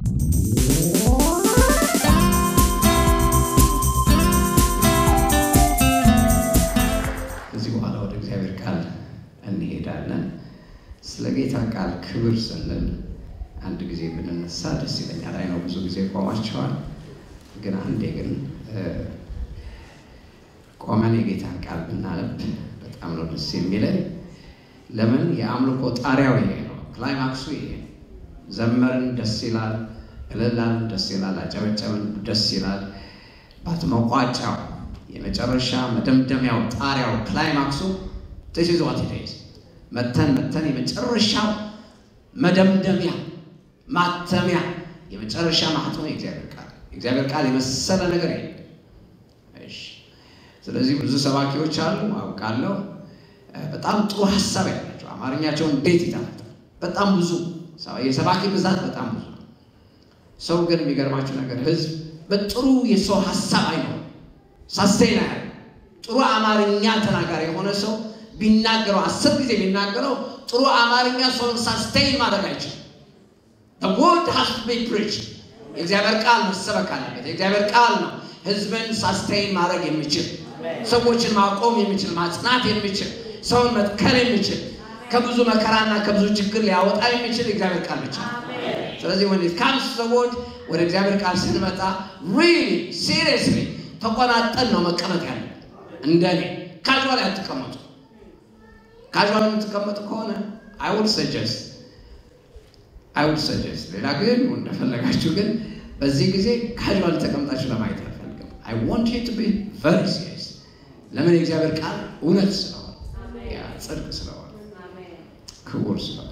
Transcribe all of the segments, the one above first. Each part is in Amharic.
ከዚህ በኋላ ወደ እግዚአብሔር ቃል እንሄዳለን። ስለ ጌታ ቃል ክብር ስንል አንድ ጊዜ ብንነሳ ደስ ይለኛል። አይ ነው ብዙ ጊዜ ቆማቸዋል፣ ግን አንዴ ግን ቆመን የጌታን ቃል ብናነብ በጣም ነው ደስ የሚለን። ለምን የአምልኮ ጣሪያው ይሄ ነው፣ ክላይማክሱ ይሄ ነው። ዘመርን ደስ ይላል፣ እልላን ደስ ይላል፣ አጨበጨብን ደስ ይላል። ባትመቋጫው የመጨረሻ መደምደሚያው ጣሪያው ክላይማክሱ this is what it is መተን መተን የመጨረሻው መደምደሚያ ማተሚያ የመጨረሻ ማህተም የእግዚአብሔር ቃል የእግዚአብሔር ቃል የመሰለ ነገር የለም። እሺ ስለዚህ ብዙ ሰባኪዎች አሉ አውቃለሁ። በጣም ጥሩ ሀሳብ ያላቸው አማርኛቸው እንዴት ይጣፍጣል! በጣም ብዙ የሰባኪ ብዛት በጣም ብዙ ነው። ሰው ግን የሚገርማቸው ነገር ህዝብ በጥሩ የሰው ሀሳብ አይኖርም። ሳስቴና ያለ ጥሩ አማርኛ ተናጋሪ የሆነ ሰው ቢናገረው አስር ጊዜ ቢናገረው ጥሩ አማርኛ ሰውን ሳስቴን ማድረግ አይችልም። ወርድ ሃስ ቱ ቢ ፕሪች የእግዚአብሔር ቃል መሰበክ አለበት። የእግዚአብሔር ቃል ነው ህዝብን ሳስቴን ማድረግ የሚችል ሰዎችን ማቆም የሚችል ማጽናት የሚችል ሰውን መትከል የሚችል ከብዙ መከራና ከብዙ ችግር ሊያወጣ የሚችል የእግዚአብሔር ቃል ብቻ ነው። ስለዚህ ወን ካምስ ሰዎች ወደ እግዚአብሔር ቃል ስንመጣ ሪሊ ሲሪየስሊ ተቆናጠን ነው መቀመጥ ያለ። እንደኔ ካዥዋል አትቀመጡ። ካዥዋል የምትቀመጡ ከሆነ አይ ውድ ሰጀስት አይ ውድ ሰጀስት ሌላ ግን እንደፈለጋችሁ፣ ግን በዚህ ጊዜ ካዥዋል ተቀምጣችሁ ለማየት አልፈልግም። አይ ዋንት ዩ ቱ ቢ ቨሪ ሲሪየስ። ለምን የእግዚአብሔር ቃል እውነት ስለሆነ ያ ጽድቅ ስለሆነ ክቡር ስለሆነ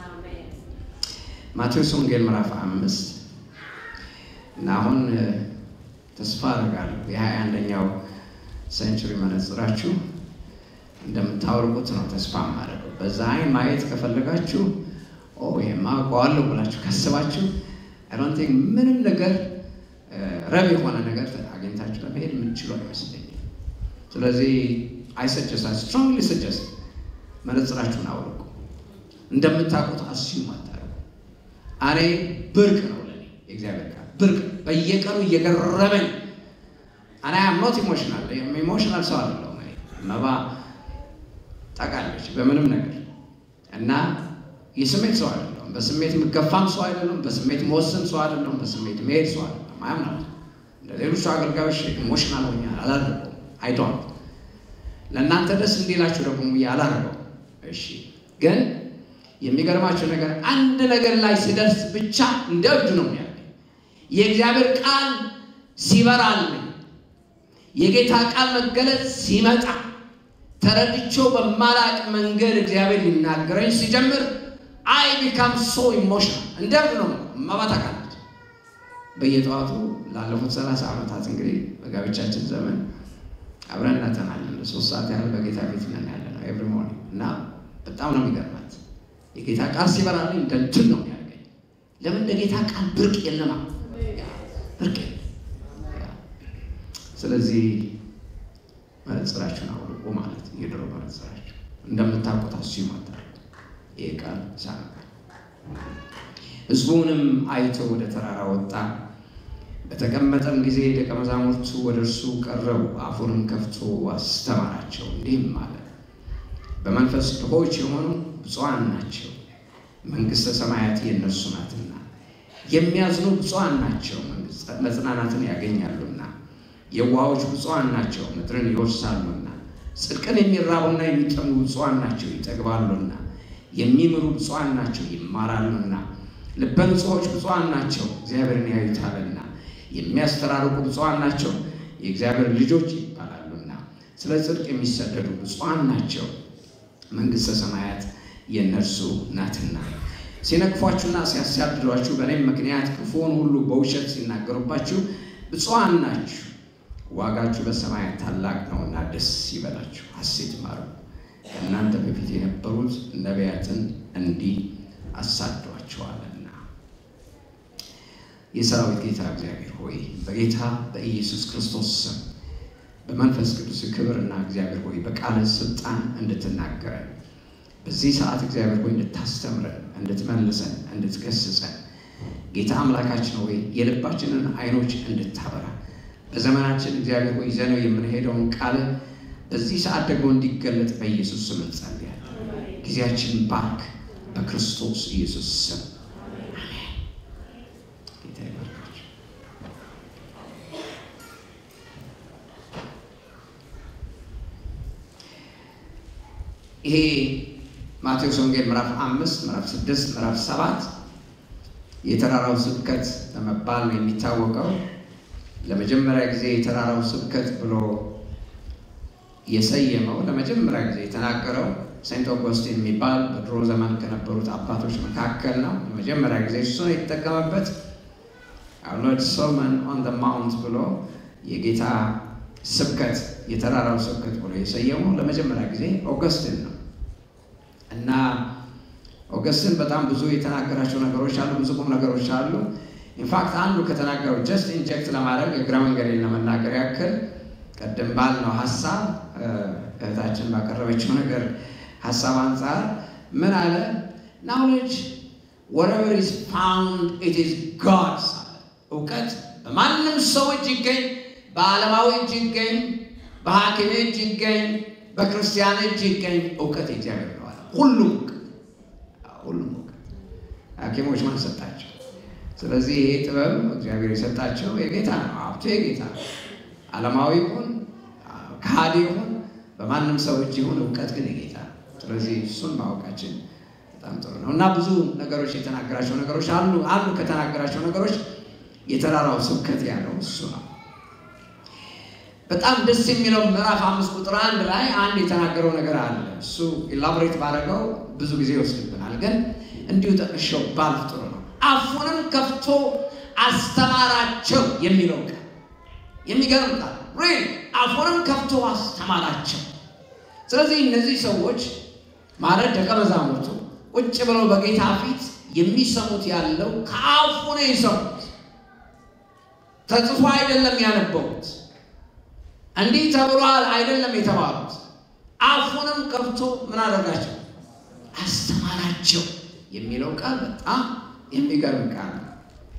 ማቴዎስ ወንጌል ምዕራፍ አምስት እና አሁን ተስፋ አደርጋለሁ የሀያ አንደኛው ሴንቹሪ መነጽራችሁ እንደምታወርቁት ነው ተስፋ የማደርገው። በዛ አይን ማየት ከፈለጋችሁ ይሄማ አውቀዋለሁ ብላችሁ ካስባችሁ አይ ቲንክ ምንም ነገር ረብ የሆነ ነገር አግኝታችሁ ለመሄድ የምትችሉ አይመስለኝም። ስለዚህ አይ ሰጀስት አይ ስትሮንግሊ ሰጀስት መነጽራችሁን አውልቁ። እንደምታውቁት አስዩም አታደርጉ። እኔ ብርቅ ነው ለእኔ የእግዚአብሔር ቃል ብርቅ በየቀኑ እየገረመኝ እና ኖት ኢሞሽናል ኢሞሽናል ሰው አይደለሁም። መባ ታውቃለች በምንም ነገር እና የስሜት ሰው አይደለሁም። በስሜት የምገፋም ሰው አይደለሁም። በስሜት መወሰን ሰው አይደለሁም። በስሜት መሄድ ሰው አይደለሁም። አያምናት እንደ ሌሎቹ አገልጋዮች ኢሞሽናል ሆኛ አላደርገውም። አይዶን ለእናንተ ደስ እንዲላችሁ ደግሞ አላደርገውም። እሺ ግን የሚገርማቸው ነገር አንድ ነገር ላይ ሲደርስ ብቻ እንደ እብድ ነው የሚያ የእግዚአብሔር ቃል ሲበራልኝ የጌታ ቃል መገለጽ ሲመጣ ተረድቼው በማላቅ መንገድ እግዚአብሔር ሊናገረኝ ሲጀምር አይ ቢካም ሶ ኢሞሽናል እንደ እብድ ነው መባት አቃለች። በየጠዋቱ ላለፉት ሰላሳ ዓመታት እንግዲህ በጋብቻችን ዘመን አብረን እናጠናለን። ሶስት ሰዓት ያህል በጌታ ቤት ነን ያለ ነው ኤቭሪ ሞርኒንግ እና በጣም ነው የሚገርማት የጌታ ቃል ሲበራልኝ እንደ እንትን ነው የሚያደርገኝ። ለምን ለጌታ ቃል ብርቅ የለማ ብርቅ ስለዚህ መነጽራችሁን አውልቁ ማለት የድሮ መነጽራችሁ እንደምታውቁት አስዩ ማታል ይህ ቃል ሳነ ሕዝቡንም አይቶ ወደ ተራራ ወጣ። በተቀመጠም ጊዜ ደቀ መዛሙርቱ ወደ እርሱ ቀረቡ። አፉንም ከፍቶ አስተማራቸው እንዲህም አለ፣ በመንፈስ ድሆች የሆኑ ብፁዓን ናቸው፣ መንግሥተ ሰማያት የእነርሱ ናትና። የሚያዝኑ ብፁዓን ናቸው፣ መጽናናትን ያገኛሉና። የዋሆች ብፁዓን ናቸው፣ ምድርን ይወርሳሉና። ጽድቅን የሚራቡና የሚጠሙ ብፁዓን ናቸው፣ ይጠግባሉና። የሚምሩ ብፁዓን ናቸው፣ ይማራሉና። ልበ ንጹሖች ብፁዓን ናቸው፣ እግዚአብሔርን ያዩታልና። የሚያስተራርቁ ብፁዓን ናቸው፣ የእግዚአብሔር ልጆች ይባላሉና። ስለ ጽድቅ የሚሰደዱ ብፁዓን ናቸው፣ መንግሥተ ሰማያት የእነርሱ ናትና። ሲነቅፏችሁና ሲያሳድዷችሁ በእኔም ምክንያት ክፉውን ሁሉ በውሸት ሲናገሩባችሁ ብፁዓን ናችሁ፣ ዋጋችሁ በሰማያት ታላቅ ነውና ደስ ይበላችሁ፣ ሐሴት ማሩ። ከእናንተ በፊት የነበሩት ነቢያትን እንዲህ አሳዷቸዋልና። የሰራዊት ጌታ እግዚአብሔር ሆይ በጌታ በኢየሱስ ክርስቶስ ስም በመንፈስ ቅዱስ ክብርና እግዚአብሔር ሆይ በቃለ ስልጣን እንድትናገረን በዚህ ሰዓት እግዚአብሔር ሆይ እንድታስተምረን፣ እንድትመልሰን፣ እንድትገስጸን ጌታ አምላካችን ሆይ የልባችንን አይኖች እንድታበራ በዘመናችን እግዚአብሔር ሆይ ይዘነው የምንሄደውን ቃል በዚህ ሰዓት ደግሞ እንዲገለጥ በኢየሱስ ስም እንጸልያለን። ጊዜያችን ባርክ፣ በክርስቶስ ኢየሱስ ስም አሜን። ጌታ ይባርካችሁ። ይሄ ማቴዎስ ወንጌል ምዕራፍ አምስት ምዕራፍ ስድስት ምዕራፍ ሰባት የተራራው ስብከት በመባል ነው የሚታወቀው። ለመጀመሪያ ጊዜ የተራራው ስብከት ብሎ የሰየመው ለመጀመሪያ ጊዜ የተናገረው ሴንት ኦጎስቲን የሚባል በድሮ ዘመን ከነበሩት አባቶች መካከል ነው። ለመጀመሪያ ጊዜ እሱ ነው የተጠቀመበት። ሎርድ ሰርመን ኦን ደ ማውንት ብሎ የጌታ ስብከት የተራራው ስብከት ብሎ የሰየመው ለመጀመሪያ ጊዜ ኦገስትን ነው እና ኦገስትን በጣም ብዙ የተናገራቸው ነገሮች አሉ፣ ብዙ ቁም ነገሮች አሉ። ኢንፋክት አንዱ ከተናገረው ጀስት ኢንጀክት ለማድረግ እግረ መንገዴን ለመናገር ያክል ቀደም ባልነው ሀሳብ እህታችን ባቀረበችው ነገር ሀሳብ አንጻር ምን አለ? ናውሌጅ ወረቨር ኢዝ ፋውንድ ኢት ኢዝ ጋድስ አለ። እውቀት በማንም ሰው እጅ ይገኝ፣ በዓለማዊ እጅ ይገኝ፣ በሐኪም እጅ ይገኝ፣ በክርስቲያን እጅ ይገኝ፣ እውቀት የእግዚአብሔር ነው አለ። ሁሉም ሁሉም እውቀት ሐኪሞች ማን ሰጣቸው? ስለዚህ ይሄ ጥበብ እግዚአብሔር የሰጣቸው የጌታ ነው። ሀብቱ የጌታ ነው። ዓለማዊ ይሁን ከሃዲ ይሁን በማንም ሰው እጅ ይሁን እውቀት ግን የጌታ ነው። ስለዚህ እሱን ማወቃችን በጣም ጥሩ ነው እና ብዙ ነገሮች የተናገራቸው ነገሮች አሉ። አንዱ ከተናገራቸው ነገሮች የተራራው ስብከት ያለው እሱ ነው። በጣም ደስ የሚለው ምዕራፍ አምስት ቁጥር አንድ ላይ አንድ የተናገረው ነገር አለ። እሱ ኢላቦሬት ባደረገው ብዙ ጊዜ ይወስድብናል፣ ግን እንዲሁ ጠቅሼው ባልፍ ጥሩ ነው። አፉንም ከፍቶ አስተማራቸው የሚለው ቃል የሚገርም ቃል ሪል አፉንም ከፍቶ አስተማራቸው። ስለዚህ እነዚህ ሰዎች ማለት ደቀ መዛሙርቱ ቁጭ ብለው በጌታ ፊት የሚሰሙት ያለው ከአፉ ነው የሰሙት፣ ተጽፎ አይደለም ያነበቡት፣ እንዲህ ተብሏል አይደለም የተባሉት። አፉንም ከፍቶ ምን አደረጋቸው? አስተማራቸው የሚለው ቃል በጣም የሚገርም ቃል ነው።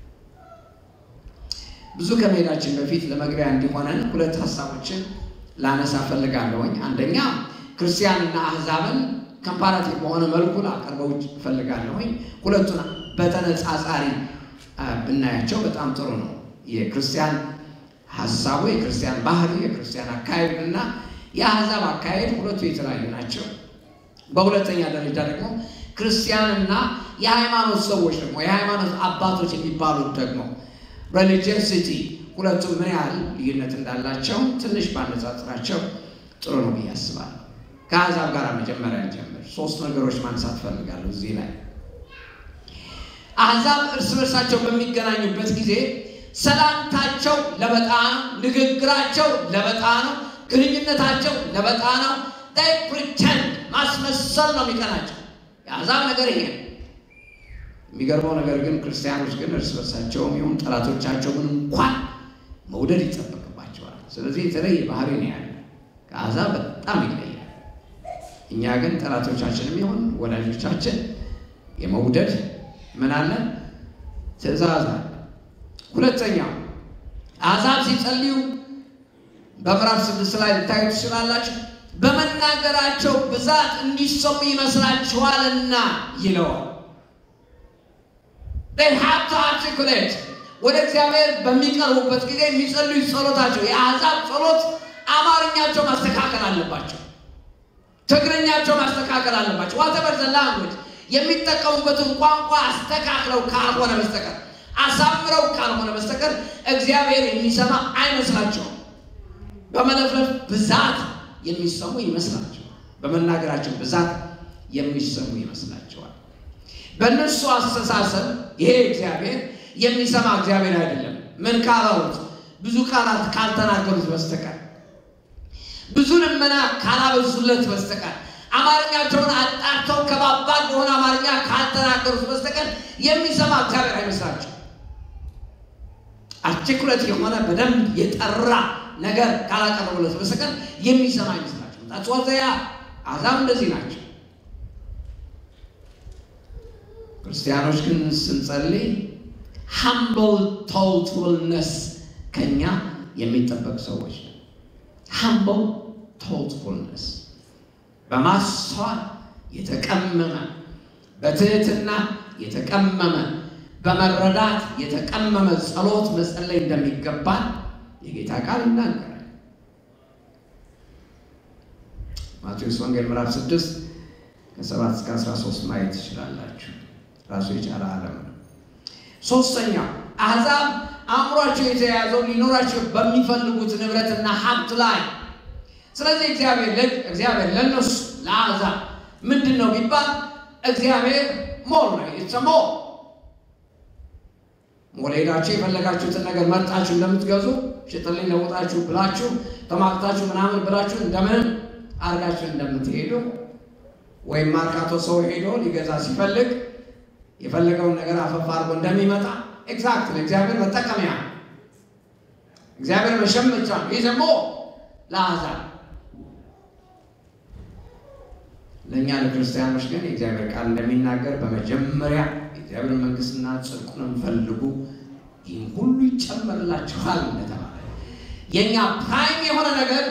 ብዙ ከመሄዳችን በፊት ለመግቢያ እንዲሆነን ሁለት ሀሳቦችን ላነሳ ፈልጋለሁኝ። አንደኛ ክርስቲያንና አህዛብን ከምፓራቲቭ በሆነ መልኩ ላቀርበው እፈልጋለሁኝ። ሁለቱን በተነጻጻሪ ብናያቸው በጣም ጥሩ ነው። የክርስቲያን ሀሳቡ፣ የክርስቲያን ባህሪ፣ የክርስቲያን አካሄድ እና የአህዛብ አካሄድ ሁለቱ የተለያዩ ናቸው። በሁለተኛ ደረጃ ደግሞ ክርስቲያንና የሃይማኖት ሰዎች ደግሞ የሃይማኖት አባቶች የሚባሉት ደግሞ ሬሊጂየሲቲ ሁለቱም ምን ያህል ልዩነት እንዳላቸው ትንሽ ባነጻጽራቸው ጥሩ ነው ብዬ አስባለሁ። ከአሕዛብ ጋር መጀመሪያ እንጀምር። ሶስት ነገሮች ማንሳት ፈልጋለሁ እዚህ ላይ። አሕዛብ እርስ በርሳቸው በሚገናኙበት ጊዜ ሰላምታቸው ለበጣ ነው፣ ንግግራቸው ለበጣ ነው፣ ግንኙነታቸው ለበጣ ነው። ዳይ ፕሪተንድ ማስመሰል ነው የሚቀናቸው። የአሕዛብ ነገር ይሄ ነው። የሚገርመው ነገር ግን ክርስቲያኖች ግን እርስ በርሳቸውም ይሁን ጠላቶቻቸውን እንኳን መውደድ ይጠበቅባቸዋል። ስለዚህ የተለየ ባህሪ ነው ያለ፣ ከአሕዛብ በጣም ይለያል። እኛ ግን ጠላቶቻችንም ይሁን ወዳጆቻችን የመውደድ ምን አለ ትእዛዝ አለ። ሁለተኛው አሕዛብ ሲጸልዩ በምዕራፍ ስድስት ላይ ልታዩ ትችላላችሁ። በመናገራቸው ብዛት እንዲሰሙ ይመስላችኋልና ይለዋል። they have to articulate ወደ እግዚአብሔር በሚቀርቡበት ጊዜ የሚጸልዩ ጸሎታቸው የአሕዛብ ጸሎት አማርኛቸው ማስተካከል አለባቸው። ትግርኛቸው ማስተካከል አለባቸው። ዋተበር ዘ ላንጉጅ የሚጠቀሙበትን ቋንቋ አስተካክለው ካልሆነ በስተቀር አሳምረው ካልሆነ በስተቀር እግዚአብሔር የሚሰማ አይመስላቸውም። በመለፍለፍ ብዛት የሚሰሙ ይመስላቸዋል። በመናገራቸው ብዛት የሚሰሙ ይመስላቸዋል። በእነሱ አስተሳሰብ ይሄ እግዚአብሔር የሚሰማ እግዚአብሔር አይደለም። ምን ካላሉት ብዙ ቃላት ካልተናገሩት በስተቀር ብዙ ልመና ካላበዙለት በስተቀር አማርኛቸውን አጣርተው ከባባድ በሆነ አማርኛ ካልተናገሩት በስተቀር የሚሰማ እግዚአብሔር አይመስላቸው። አርቲኩለት የሆነ በደንብ የጠራ ነገር ካላቀረቡለት በስተቀር የሚሰማ አይመስላቸው። ታጽዋዘያ አሕዛብ እንደዚህ ናቸው። ክርስቲያኖች ግን ስንጸልይ ሃምብል ቶልትፉልነስ ከኛ የሚጠበቅ ሰዎች ነው። ሃምብል ቶልትፉልነስ በማስተዋል የተቀመመ በትህትና የተቀመመ በመረዳት የተቀመመ ጸሎት መጸለይ እንደሚገባን የጌታ ቃል ይናገራል። ማቴዎስ ወንጌል ምዕራፍ 6 ከ7 እስከ 13 ማየት ትችላላችሁ። ራሱ የቻለ ዓለም ነው። ሶስተኛው አሕዛብ አእምሯቸው የተያያዘው ሊኖራቸው በሚፈልጉት ንብረትና ሀብት ላይ ስለዚህ እግዚአብሔር ልጅ እግዚአብሔር ለእነሱ ለአሕዛብ ምንድን ነው ቢባል እግዚአብሔር ሞል ነው። ኢትስ ሞል ሞል ሄዳችሁ የፈለጋችሁትን ነገር መርጣችሁ እንደምትገዙ ሽጥልኝ ለውጣችሁ ብላችሁ ተማክታችሁ ምናምን ብላችሁ እንደምንም አድርጋችሁ እንደምትሄዱ ወይም ማርካቶ ሰው ሄዶ ሊገዛ ሲፈልግ የፈለገውን ነገር አፈፍ አድርጎ እንደሚመጣ ኤግዛክት እግዚአብሔር መጠቀሚያ እግዚአብሔር መሸመቻ ነው። ይህ ደግሞ ለአሕዛብ ለእኛ ለክርስቲያኖች ግን የእግዚአብሔር ቃል እንደሚናገር በመጀመሪያ የእግዚአብሔር መንግሥትና ጽድቁንም ፈልጉ ይህም ሁሉ ይጨመርላችኋል እንደተባለ የእኛ ፕራይም የሆነ ነገር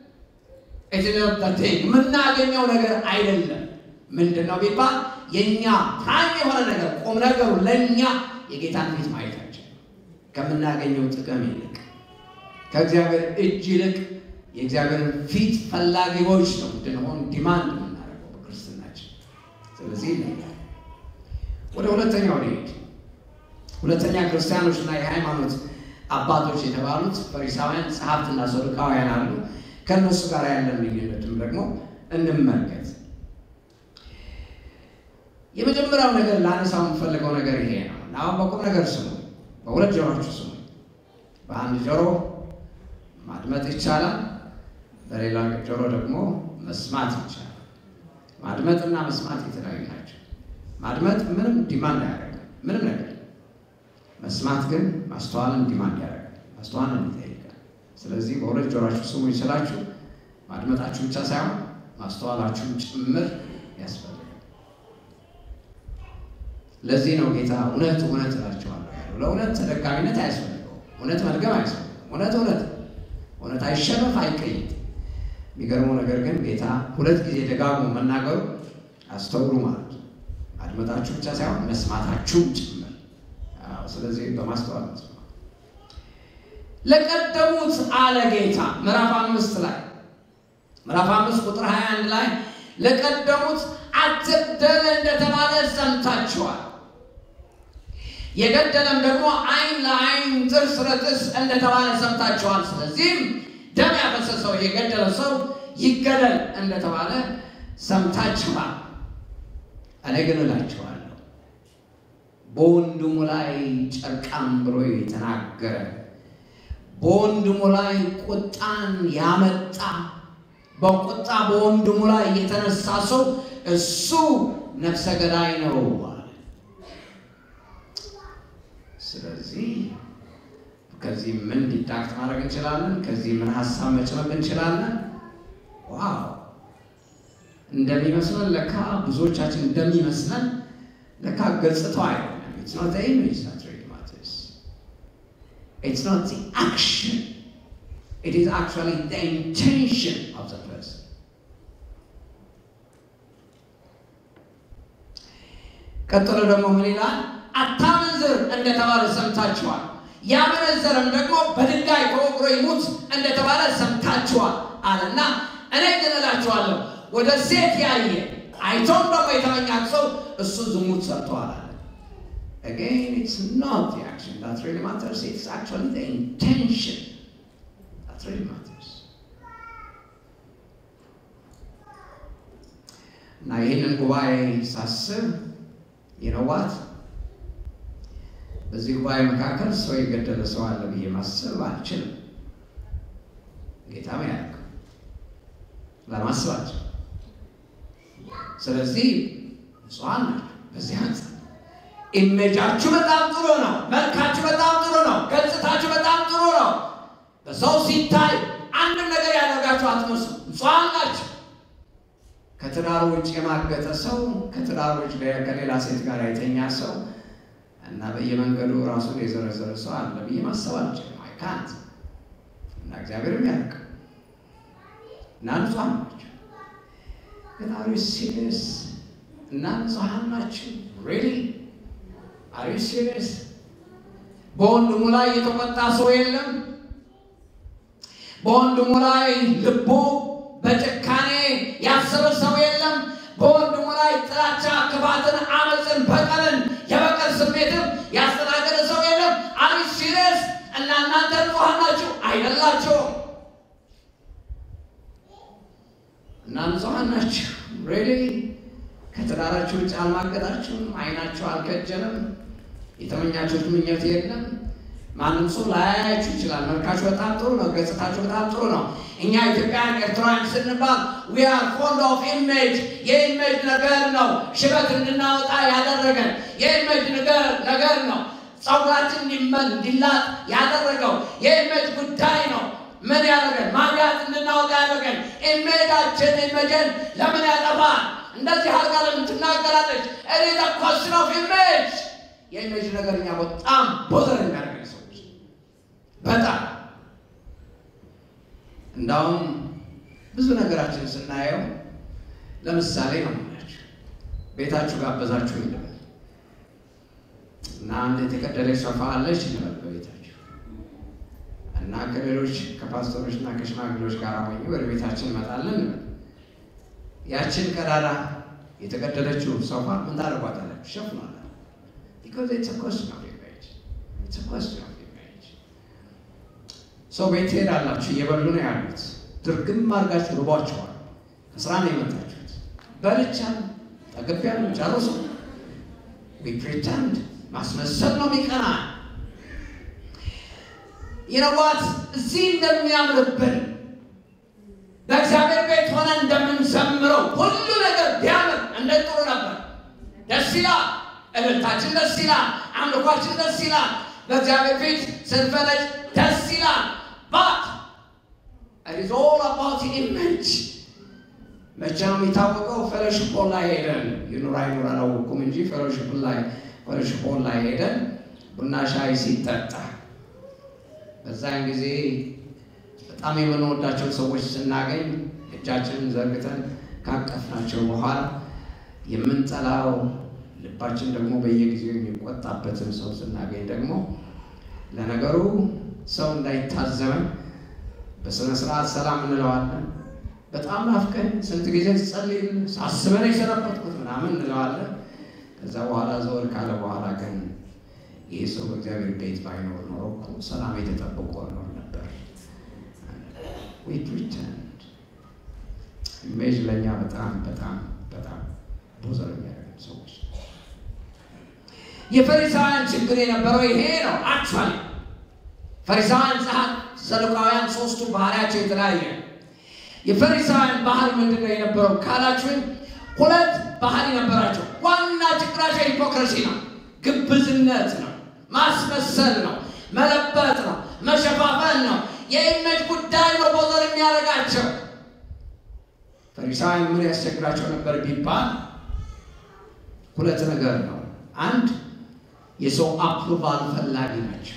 የምናገኘው ነገር አይደለም። ምንድን ነው ቢባል የእኛ ፕራይም የሆነ ነገር ቁም ነገሩ ለእኛ የጌታን ፊት ማየታችን ከምናገኘው ጥቅም ይልቅ ከእግዚአብሔር እጅ ይልቅ የእግዚአብሔርን ፊት ፈላጊዎች ነው እንድንሆን ዲማንድ የምናደርገው በክርስትናችን። ስለዚህ ይለያል። ወደ ሁለተኛው ሊሄድ ሁለተኛ ክርስቲያኖችና የሃይማኖት አባቶች የተባሉት ፈሪሳውያን፣ ጸሐፍትና ሰዱቃውያን አሉ። ከእነሱ ጋር ያለን ልዩነትም ደግሞ እንመልከት። የመጀመሪያው ነገር ላነሳው የምፈልገው ነገር ይሄ ነው እና አሁን በቁም ነገር ስሙ፣ በሁለት ጆሮችሁ ስሙ። በአንድ ጆሮ ማድመጥ ይቻላል፣ በሌላ ጆሮ ደግሞ መስማት ይቻላል። ማድመጥና መስማት የተለያዩ ናቸው። ማድመጥ ምንም ዲማንድ አያደርግም፣ ምንም ነገር። መስማት ግን ማስተዋልን ዲማንድ ያደርጋል፣ ማስተዋልን ይጠይቃል። ስለዚህ በሁለት ጆሮችሁ ስሙ ይችላችሁ። ማድመጣችሁ ብቻ ሳይሆን ማስተዋላችሁም ጭምር ያስፈልጋል። ለዚህ ነው ጌታ እውነት እውነት እላችኋለሁ ያለው። ለእውነት ተደጋሚነት አያስፈልገውም። እውነት መድገም አያስፈልገውም። እውነት እውነት እውነት አይሸነፍ አይቀይጥ። የሚገርመው ነገር ግን ጌታ ሁለት ጊዜ ደጋግሞ መናገሩ አስተውሉ ማለት ነው። ማድመጣችሁ ብቻ ሳይሆን መስማታችሁም ጭምር። ስለዚህ በማስተዋል መስማት ለቀደሙት አለ ጌታ ምዕራፍ አምስት ላይ ምዕራፍ አምስት ቁጥር 21 ላይ ለቀደሙት አትግደል እንደተባለ ሰምታችኋል። የገደለም ደግሞ ዓይን ለዓይን ጥርስ ለጥርስ እንደተባለ ሰምታችኋል። ስለዚህም ደም ያፈሰሰው የገደለ ሰው ይገደል እንደተባለ ሰምታችኋል። እኔ ግን እላችኋለሁ በወንድሙ ላይ ጨርቃም ብሎ የተናገረ በወንድሙ ላይ ቁጣን ያመጣ በቁጣ በወንድሙ ላይ የተነሳ ሰው እሱ ነፍሰ ገዳይ ነው አለ። ስለዚህ ከዚህ ምን ዲዳክት ማድረግ እንችላለን? ከዚህ ምን ሀሳብ መጭመቅ እንችላለን? ዋው እንደሚመስለን ለካ ብዙዎቻችን እንደሚመስለን ለካ ገጽታው አይደለም። ኢትስ ኖት ዘ ኢሜጅ ዛት ሪሊ ማተርስ ኢትስ ኖት ዘ አክሽን ኢት ኢዝ አክቹዋሊ ዘ ኢንቴንሽን ኦፍ ዘ ፐርሰን። ቀጥሎ ደግሞ ምን ይላል? አታመንዝር እንደተባለ ሰምታችኋል። ያመነዘረም ደግሞ በድንጋይ ተወግሮ ይሙት እንደተባለ ሰምታችኋል አለና እኔ ግን እላችኋለሁ ወደ ሴት ያየ አይቶም ደግሞ የተመኛት ሰው እሱ ዝሙት ሰርተዋል አለ። Again, it's not the action that really matters. It's actually the intention that really matters. እና ይህንን ጉባኤ ሳስብ ይነዋት በዚህ ጉባኤ መካከል ሰው የገደለ ሰው አለ ብዬ ማሰብ አልችልም። ጌታም ያልክ ለማስባቸው ስለዚህ ንጹሐን ናቸው። በዚህ አንጻር ኢሜጃችሁ በጣም ጥሩ ነው። መልካችሁ በጣም ጥሩ ነው። ገጽታችሁ በጣም ጥሩ ነው። በሰው ሲታይ አንድም ነገር ያደርጋችሁ አትመስሉ። ንጹሐን ናቸው። ከትዳር ውጭ የማገጠ ሰው ከትዳር ውጭ ከሌላ ሴት ጋር የተኛ ሰው እና በየመንገዱ ራሱን የዘረዘረ ሰው አለ ብዬ ማሰብ አልችልም። አይካንት እና እግዚአብሔርም ያውቅ እና ንጹሐን ናቸው። ግን አሪ ሲሪየስ እና ንጹሐን ናቸው ሪሊ አሪ ሲሪየስ በወንድሙ ላይ የተቆጣ ሰው የለም። በወንድሙ ላይ ልቡ በጭካኔ ያሰበ ሰው የለም። በወንድሙ ላይ ጥላቻ፣ ክፋትን፣ አመፅን፣ በቀልን፣ የበቀል ስሜትም ያስተናገደ ሰው የለም። አሪ ሲሪየስ እና እናንተ ንጹሐን ናችሁ አይደላችሁም? እና ንጹሐን ናችሁ ሬሊ ከትዳራችሁ ውጭ አልማገጣችሁም። አይናችሁ አልከጀለም። የተመኛችሁት ምኞት የለም። ማንም ሰው ላያያችሁ ይችላል። መልካችሁ በጣም ጥሩ ነው። ገጽታችሁ በጣም ጥሩ ነው። እኛ ኢትዮጵያን ኤርትራውያን ስንባል ዊ አር ፎንድ ኦፍ ኢሜጅ የኢሜጅ ነገር ነው ሽበት እንድናወጣ ያደረገን የኢሜጅ ነገር ነገር ነው። ጸጉራችን እንዲመን እንዲላጥ ያደረገው የኢሜጅ ጉዳይ ነው። ምን ያደረገን ማብያት እንድናወጣ ያደረገን ኢሜጃችን ኢሜጅን ለምን ያጠፋል? እንደዚህ አድርጋ ለምን ትናገራለች? እኔ ኮስን ኦፍ ኢሜጅ የኢሜጅ ነገር እኛ በጣም ቦዘር የሚያደርገን ሰዎች በጣም እንዳውም ብዙ ነገራችን ስናየው ለምሳሌ ነው የምላችሁ። ቤታችሁ ጋበዛችሁ ይልበል እና አንድ የተቀደለች ሶፋ አለች እንበል በቤታችሁ እና ከሌሎች ከፓስተሮች እና ከሽማግሌዎች ጋር ሆኜ ወደ ቤታችን እንመጣለን እንበል። ያችን ቀዳዳ የተቀደለችው ሶፋ ምን ታደርጓታላችሁ? ሸፍኗል። because it's a question of image. It's a question of image. ሰው ቤት ትሄዳላችሁ፣ እየበሉ ነው ያሉት። ድርግም አድርጋችሁ ርቧቸዋል። ከስራ ነው የመጣችሁት። በልቻል ጠግቤያለሁ፣ ጨርሱ። ፕሪተንድ ማስመሰል ነው የሚቀና ይነዋት እዚህ እንደሚያምርብን በእግዚአብሔር ቤት ሆነ እንደምንዘምረው ሁሉ ነገር ቢያምር እንደ ጥሩ ነበር። ደስ ይላል። እልልታችን ደስ ይላል። አምልኳችን ደስ ይላል። በእግዚአብሔር ፊት ስንፈለጭ ደስ ይላል። ባት it is all about image መቼ ነው የሚታወቀው? ፌሎሺፕ ላይ ሄደን ይኑር አይኑር አላወኩም እንጂ ፌሎሺፕ ላይ ፌሎሺፕ ላይ ሄደን ቡና ሻይ ሲጠጣ በዛን ጊዜ በጣም የምንወዳቸው ሰዎች ስናገኝ እጃችንን ዘርግተን ካቀፍናቸው በኋላ የምንጠላው ልባችን ደግሞ በየጊዜው የሚቆጣበትን ሰው ስናገኝ ደግሞ ለነገሩ ሰው እንዳይታዘበን በስነ ስርዓት ሰላም እንለዋለን። በጣም ናፍቀን ስንት ጊዜ ጸልይን ሳስበን የሰነበትኩት ምናምን እንለዋለን። ከዛ በኋላ ዘወር ካለ በኋላ ግን ይህ ሰው በእግዚአብሔር ቤት ባይኖር ኖሮ እኮ ሰላም የተጠብቆ ኖር ነበር። ሪተርንድ ኢሜጅ ለእኛ በጣም በጣም በጣም ቦዘር የሚያደርገን ሰዎች የፈሪሳውያን ችግር የነበረው ይሄ ነው። አክቹዋሊ ፈሪሳውያን፣ ጸሐፍት፣ ሰዱቃውያን ሶስቱ ባህሪያቸው የተለያየ የፈሪሳውያን ባህሪ ምንድን ነው የነበረው ካላችሁን፣ ሁለት ባህሪ ነበራቸው። ዋና ችግራቸው ሂፖክረሲ ነው፣ ግብዝነት ነው፣ ማስመሰል ነው፣ መለበጥ ነው፣ መሸፋፈን ነው። የኢሜጅ ጉዳይ ነው ቦዘር የሚያደርጋቸው። ፈሪሳውያን ምን ያስቸግራቸው ነበር ቢባል ሁለት ነገር ነው። አንድ የሰው አፕሩቫል ፈላጊ ናቸው።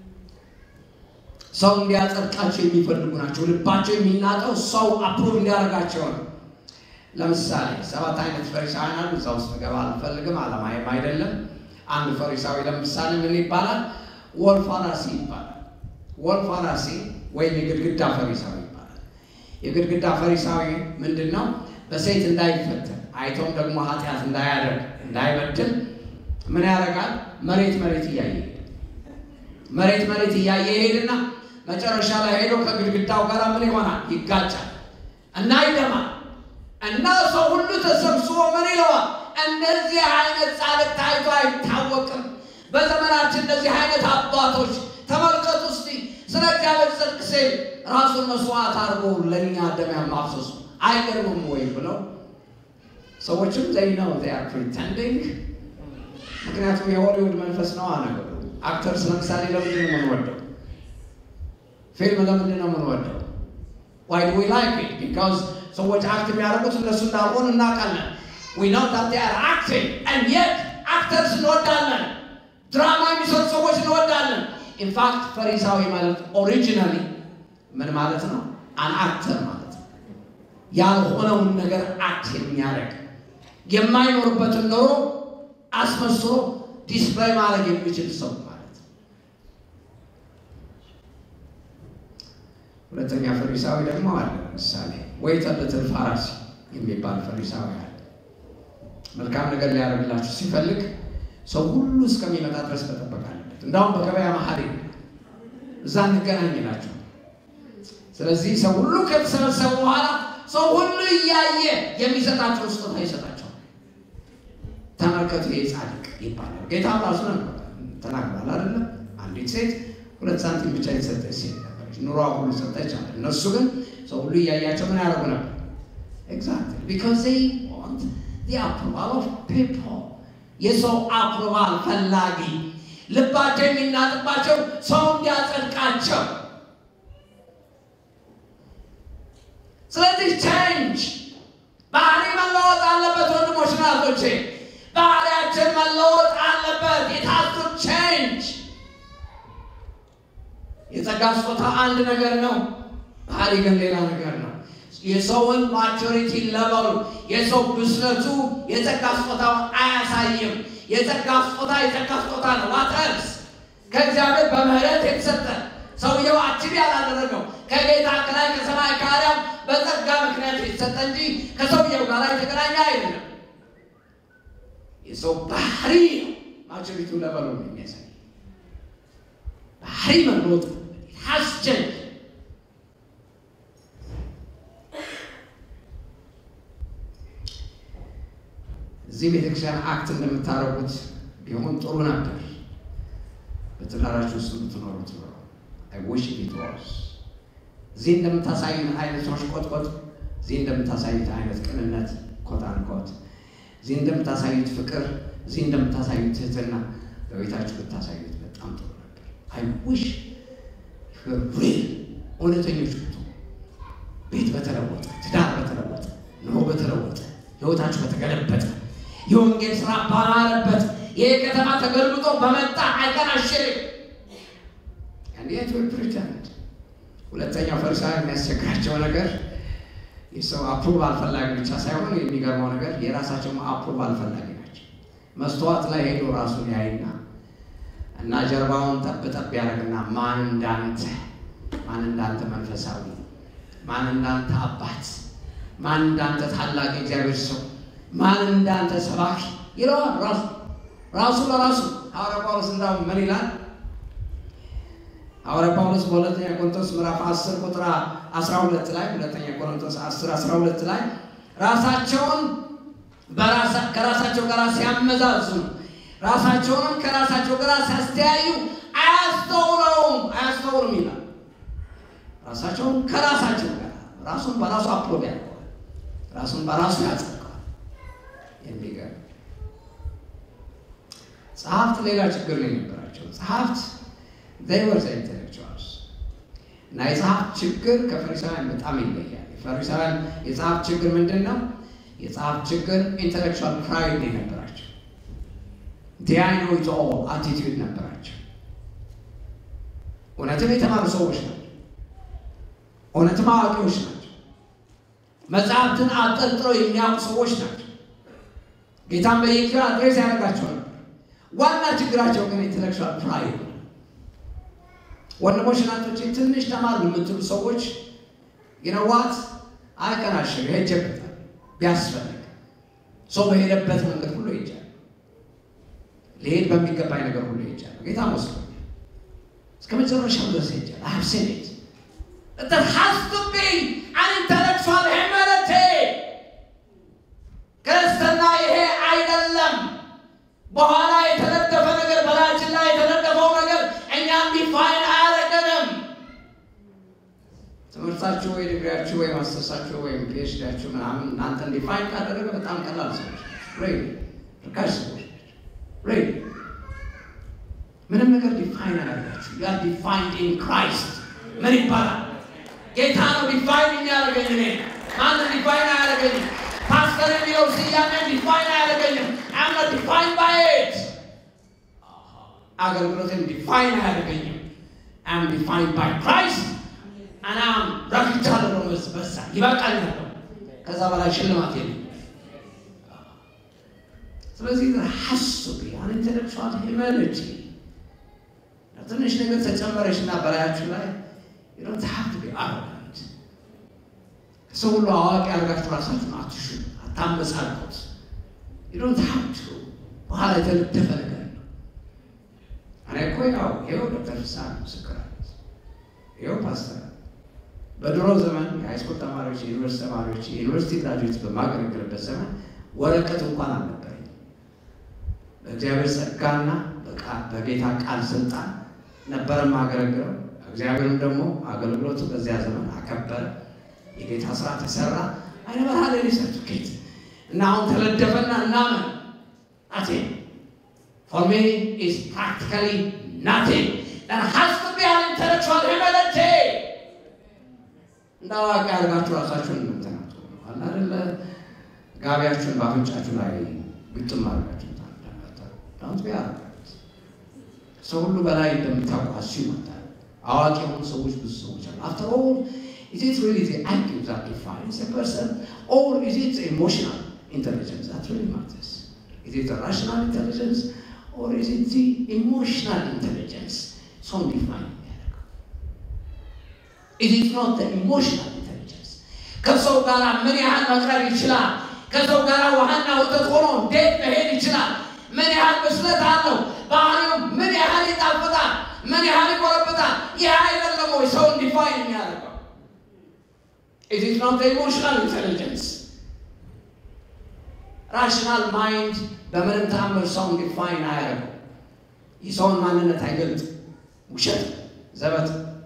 ሰው እንዲያጸድቃቸው የሚፈልጉ ናቸው። ልባቸው የሚናጠው ሰው አፕሩቭ እንዲያደርጋቸው ነው። ለምሳሌ ሰባት አይነት ፈሪሳውያን አሉ። እዛ ውስጥ ገባ አልፈልግም፣ አለማየም አይደለም። አንድ ፈሪሳዊ ለምሳሌ ምን ይባላል? ወልፋራሲ ይባላል። ወልፋራሲ ወይም የግድግዳ ፈሪሳዊ ይባላል። የግድግዳ ፈሪሳዊ ምንድን ነው? በሴት እንዳይፈተን አይቶም ደግሞ ኃጢአት እንዳያደርግ እንዳይበድል ምን ያደርጋል? መሬት መሬት እያየ መሬት መሬት እያየ ይሄድና መጨረሻ ላይ ሄዶ ከግድግዳው ጋር ምን ይሆናል? ይጋጫል እና ይደማል እና ሰው ሁሉ ተሰብስቦ ምን ይለዋል? እንደዚህ አይነት ጻድቅ ታይቶ አይታወቅም። በዘመናችን እንደዚህ አይነት አባቶች ተመልከቱ እስቲ ስለ እግዚአብሔር ጽድቅ ሲል ራሱን መስዋዕት አድርጎ ለእኛ ደም ማፍሰሱ አይገርምም ወይ ብለው ሰዎችም ዘይ ነው they are pretending ምክንያቱም የሆሊውድ መንፈስ ነው ነገሩ። አክተርስ ለምሳሌ ለምንድን ነው የምንወደው? ፊልም ለምንድን ነው የምንወደው? why do we like it? because ሰዎች አክት የሚያደርጉት እነሱ እንዳልሆኑ እናውቃለን። we know that they are acting and yet actors እንወዳለን። ድራማ የሚሰሩ ሰዎች እንወዳለን። ኢንፋክት ፈሪሳዊ ማለት ኦሪጂናሊ ምን ማለት ነው? አን አክተር ማለት ነው። ያልሆነውን ነገር አክት የሚያደርግ የማይኖርበትን ኖሮ አስመስሎ ዲስፕላይ ማድረግ የሚችል ሰው ማለት ነው። ሁለተኛ ፈሪሳዊ ደግሞ አለ። ለምሳሌ ወይ ተልትል ፋራሲ የሚባል ፈሪሳዊ አለ። መልካም ነገር ሊያደርግላችሁ ሲፈልግ ሰው ሁሉ እስከሚመጣ ድረስ መጠበቅ አለበት። እንዳውም በገበያ መሀል እዛ እንገናኝ ናቸው። ስለዚህ ሰው ሁሉ ከተሰበሰቡ በኋላ ሰው ሁሉ እያየ የሚሰጣቸው ስጦታ ይሰጣቸዋል። ተመልከቱ፣ ይህ ጻድቅ ይባላል። ጌታ ራሱ ተናግሯል አይደለም? አንዲት ሴት ሁለት ሳንቲም ብቻ የተሰጠች ሴት ነበረች። ኑሯ ሁሉ ሰጠች አለ። እነሱ ግን ሰው ሁሉ እያያቸው ምን ያደርጉ ነበር? ኤግዛክትሊ ቢኮዝ ዜይ ዋንት ዘ አፕሩቫል ኦፍ ፒፕል የሰው አፕሩቫል ፈላጊ ልባቸው የሚናጥባቸው ሰው እንዲያጸድቃቸው። ስለዚህ ቼንጅ ባህሪ መለወጥ አለበት። ወንድሞች ናቶቼ ባህሪያችን መለወጥ አለበት። የታቱ ቼንጅ የጸጋ ስጦታ አንድ ነገር ነው። ባህሪ ግን ሌላ ነገር ነው። የሰውን ማቹሪቲ ለበሉ የሰው ብስለቱ የጸጋ ስጦታውን አያሳይም። የጸጋ ስጦታ የጸጋ ስጦታ ነው። ዋተርስ ከእግዚአብሔር በምህረት የተሰጠ ሰውየው አችብ ያላደረገው ከጌታ ከላይ ከሰማይ ከአርያም በጸጋ ምክንያት የተሰጠ እንጂ ከሰውየው ጋር የተገናኘ አይደለም። የሰው ባህሪ ነው ማቹሪቱ ለበሉ ነው የሚያሳይ ባህሪ መለወጥ ሀስቸን እዚህ ቤተክርስቲያን አክት እንደምታደርጉት ቢሆን ጥሩ ነበር። በትዳራችሁ ውስጥ የምትኖሩት ነው። አይ ዊሽ ኢት ዋዝ እዚህ እንደምታሳዩት አይነት መሽቆጥቆጥ፣ እዚህ እንደምታሳዩት አይነት ቅንነት ኮት አንኮት፣ እዚህ እንደምታሳዩት ፍቅር፣ እዚህ እንደምታሳዩት ትህትና በቤታችሁ ብታሳዩት በጣም ጥሩ ነበር። አይ ዊሽ ሪል እውነተኞች ብቱ ቤት በተለወጠ ትዳር በተለወጠ ኑሮ በተለወጠ ህይወታችሁ በተገለበጠ የወንጌል ስራ ባማረበት ይህ ከተማ ተገልብጦ በመጣ አይቀናሽርም። እንዴት ፕሪተንድ ሁለተኛው ፈሪሳዊ የሚያስቸግራቸው ነገር የሰው አፕሩቫል ፈላጊ ብቻ ሳይሆን የሚገርመው ነገር የራሳቸው አፕሩቫል ፈላጊ ናቸው። መስተዋት ላይ ሄዶ ራሱን ያይና እና ጀርባውን ጠብ ጠብ ያደርግና ማን እንዳንተ ማን እንዳንተ መንፈሳዊ ማን እንዳንተ አባት ማን እንዳንተ ታላቅ የእግዚአብሔር ሰው ማን እንዳንተ ሰባኪ ይለዋል። ራሱ ራሱ ለራሱ ሐዋርያ ጳውሎስ እንዳውም ምን ይላል? ሐዋርያ ጳውሎስ በሁለተኛ ቆሮንቶስ ምዕራፍ 10 ቁጥር 12 ላይ ሁለተኛ ቆሮንቶስ 10 12 ላይ ራሳቸውን ከራሳቸው ጋር ሲያመዛዝኑ ራሳቸውንም ከራሳቸው ጋር ሲያስተያዩ አያስተውለውም አያስተውሉም ይላል። ራሳቸውን ከራሳቸው ጋር ራሱን በራሱ አፕሮቭ ያደርገዋል። ራሱን በራሱ ያጸድቀዋል። የሚገርም ጸሐፍት ሌላ ችግር ነው የነበራቸው። ጸሐፍት ዘይወር ኢንቴሌክቹዋልስ እና የጸሐፍት ችግር ከፈሪሳውያን በጣም ይለያል። የፈሪሳውያን የጸሐፍት ችግር ምንድን ነው? የጸሐፍት ችግር ኢንቴሌክቹዋል ፕራይድ ነው የነበራቸው። ዲያይኖ ኢት ኦል አቲቲዩድ ነበራቸው። እውነትም የተማሩ ሰዎች ናቸው። እውነትም አዋቂዎች ናቸው። መጽሐፍትን አጠርጥረው የሚያውቁ ሰዎች ናቸው። ጌታን በየጊዜው አድሬስ ያደርጋቸው ነበር። ዋና ችግራቸው ግን ኢንቴሌክቹዋል ፕራይድ ነው። ወንድሞች ናቶች ትንሽ ተማር የምትሉ ሰዎች ይነዋት አይቀናሽም። ሄጀበታል ቢያስፈልግ ሰው በሄደበት መንገድ ሁሉ ይሄጃል። ሊሄድ በሚገባኝ ነገር ሁሉ ይሄጃል። ጌታ መስሎ እስከ መጨረሻው ድረስ ይሄጃል። አብሴኔት That has to be an intellectual humility. ክርስትና ይሄ አይደለም። በኋላ የተነደፈ ነገር በላያችን ላይ የተነደፈው ነገር እኛም ዲፋይን አያደርገንም። ትምህርታችሁ ወይ ዲግሪያችሁ ወይ ማስተርሳችሁ ወይም ፒኤችዲያችሁ ምናምን እናንተን ዲፋይን ካደረገ በጣም ቀላል ሰዎች ሬ ርካሽ ሰዎች ሬ ምንም ነገር ዲፋይን አያደርጋችሁ። ዩ አር ዲፋይንድ ኢን ክራይስት ምን ይባላል? ጌታ ነው ዲፋይን የሚያደርገኝ። እኔ ማንም ዲፋይን አያደርገኝም። ፓስተር የሚለው ስያሜ ዲፋይን አያደርገኝም። አም ኖት ዲፋይን ባይ ኢት አገልግሎትን ዲፋይን አያደርገኝም። አም ዲፋይን ባይ ክራይስት አናም ረክቻለሁ ነው በዛ ይበቃኛል። ከዛ በላይ ሽልማት የለም። ስለዚህ ሀሱ አን ኢንቴሌክቹዋል ሂውማኒቲ ትንሽ ነገር ተጨመረች እና በላያችሁ ላይ ዶንት ሀብ ቱ ቢ አሮጋንት ሰው ሁሉ አዋቂ አድርጋችሁ ራሳችሁን አትሹ፣ አታመጻድቁት። ዶንት ሀብ ቱ በኋላ የተለደፈ ነገር ነው። እኔ እኮ ያው ይኸው ዶክተር ፍስሐ ምስክር አለት ይኸው ፓስተር በድሮ ዘመን የሃይስኩል ተማሪዎች፣ የዩኒቨርሲቲ ተማሪዎች፣ የዩኒቨርሲቲ ግራጁዌት በማገለግልበት ዘመን ወረቀት እንኳን አልነበረኝ። በእግዚአብሔር ጸጋና በጌታ ቃል ስልጣን ነበረ የማገለግለው። እግዚአብሔርም ደግሞ አገልግሎቱ በዚያ ዘመን አከበረ። የጌታ ስራ ተሰራ። አይነ በርሃ ሰርቲፊኬት እና አሁን ተለደፈና እናመን ናቴ ፎር ሚ ኢዝ ፕራክቲካሊ ናቲንግ that has to be an intellectual humility እንደ አዋቂ አድርጋችሁ ራሳችሁን የምትናቱ አለ አይደለ? ጋቢያችሁን በአፍንጫችሁ ላይ ግጥም አድርጋችሁ ዳንት ቢያ ሰው ሁሉ በላይ እንደምታውቁ አሱ ይመጣል። አዋቂ የሆኑ ሰዎች ብዙ ሰዎች አሉ። አፍተር ኦል is it really the IQ that defines a person or is it the emotional intelligence that really matters? Is it the rational intelligence or is it the emotional intelligence? ሰውን ዲፋይን የሚያደርገው is it not the emotional intelligence? ከሰው ጋር ምን ያህል መቅረብ ይችላል? ከሰው ጋር ውሃና ወተት ሆኖ እንዴት መሄድ ይችላል? ምን ያህል ብስለት አለው? ባህሪው ምን ያህል ይጣፍጣል? ምን ያህል ይቆረብጣል? ይህ አይደለም ወይ ሰውን ዲፋይን የሚያደርገው? It is not the emotional intelligence. ራሽናል ማይንድ በምንም ተአምር ሰውን ዲፋይን አያደርገው። የሰውን ማንነት አይገልጥ። ውሸት፣ ዘበት።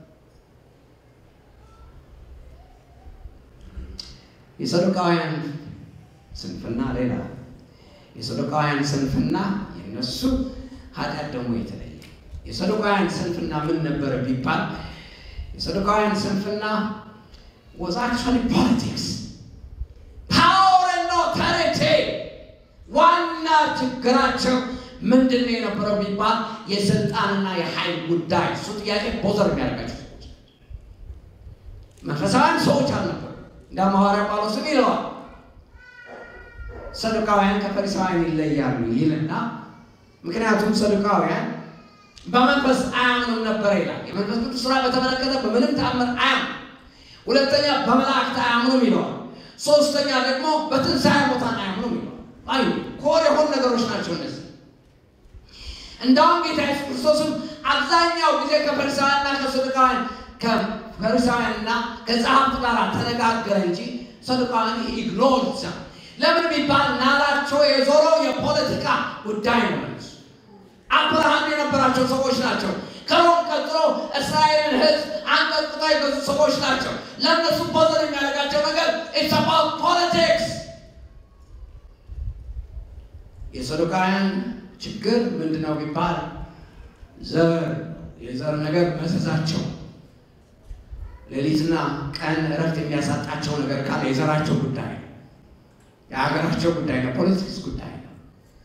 የሰዱቃውያን ስንፍና ሌላ፣ የሰዱቃውያን ስንፍና የነሱ ኃጢአት ደግሞ የተለየ። የሰዱቃውያን ስንፍና ምን ነበረ ቢባል የሰዱቃውያን ስንፍና was actually politics. Power and authority. ዋና ችግራቸው ምንድን ነው የነበረው ቢባል የስልጣንና የኃይል ጉዳይ። እሱ ጥያቄ ቦዘር የሚያደርጋቸው ሰዎች መንፈሳውያን ሰዎች አልነበሩ። እንደ ሐዋርያ ጳውሎስም ይለዋል ሰዱቃውያን ከፈሪሳውያን ይለያሉ ይልና ምክንያቱም ሰዱቃውያን በመንፈስ አያምኑም ነበረ ይላል። የመንፈስ ቅዱስ ስራ በተመለከተ በምንም ተአምር አያምኑ ሁለተኛ በመላእክት አያምኑም ይለዋል። ሶስተኛ ደግሞ በትንሣኤ ሙታን አያምኑም ይለዋል። አይ ኮር የሆኑ ነገሮች ናቸው እነዚህ። እንዳውም ጌታ ኢየሱስ ክርስቶስም አብዛኛው ጊዜ ከፈሪሳውያንና ከሰዱቃውያን ከፈሪሳውያንና ከጸሐፍት ጋር ተነጋገረ እንጂ ሰዱቃውያን ኢግኖር ለምን ቢባል ናላቸው የዞረው የፖለቲካ ጉዳይ ነው። እነሱ አብርሃም የነበራቸው ሰዎች ናቸው። ከሮም ቀጥሎ እስራኤልን ሕዝብ አንቀጥቅጦ የገዙ ሰዎች ናቸው። ለእነሱ ቦዘር የሚያደርጋቸው ነገር ኢትስ አባውት ፖለቲክስ። የሰዱቃውያን ችግር ምንድን ነው ቢባል ዘር የዘር ነገር መዘዛቸው ሌሊትና ቀን እረፍት የሚያሳጣቸው ነገር ካለ የዘራቸው ጉዳይ ነው። የሀገራቸው ጉዳይ ነው። ፖለቲክስ ጉዳይ ነው።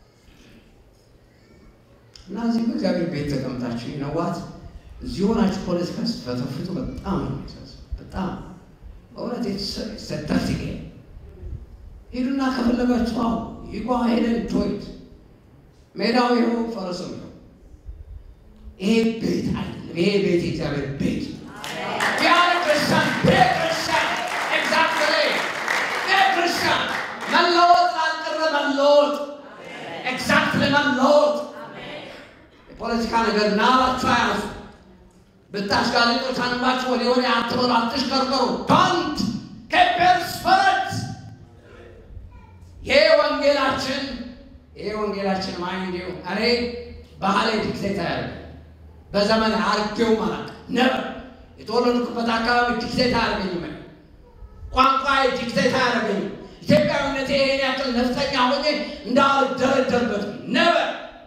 እና እዚህ በእግዚአብሔር ቤት ተቀምጣችሁ ይነዋት እዚህ ሆናችሁ ፖለቲካ ስትፈተፍቱ በጣም ነው የሚያሳዝነው። በጣም በእውነት ሰተርቲጌ ሂዱና ከፈለጋችሁ አሁ ይጓ ሄደን ጆይት ሜዳው ይኸው ፈረሱ ነው። ይሄ ቤት አይደለም። ይሄ ቤት የእግዚአብሔር ቤት ያለ ክርስቲያን ቤተ ክርስቲያን ኤግዛክትሊ ቤተ ክርስቲያን መለወጥ ላልቀረ መለወጥ ኤግዛክትሊ መለወጥ የፖለቲካ ነገር ናባችሁ አያዙ ብታሽጋልጦች አንባችሁ ወደ ወደ አትበሉ፣ አትሽከርከሩ። ዶንት ኬፐር ስፐረት ይሄ ወንጌላችን ይሄ ወንጌላችን ማይንድ እኔ ባህሌ ዲክቴት አያደርግ በዘመን አርጌው ማለት ነበር የተወለድኩበት አካባቢ ዲክቴት አያደርገኝም። ቋንቋ ዲክቴት አያደርገኝም። ኢትዮጵያዊነቴ ይሄን ያክል ነፍጠኛ ሆኜ እንዳልደረደርበት ነበር።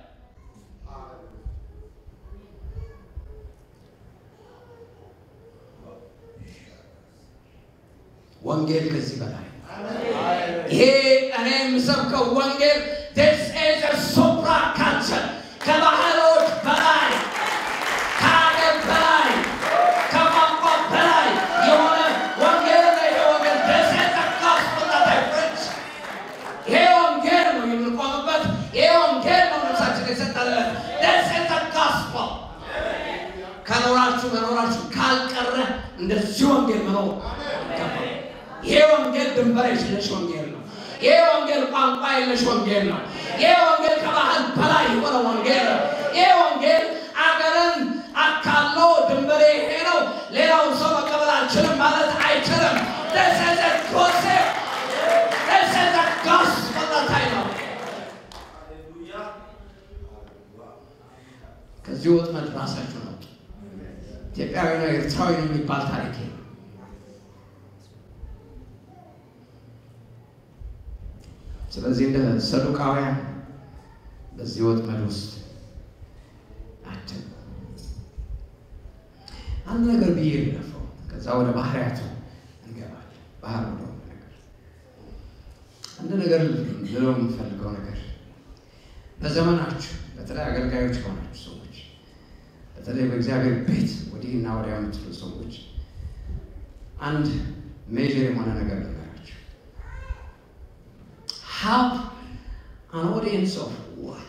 ወንጌል ከዚህ በላይ ይሄ እኔ የምሰብከው ወንጌል ስ ሱፕራ ካልቸር ከባህሎች በላይ ከኖራችሁ መኖራችሁ ካልቀረ እንደዚህ ወንጌል መኖር ይገባል። ይሄ ወንጌል ድንበር የለሽ ወንጌል ነው። ይሄ ወንጌል ቋንቋ የለሽ ወንጌል ነው። ይሄ ወንጌል ከባህል በላይ የሆነ ወንጌል ነው። ይሄ ወንጌል አገርን አካሎ ድንበሬ ይሄ ነው፣ ሌላውን ሰው መቀበል አልችልም ማለት አይችልም። This is a concept. This is a gospel that I know. ከዚህ ወጥመድ ራሳችሁ ነው። ኢትዮጵያዊ ነው ኤርትራዊ ነው የሚባል ታሪክ የለም። ስለዚህ እንደ ሰዱቃውያን በዚህ ወጥመድ ውስጥ አትም አንድ ነገር ብዬ ልለፈው፣ ከዛ ወደ ባህሪያቱ እንገባለን። ባህር ወደ ነገር አንድ ነገር ልለው የምፈልገው ነገር በዘመናችሁ በተለይ አገልጋዮች ከሆናችሁ ሰዎች በተለይ በእግዚአብሔር ቤት ወዲህና ወዲያ የምትሉ ሰዎች አንድ ሜጀር የሆነ ነገር ልንገራችሁ። ሃቭ አን ኦዲየንስ ኦፍ ዋን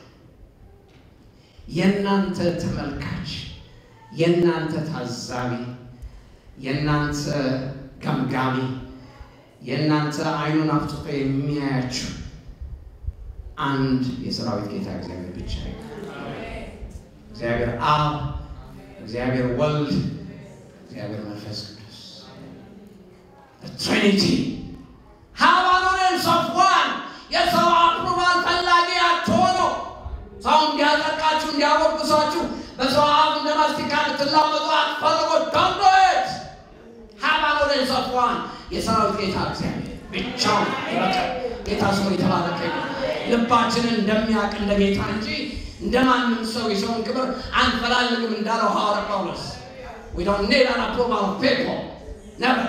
የእናንተ ተመልካች፣ የእናንተ ታዛቢ፣ የእናንተ ገምጋሚ፣ የእናንተ አይኑን አፍጥጦ የሚያያችሁ አንድ የሰራዊት ጌታ እግዚአብሔር ብቻ ነው። እግዚአብሔር አብ፣ እግዚአብሔር ወልድ፣ እግዚአብሔር መንፈስ ቅዱስ ትሪኒቲ ሃቭ አን ኦዲየንስ ኦፍ ዋን የሰው አፕሩቫል ፈላጊ አትሆኑ። ሰው እንዲያጠቃችሁ እንዲያወቅሷችሁ በሰው አፍ እንደ ማስቲካ ልትላመጡ አትፈልጉ። ዶንት ዱ ኢት ሃቭ አን ኦዲየንስ ኦፍ ዋን የሰራዊት ጌታ እግዚአብሔር ብቻውን ይበቃል። ጌታ ስሙ የተባረከ ይሁን። ልባችንን እንደሚያውቅ እንደ ጌታ እንጂ እንደ ማንም ሰው የሰውን ክብር አንፈላልግም እንዳለው ሐዋርያ ጳውሎስ we don't need an approval of people never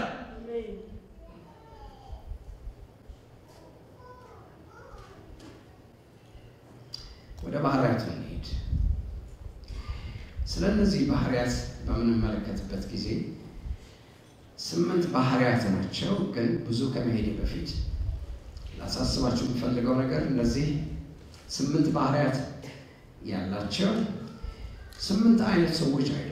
ወደ ባህሪያት እንሄድ። ስለ እነዚህ ባህሪያት በምንመለከትበት ጊዜ ስምንት ባህሪያት ናቸው። ግን ብዙ ከመሄድ በፊት ላሳስባችሁ የምፈልገው ነገር እነዚህ ስምንት ባህሪያት ያላቸው ስምንት አይነት ሰዎች አይደሉም።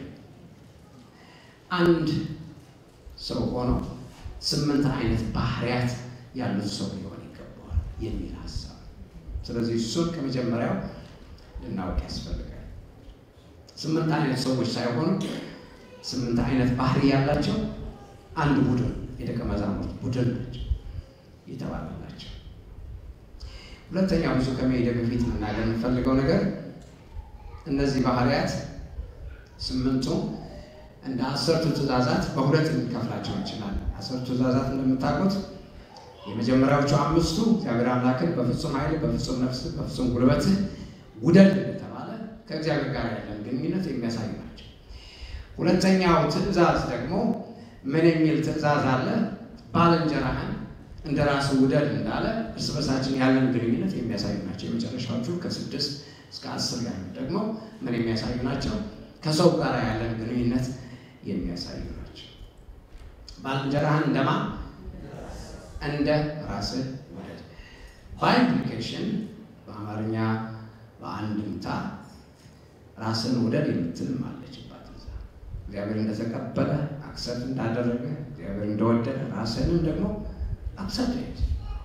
አንድ ሰው ሆኖ ስምንት አይነት ባህሪያት ያሉት ሰው ሊሆን ይገባዋል የሚል ሀሳብ። ስለዚህ እሱን ከመጀመሪያው ልናውቅ ያስፈልጋል። ስምንት አይነት ሰዎች ሳይሆኑ ስምንት አይነት ባህሪ ያላቸው አንድ ቡድን የደቀ መዛሙርት ቡድን ናቸው የተባለላቸው። ሁለተኛ ብዙ ከመሄደ በፊት መናገር የምፈልገው ነገር እነዚህ ባህሪያት ስምንቱ እንደ አስርቱ ትእዛዛት በሁለት ልንከፍላቸው እንችላለን። አስርቱ ትእዛዛት እንደምታውቁት የመጀመሪያዎቹ አምስቱ እግዚአብሔር አምላክን በፍጹም ኃይል፣ በፍጹም ነፍስ፣ በፍጹም ጉልበትህ ውደድ እንደተባለ ከእግዚአብሔር ጋር ያለን ግንኙነት የሚያሳዩ ናቸው። ሁለተኛው ትእዛዝ ደግሞ ምን የሚል ትእዛዝ አለ? ባልንጀራህን እንደ ራስህ ውደድ እንዳለ እርስ በርሳችን ያለን ግንኙነት የሚያሳዩ ናቸው። የመጨረሻዎቹ ከስድስት እስከ አስር ያሉ ደግሞ ምን የሚያሳዩ ናቸው? ከሰው ጋር ያለን ግንኙነት የሚያሳዩ ናቸው። ባልንጀራህን እንደማ እንደ ራስህ ውደድ። በኢምፕሊኬሽን በአማርኛ በአንድምታ ራስን ውደድ የምትልም አለችባት እዛ እግዚአብሔር እንደተቀበለ አክሰፕት እንዳደረገ እግዚአብሔር እንደወደደ ራስንም ደግሞ አክሰፕት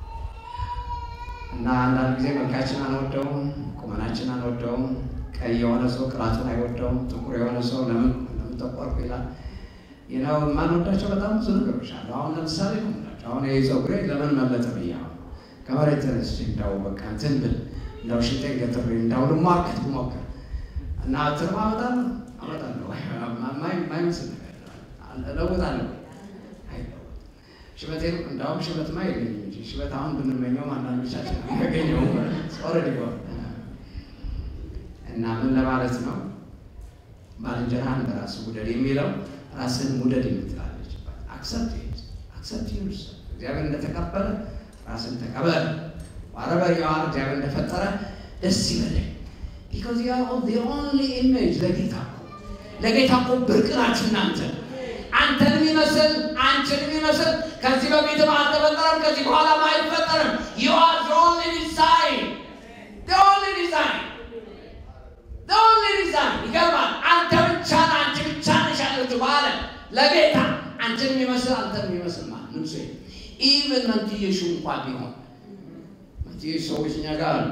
እና አንዳንድ ጊዜ መልካችን አንወደውም፣ ቁመናችን አንወደውም። ቀይ የሆነ ሰው ቅላቱን አይወደውም። ጥቁር የሆነ ሰው ለምን ለምን ጠቆርኩ ይላል። ይነው የማንወዳቸው በጣም ብዙ ነገሮች አሉ። አሁን ለምሳሌ ነው የምላቸው። አሁን ይህ ፀጉሬ ለምን መለጠ ብዬ አሁን ከመሬት ተነስቼ እንዳው በቃ እንትን ብል እንዳው ሽንጤን ገትሬ እንዳው ልሟገት ብሞክር እና ትርማ አመጣለሁ አመጣለሁ ማይመስል ነገር እለውጣለሁ ሽበቴን እንዳውም ሽበትማ የለኝም እንጂ ሽበት አሁን ብንመኘውም አንዳንዶቻችን ያገኘው ኦልሬዲ እና ምን ለማለት ነው? ባልንጀራህን በራስህ ውደድ የሚለው ራስህን ውደድ የምትላለች አክሰፕት አክሰፕት ዩርስ እግዚአብሔር እንደተቀበለ ራስን ተቀበል። ዋረበር የዋር እግዚአብሔር እንደፈጠረ ደስ ይበለኝ። ቢኮዝ ዩ አር ዘ ኦንሊ ኢሜጅ ለጌታ ለጌታ እኮ ብርቅ ናችሁ እናንተ አንተን የሚመስል አንቺን የሚመስል ከዚህ በፊትም አልተፈጠረም፣ ከዚህ በኋላም አይፈጠርም። ዩ አር ዘ ኦንሊ ዲዛይን ዘ ኦንሊ ዲዛይን ዘ ኦንሊ ዲዛይን። ይገርማል። አንተ ብቻ ነህ፣ አንቺ ብቻ ለጌታ አንተን የሚመስል አንተን የሚመስል ማለት ንጉሴ ኢቨን መንትየሹ እንኳ ቢሆን መንትየሹ ሰዎች እኛ ጋር አሉ።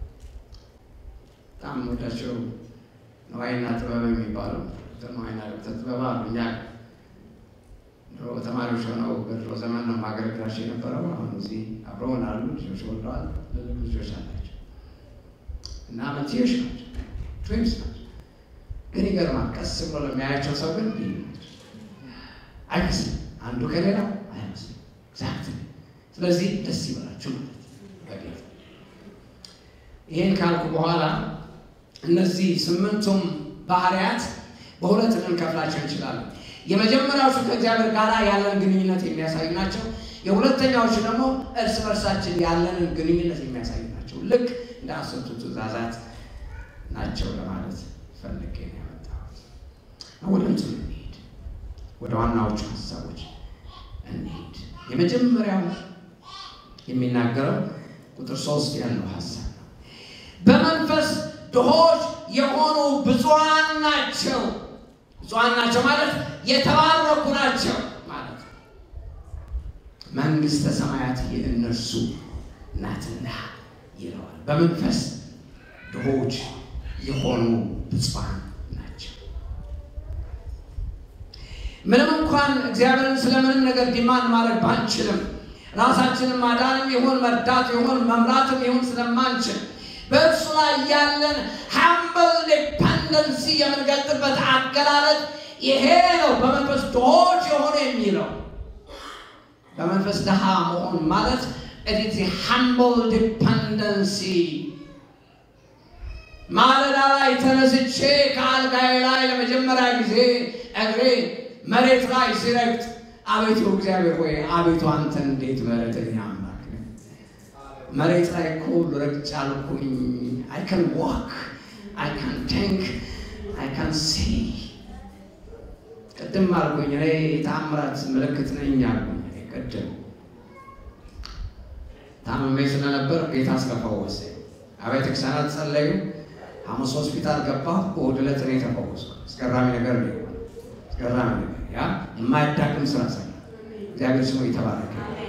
በጣም ወዳቸው ነዋይና ጥበብ የሚባሉ ነዋይና ጥበብ አሉ እኛ ድሮ ተማሪዎች ሆነው በድሮ ዘመን ነው ማገልገላቸው የነበረው። አሁን እዚህ አብረውን አሉ። ልጆች ወልደዋል። ልጆች አላቸው እና መንትዮች ናቸው፣ ትዊንስ ናቸው። ግን ይገርማል። ቀስ ብሎ ለሚያያቸው ሰው ግን ልዩ ናቸው። አይመስልም፣ አንዱ ከሌላው አይመስልም። ኤግዛክት። ስለዚህ ደስ ይበላችሁ ማለት በጌታ ይህን ካልኩ በኋላ እነዚህ ስምንቱም ባህሪያት በሁለት ልንከፍላቸው እንችላለን። የመጀመሪያዎቹ ከእግዚአብሔር ጋር ያለን ግንኙነት የሚያሳዩ ናቸው። የሁለተኛዎቹ ደግሞ እርስ በርሳችን ያለንን ግንኙነት የሚያሳዩ ናቸው። ልክ እንደ አስርቱ ትእዛዛት ናቸው ለማለት ፈልጌ ነው ያመጣሁት። ወደ እንትኑ እንሂድ፣ ወደ ዋናዎቹ ሀሳቦች እንሂድ። የመጀመሪያው የሚናገረው ቁጥር ሶስት ያለው ሀሳብ ነው። በመንፈስ ድሆች የሆኑ ብፁዓን ናቸው። ብፁዓን ናቸው ማለት የተባረኩ ናቸው ማለት ነው። መንግሥተ ሰማያት የእነርሱ ናትና ይለዋል። በመንፈስ ድሆች የሆኑ ብፁዓን ናቸው። ምንም እንኳን እግዚአብሔርን ስለምንም ነገር ዲማንድ ማድረግ ባንችልም ራሳችንን ማዳንም ይሁን መርዳት ይሁን መምራትም ይሁን ስለማንችል በእርሱ ላይ ያለን ሃምብል ዲፐንደንሲ የምንገልጥበት አገላለጥ ይሄ ነው። በመንፈስ ድሆች የሆነ የሚለው በመንፈስ ድሃ መሆን ማለት ኢትስ ሃምብል ዲፐንደንሲ። ማለዳ ላይ ተነስቼ ከአልጋዬ ላይ ለመጀመሪያ ጊዜ እግሬ መሬት ላይ ሲረግጥ አቤቱ እግዚአብሔር ሆይ አቤቱ አንተ እንዴት ምሕረተኛ አምላክ ነህ። መሬት ላይ እኮ ረግጬ አልኩኝ። አይ ካን ዋክ አይ ካን ቲንክ አይ ካን ሲ ቅድም አልኩኝ እኔ የተአምራት ምልክት ነኝ አልኩኝ። ቅድም ታምሜ ስለነበር ጌታ አስከፈወሰኝ። አብያተ ክርስቲያናት ጸለዩ። ሐሙስ ሆስፒታል ገባሁ። እሑድ ዕለት እኔ ተፈወስኩ። አስገራሚ ነገር ነው። አስገራሚ ነገር ያ የማያዳግም ስራ ሰራ። እግዚአብሔር ስሙ የተባረከ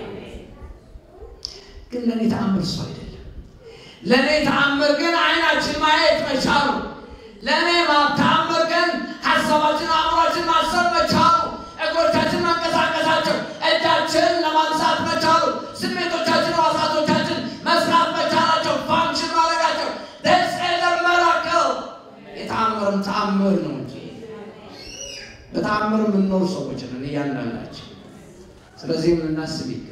ግን ለእኔ ተአምር እሱ አይደለም። ለእኔ ተአምር ግን አይናችን ማየት መቻሉ፣ ለእኔ ተአምር ግን ሀሳባችን አእምሯችን ማሰብ መቻሉ፣ እግሮቻችን መንቀሳቀሳቸው፣ እጃችን ለማንሳት መቻሉ፣ ስሜቶቻችን ሕዋሳቶቻችን መስራት መቻላቸው፣ ፋንክሽን ማድረጋቸው ደስ መራከል የተአምርም ተአምር ነው እንጂ በተአምር የምንኖር ሰዎች ነን እያንዳንዳችን። ስለዚህም ልናስብ ይገባል።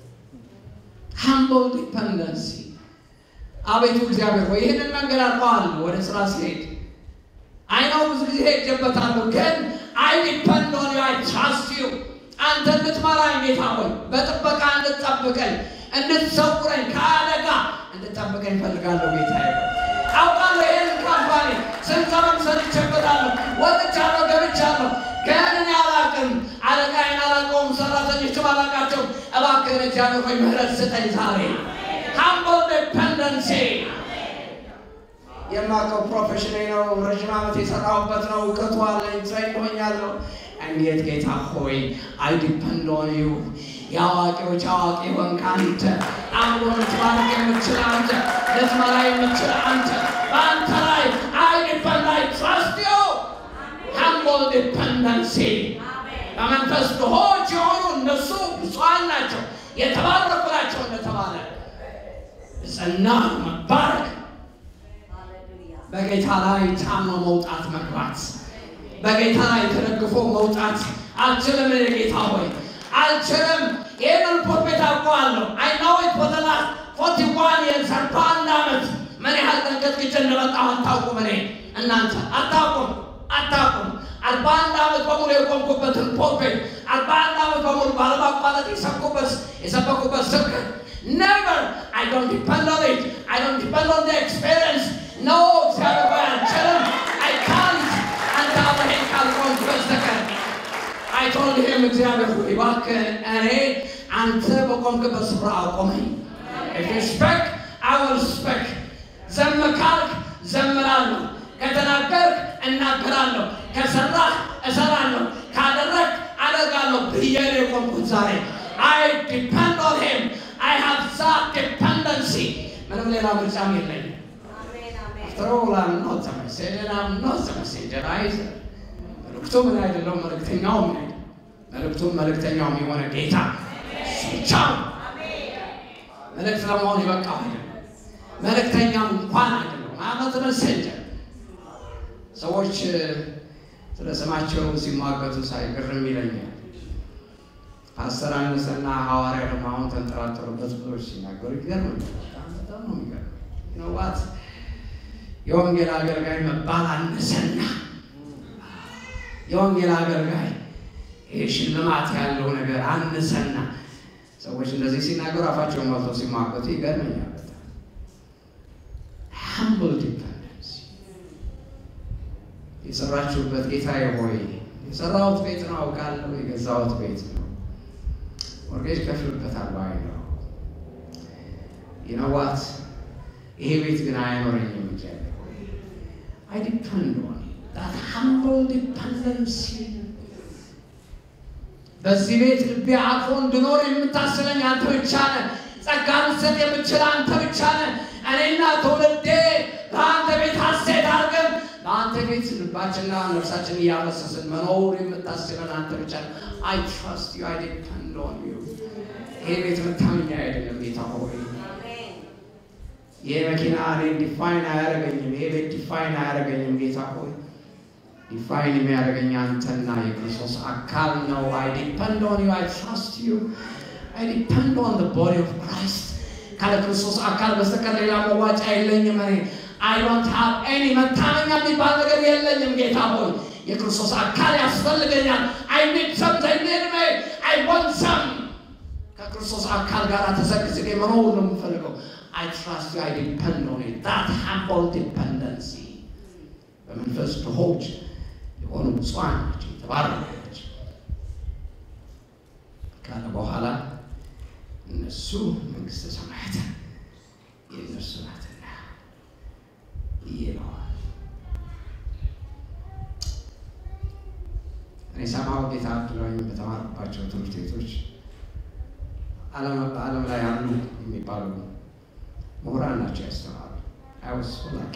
ሃምብል ዲፐንደንሲ አቤቱ እግዚአብሔር ሆይ ይህንን መንገድ አውቀዋለሁ። ወደ ስራ ሲሄድ አይነው ብዙ ጊዜ ሄጄበታለሁ፣ ግን አይ ዲፐንድ ኦን ዩ አይ ትራስት ዩ አንተ እንድትመራኝ ጌታ ሆይ በጥበቃ እንድትጠብቀኝ፣ እንድትሰውረኝ፣ ከአደጋ እንድትጠብቀኝ እፈልጋለሁ ጌታ አውቃለሁ። ይህንን ካምፓኒ ስንት ዘመን ሰርቼበታለሁ፣ ወጥቻለሁ፣ ገብቻለሁ፣ ግን እኔ አላውቅም። አለቃዬን አላውቀውም፣ ሰራተኞችም አላውቃቸውም። እባክህን እግዚአብሔር ሆይ ምህረት ስጠኝ ዛሬ ሃምብል ዲፐንደንሲ የማውቀው ፕሮፌሽን ነው። ረዥም ዓመት የሰራሁበት ነው። እውቀቱ አለኝ። ትሬንድ ሆኛለሁ። እንዴት ጌታ ሆይ አይ ዲፐንድ ኦን ዩ የአዋቂዎች አዋቂ ሆንክ አንተ። አእምሮ ልትባርክ የምትችል አንተ፣ ልትመራ የምትችል አንተ። በአንተ ላይ አይ ዲፐንድ አይ ትራስት ዩ ሃምብል ዲፐንደንሲ በመንፈስ ድሆች የሆኑ እነሱ ብፁዓን ናቸው፣ የተባረኩ ናቸው እንደተባለ ጽና መባረክ በጌታ ላይ ታምኖ መውጣት መግባት፣ በጌታ ላይ ተደግፎ መውጣት። አልችልም፣ እኔ ጌታ ሆይ አልችልም። ይህንን ፕሮፌት አውቀዋለሁ። አይናወት በተላ ፎርቲ ዋን የርስ አርባ አንድ ዓመት ምን ያህል ተንቀጥቅጬ እንደመጣሁ አታውቁም። እኔ እናንተ አታውቁም፣ አታውቁም። አርባ አንድ ዓመት በሙሉ የቆምኩበትን ፕሮፌት አርባ አንድ ዓመት በሙሉ ባለማቋረጥ የሰብኩበት የሰበኩበት ስብከት never I don't depend on it I don't depend on the experience no እግዚአብሔር ሆይ አልችልም I can't አንተ አብረኸኝ ካልቆምክ በስተቀር I told him እግዚአብሔር ሆይ እባክህ እኔ አንተ በቆምክበት ስፍራ አቆመኝ if you speak I will speak ዘም ካልክ ዘምራለሁ ከተናገርክ እናገራለሁ ከሰራህ እሰራለሁ ካደረግክ ብዬ ነው የቆምኩት ዛሬ። አይ ዲፐንድ ኦን ሂም አይ ሃቭ ዛት ዲፐንደንሲ። ምንም ሌላ ምርጫም የለኝም። After all, I'm not a messenger, I'm not a messenger either. መልእክቱ ምን አይደለም፣ መልእክተኛው ምን አይደለም። መልእክቱም መልእክተኛውም የሆነ ጌታ እሱ ብቻ ነው። መልእክት ለመሆን የበቃው አይደለም። መልእክተኛም እንኳን አይደለም። አመት መሰንጀር ሰዎች ስለ ስማቸው ሲሟገቱ ሳይ ግርም ይለኛል። ፓስተር አነሰና ሐዋርያ ደግሞ አሁን ተንጠራጠሩበት ብዙዎች ሲናገሩ ይገርመኛል። በጣም በጣም ነው የሚገርመኝ። ነዋት የወንጌል አገልጋይ መባል አነሰና የወንጌል አገልጋይ ይህ ሽልማት ያለው ነገር አነሰና ሰዎች እንደዚህ ሲናገሩ አፋቸውን ሞልተው ሲሟገቱ ይገርመኛል። በጣም ሃምብል ዲፐንደንስ የሰራችሁበት ጌታዬ ሆይ የሰራሁት ቤት ነው አውቃለሁ፣ የገዛሁት ቤት ነው ሞርጌጅ ከፍልበታለሁ አይ ነው ይነዋት ይሄ ቤት ግን አይኖረኝም እንጂ አይ ዲፐንድ ኦን ዳት ሃምብል ዲፐንደንሲ በዚህ ቤት ልቤ አርፎ እንድኖር የምታስበኝ አንተ ብቻ ነህ። ጸጋ ልትሰጥ የምችል አንተ ብቻ ነህ። እኔና ትውልዴ በአንተ ቤት ሐሴት አድርገን በአንተ ቤት ልባችንና ነፍሳችን እያፈሰስን መኖር የምታስበን አንተ ብቻ ነህ። አይ ትራስት ዩ አይ ዲፐንድ ኦን ዩ። ይሄ ቤት መታመኛ አይደለም ጌታ ሆይ ይሄ መኪና እኔን ዲፋይን አያደርገኝም። ይሄ ቤት ዲፋይን አያደርገኝም ጌታ ሆይ ዲፋይን የሚያደርገኝ አንተና የክርስቶስ አካል ነው። አይ ዲፐንድ ኦን ዩ አይ ትራስት ዩ አይ ዲፐንድ ኦን ዘ ቦዲ ኦፍ ክራይስት። ካለ ክርስቶስ አካል በስተቀር ሌላ መዋጫ የለኝም። እኔ አይ ዶንት ሃቭ ኤኒ መታመኛ የሚባል ነገር የለኝም ጌታ ሆይ የክርስቶስ አካል ያስፈልገኛል። አይ ኒድ ሰምቲንግ ኢን ሚ አይ ዋንት ሰም ከክርስቶስ አካል ጋር ተሰግስጌ መኖር ነው የምፈልገው። I trust you, I depend on it. That humble dependency. በመንፈስ ድሆች የሆኑ ብፁዓን ናቸው፣ የተባረኩ ናቸው ካለ በኋላ እነሱ መንግስተ ሰማያት የእነሱ ናትና ይለዋል። እኔ ሰማው ጌታ አድሎኝ በተማርኩባቸው ትምህርት ቤቶች በዓለም ላይ አሉ የሚባሉ ምሁራን ናቸው ያስተማሩ። አይወስ ላኪ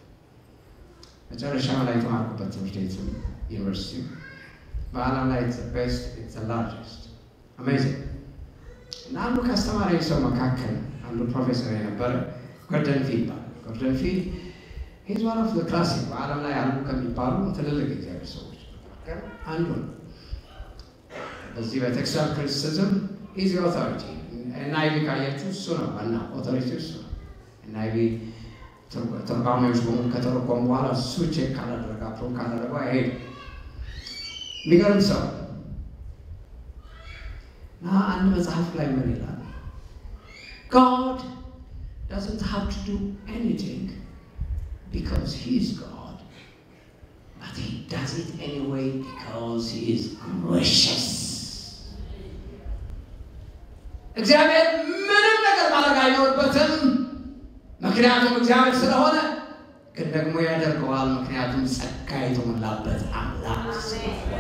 መጨረሻ ላይ የተማርኩበት ትምህርት ቤት ዩኒቨርሲቲ በዓለም ላይ ቤስት ላርጀስት አሜዚንግ እና አንዱ ከአስተማሪ ሰው መካከል አንዱ ፕሮፌሰር የነበረ ጎርደን ፊ ይባላል። ጎርደን ፊ ሂዝ ዋን ኦፍ ክላሲክ በዓለም ላይ አሉ ከሚባሉ ትልልቅ እግዚአብሔር ሰዎች መካከል አንዱ ነው። በዚህ በቴክስታል ክሪቲሲዝም ኢዚ ኦቶሪቲ ኤንአይቪ ካያችሁ እሱ ነው ዋና ኦቶሪቲ እሱ ነው። ኤንአይቪ ተርጓሚዎች በሙሉ ከተረጎሙ በኋላ እሱ ቼክ ካላደረገ አፕሮቭ ካላደረገ አይሄድም። የሚገርም ሰው እና አንድ መጽሐፍ ላይ ምን ይላል? God doesn't have to do anything because he is God, but he does it anyway because he is gracious. እግዚአብሔር ምንም ነገር ማድረግ አይኖርበትም፣ ምክንያቱም እግዚአብሔር ስለሆነ፣ ግን ደግሞ ያደርገዋል፣ ምክንያቱም ጸጋ የተሞላበት አምላክ ስለሆነ።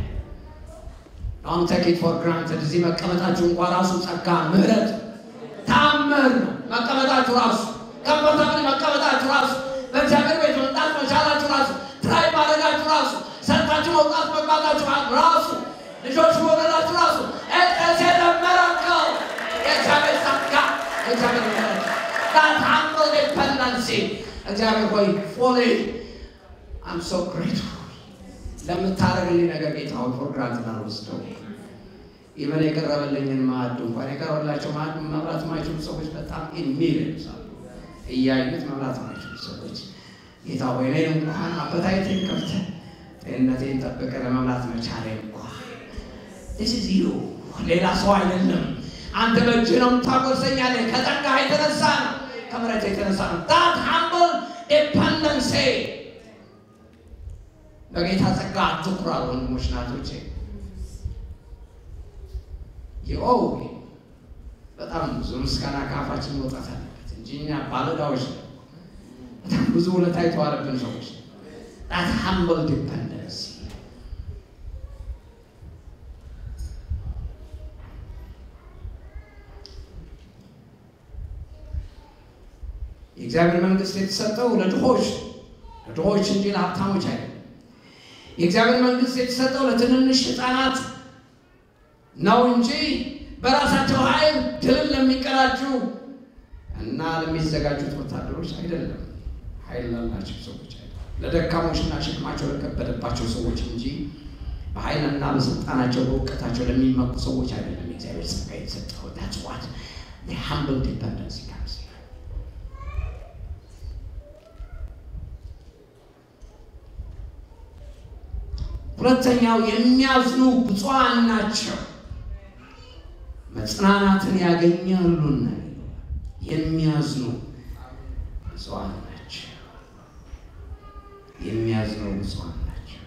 አሁን ቴክ ኢት ፎር ግራንትድ እዚህ መቀመጣችሁ እንኳ ራሱ ጸጋ፣ ምሕረት፣ ታምር ነው። መቀመጣችሁ ራሱ ከምፎርታብል መቀመጣችሁ ራሱ በእግዚአብሔር ቤት መምጣት መቻላችሁ ራሱ ትራይ ማድረጋችሁ ራሱ ሰርታችሁ መውጣት መግባታችሁ ራሱ ልጆች መውለዳችሁ ራሱ እቀስ የደመረከው የእግዚአብሔር ጸጋ የእግዚአብሔር ምሕረት that humble dependency እግዚአብሔር ሆይ ፎሌ አም ሶ ግሬትፉል ለምታደርግልኝ ነገር ጌታ ሆይ ፎር ግራንትድ አልወስደው። ኢቨን የቀረበልኝን ማዕድ እንኳን የቀረበላቸው ማዕድ መብላት የማይችሉ ሰዎች በጣም ኢሚሊየንስ አሉ። እያዩት መብላት የማይችሉ ሰዎች ጌታ ሆይ እኔን እንኳን አበታይቴን ከፍተህ ጤንነቴን ጠብቀህ ለመብላት መቻሌ እንኳን this is you ሌላ ሰው አይደለም። አንተ በእጅህ ነው የምታጎርሰኝ ያለ ከጸጋ የተነሳ ነው፣ ከምሕረት የተነሳ ነው። that humble dependency በጌታ ጸጋ አትኩራሩ ወንድሞች ናቶቼ። ይኸው በጣም ብዙ ምስጋና ከአፋችን መውጣት አለበት እንጂ እኛ ባለዕዳዎች ነው። በጣም ብዙ ውለታ የተዋለብን ሰዎች that humble dependency የእግዚአብሔር መንግስት የተሰጠው ለድሆች ለድሆች እንጂ ለሀብታሞች አይደለም። የእግዚአብሔር መንግስት የተሰጠው ለትንንሽ ህፃናት ነው እንጂ በራሳቸው ኃይል ድልን ለሚቀዳጁ እና ለሚዘጋጁት ወታደሮች አይደለም። ኃይል ላላቸው ሰዎች አይደለም። ለደካሞችና ሸክማቸው ለከበደባቸው ሰዎች እንጂ በኃይልና በስልጣናቸው በእውቀታቸው ለሚመኩ ሰዎች አይደለም። የእግዚአብሔር ጸጋ የተሰጠው that's what the humble dependency comes here. ሁለተኛው የሚያዝኑ ብፁዓን ናቸው መጽናናትን ያገኛሉና የሚያዝኑ ብፁዓን ናቸው። የሚያዝኑ ብፁዓን ናቸው።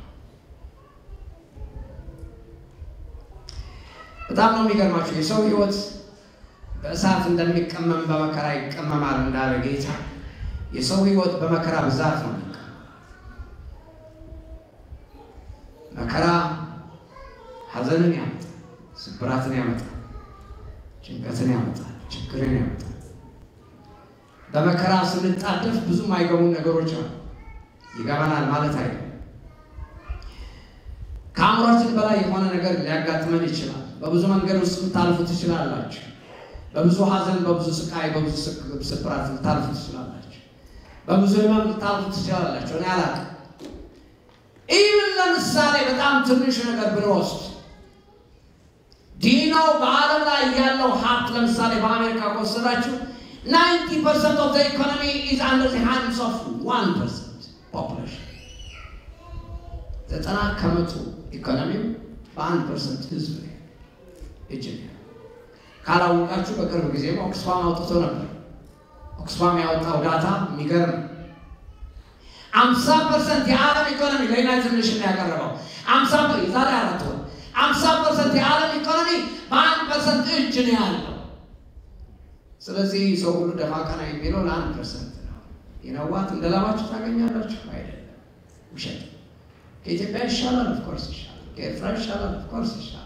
በጣም ነው የሚገርማቸው። የሰው ሕይወት በእሳት እንደሚቀመም በመከራ ይቀመማል እንዳለ ጌታ የሰው ሕይወት በመከራ ብዛት ነው የሚቀመም። መከራ ሐዘንን ያመጣል፣ ስብራትን ያመጣል፣ ጭንቀትን ያመጣል፣ ችግርን ያመጣል። በመከራ ስንጣደፍ ብዙም አይገቡን ነገሮች አሉ። ይገባናል ማለት አይደለም። ከአእምሯችን በላይ የሆነ ነገር ሊያጋጥመን ይችላል። በብዙ መንገድ ውስጥ ልታልፉ ትችላላችሁ። በብዙ ሐዘን፣ በብዙ ስቃይ፣ በብዙ ስብራት ልታልፉ ትችላላችሁ። በብዙ ህመም ልታልፉ ትችላላችሁ። እኔ አላውቅም። ኢቭን ለምሳሌ በጣም ትንሽ ነገር ብንወስድ ዲኖ በዓለም ላይ ያለው ሀብት ለምሳሌ በአሜሪካ ከወሰዳችሁ ናይንቲ ፐርሰንት ኦፍ ኢኮኖሚ ኢዝ አንደር ዘ ሃንድስ ኦፍ ዋን ፐርሰንት ፖፑሌሽን። ዘጠና ከመቶ ኢኮኖሚው በአንድ ፐርሰንት ህዝብ ነው እጅ ነው። ካላወቃችሁ በቅርብ ጊዜ ኦክስፋም አውጥቶ ነበር። ኦክስፋም ያወጣው ዳታ የሚገርም አምሳ ፐርሰንት የዓለም ኢኮኖሚ ለዩናይትድ ኔሽን ያቀረበው አምሳ ዛሬ አራት ወር አምሳ ፐርሰንት የዓለም ኢኮኖሚ በአንድ ፐርሰንት እጅ ነው ያለው። ስለዚህ ሰው ሁሉ ደፋ ቀና የሚለው ለአንድ ፐርሰንት ነው። የነዋት እንደ ላባችሁ ታገኛላችሁ አይደለም፣ ውሸት። ከኢትዮጵያ ይሻላል፣ ኦፍኮርስ ይሻላል። ከኤርትራ ይሻላል፣ ኦፍኮርስ ይሻላል።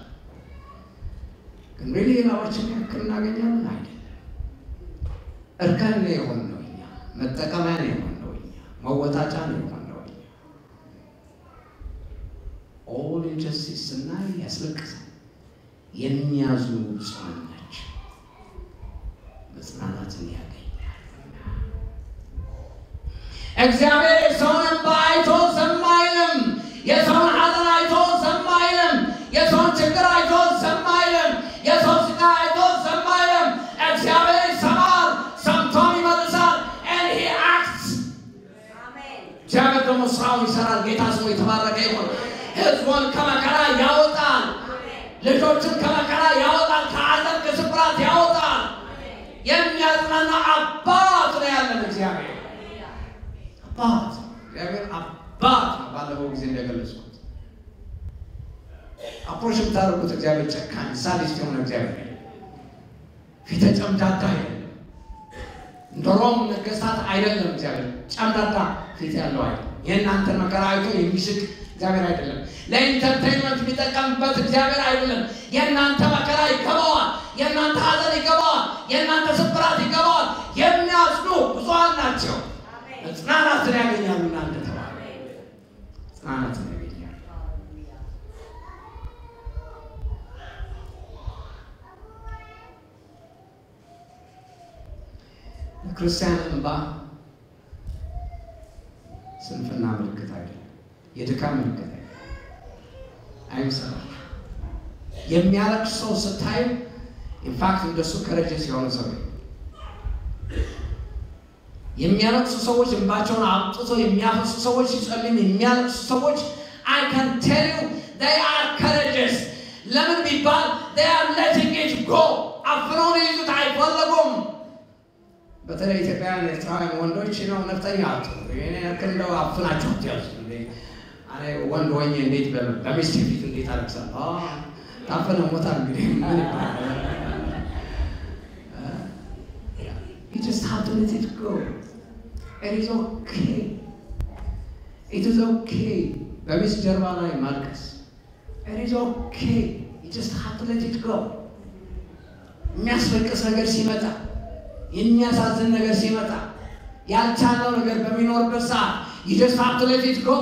ግን ሪሊ የላባችን ያክል እናገኛለን አይደለም። እርከን ነው የሆንነው እኛ፣ መጠቀሚያ ነው የሆንነው እኛ፣ መወጣጫ ነው የሆንነው እኛ። ኦል ኢንጀስቲስ ስናይ ያስለቅሳል። የሚያዝኑ ብፁዓን ናቸው መጽናናትን ያገኛሉና። እግዚአብሔር የሰውን እንባ አይቶ ዝም አይልም። የሰውን ሐዘን አይቶ ዝም አይልም። የሰውን ችግር አይቶ ዝም አይልም። የሰው ስቃይ አይቶ ዝም አይልም። እግዚአብሔር ይሰማል፣ ሰምቶም ይመልሳል። and he acts እግዚአብሔር ደግሞ ስራውን ይሰራል። ጌታ ስሙ የተባረከ ይሁን። ህዝቡን ከመከራ ያወጣል። ልጆችን ከመከራ ያወጣል። ከዓለም ከስብራት ያወጣል። የሚያጽናና አባት ነው ያለን እግዚአብሔር አባት እግዚአብሔር አባት ነው። ባለፈው ጊዜ እንደገለጽኩት አፕሮች የምታደርጉት እግዚአብሔር ጨካኝ ሳዲስት የሆነ እግዚአብሔር ፊተ ጨምዳዳ አይደለም። እንደ ሮም ነገስታት አይደለም። እግዚአብሔር ጨምዳዳ ፊት ያለው አይደለም። የእናንተን መከራ አይቶ የሚስቅ እግዚአብሔር አይደለም። ለኢንተርቴንመንት የሚጠቀምበት እግዚአብሔር አይደለም። የእናንተ መከራ ይገባዋል። የእናንተ ሐዘን ይገባዋል። የእናንተ ስብራት ይገባዋል። የሚያዝኑ ብዙሃን ናቸው። መጽናናትን ያገኛሉ። እናንተ ተባለ መጽናናትን ያገኛሉ። ክርስቲያን እንባ ስንፍና ምልክት አይደለም። የድካም ምልክት አይደለም። አይምሰላችሁ። የሚያለቅስ ሰው ስታዩ ኢንፋክት እንደሱ ከረጀስ የሆነ ሰው የሚያለቅሱ ሰዎች እንባቸውን አውጥቶ የሚያፈሱ ሰዎች ሲጸልም የሚያለቅሱ ሰዎች አይ ካን ቴል ዩ they are courageous ለምን ቢባል they are letting it go አፍነው ሊይዙት አይፈለጉም። በተለይ ኢትዮጵያውያን ኤርትራውያን ወንዶች ነው ነፍጠኛ አጡ እኔ ያክል እንደው አፍናቸው ትያዙ ወንድ ሆኜ እንዴት በሚስቴ ፊት እንዴት አለቅሳለሁ? ታፈነ ሞታ እንግዲህ ምን ይባላል? You just have to let it go. It is okay. It is okay. በሚስት ጀርባ ላይ ማልቀስ It is okay. You just have to let it go. የሚያስለቅስ ነገር ሲመጣ የሚያሳዝን ነገር ሲመጣ ያልቻለው ነገር በሚኖርበት ሰዓት ይደስፋት ለፊት ጎ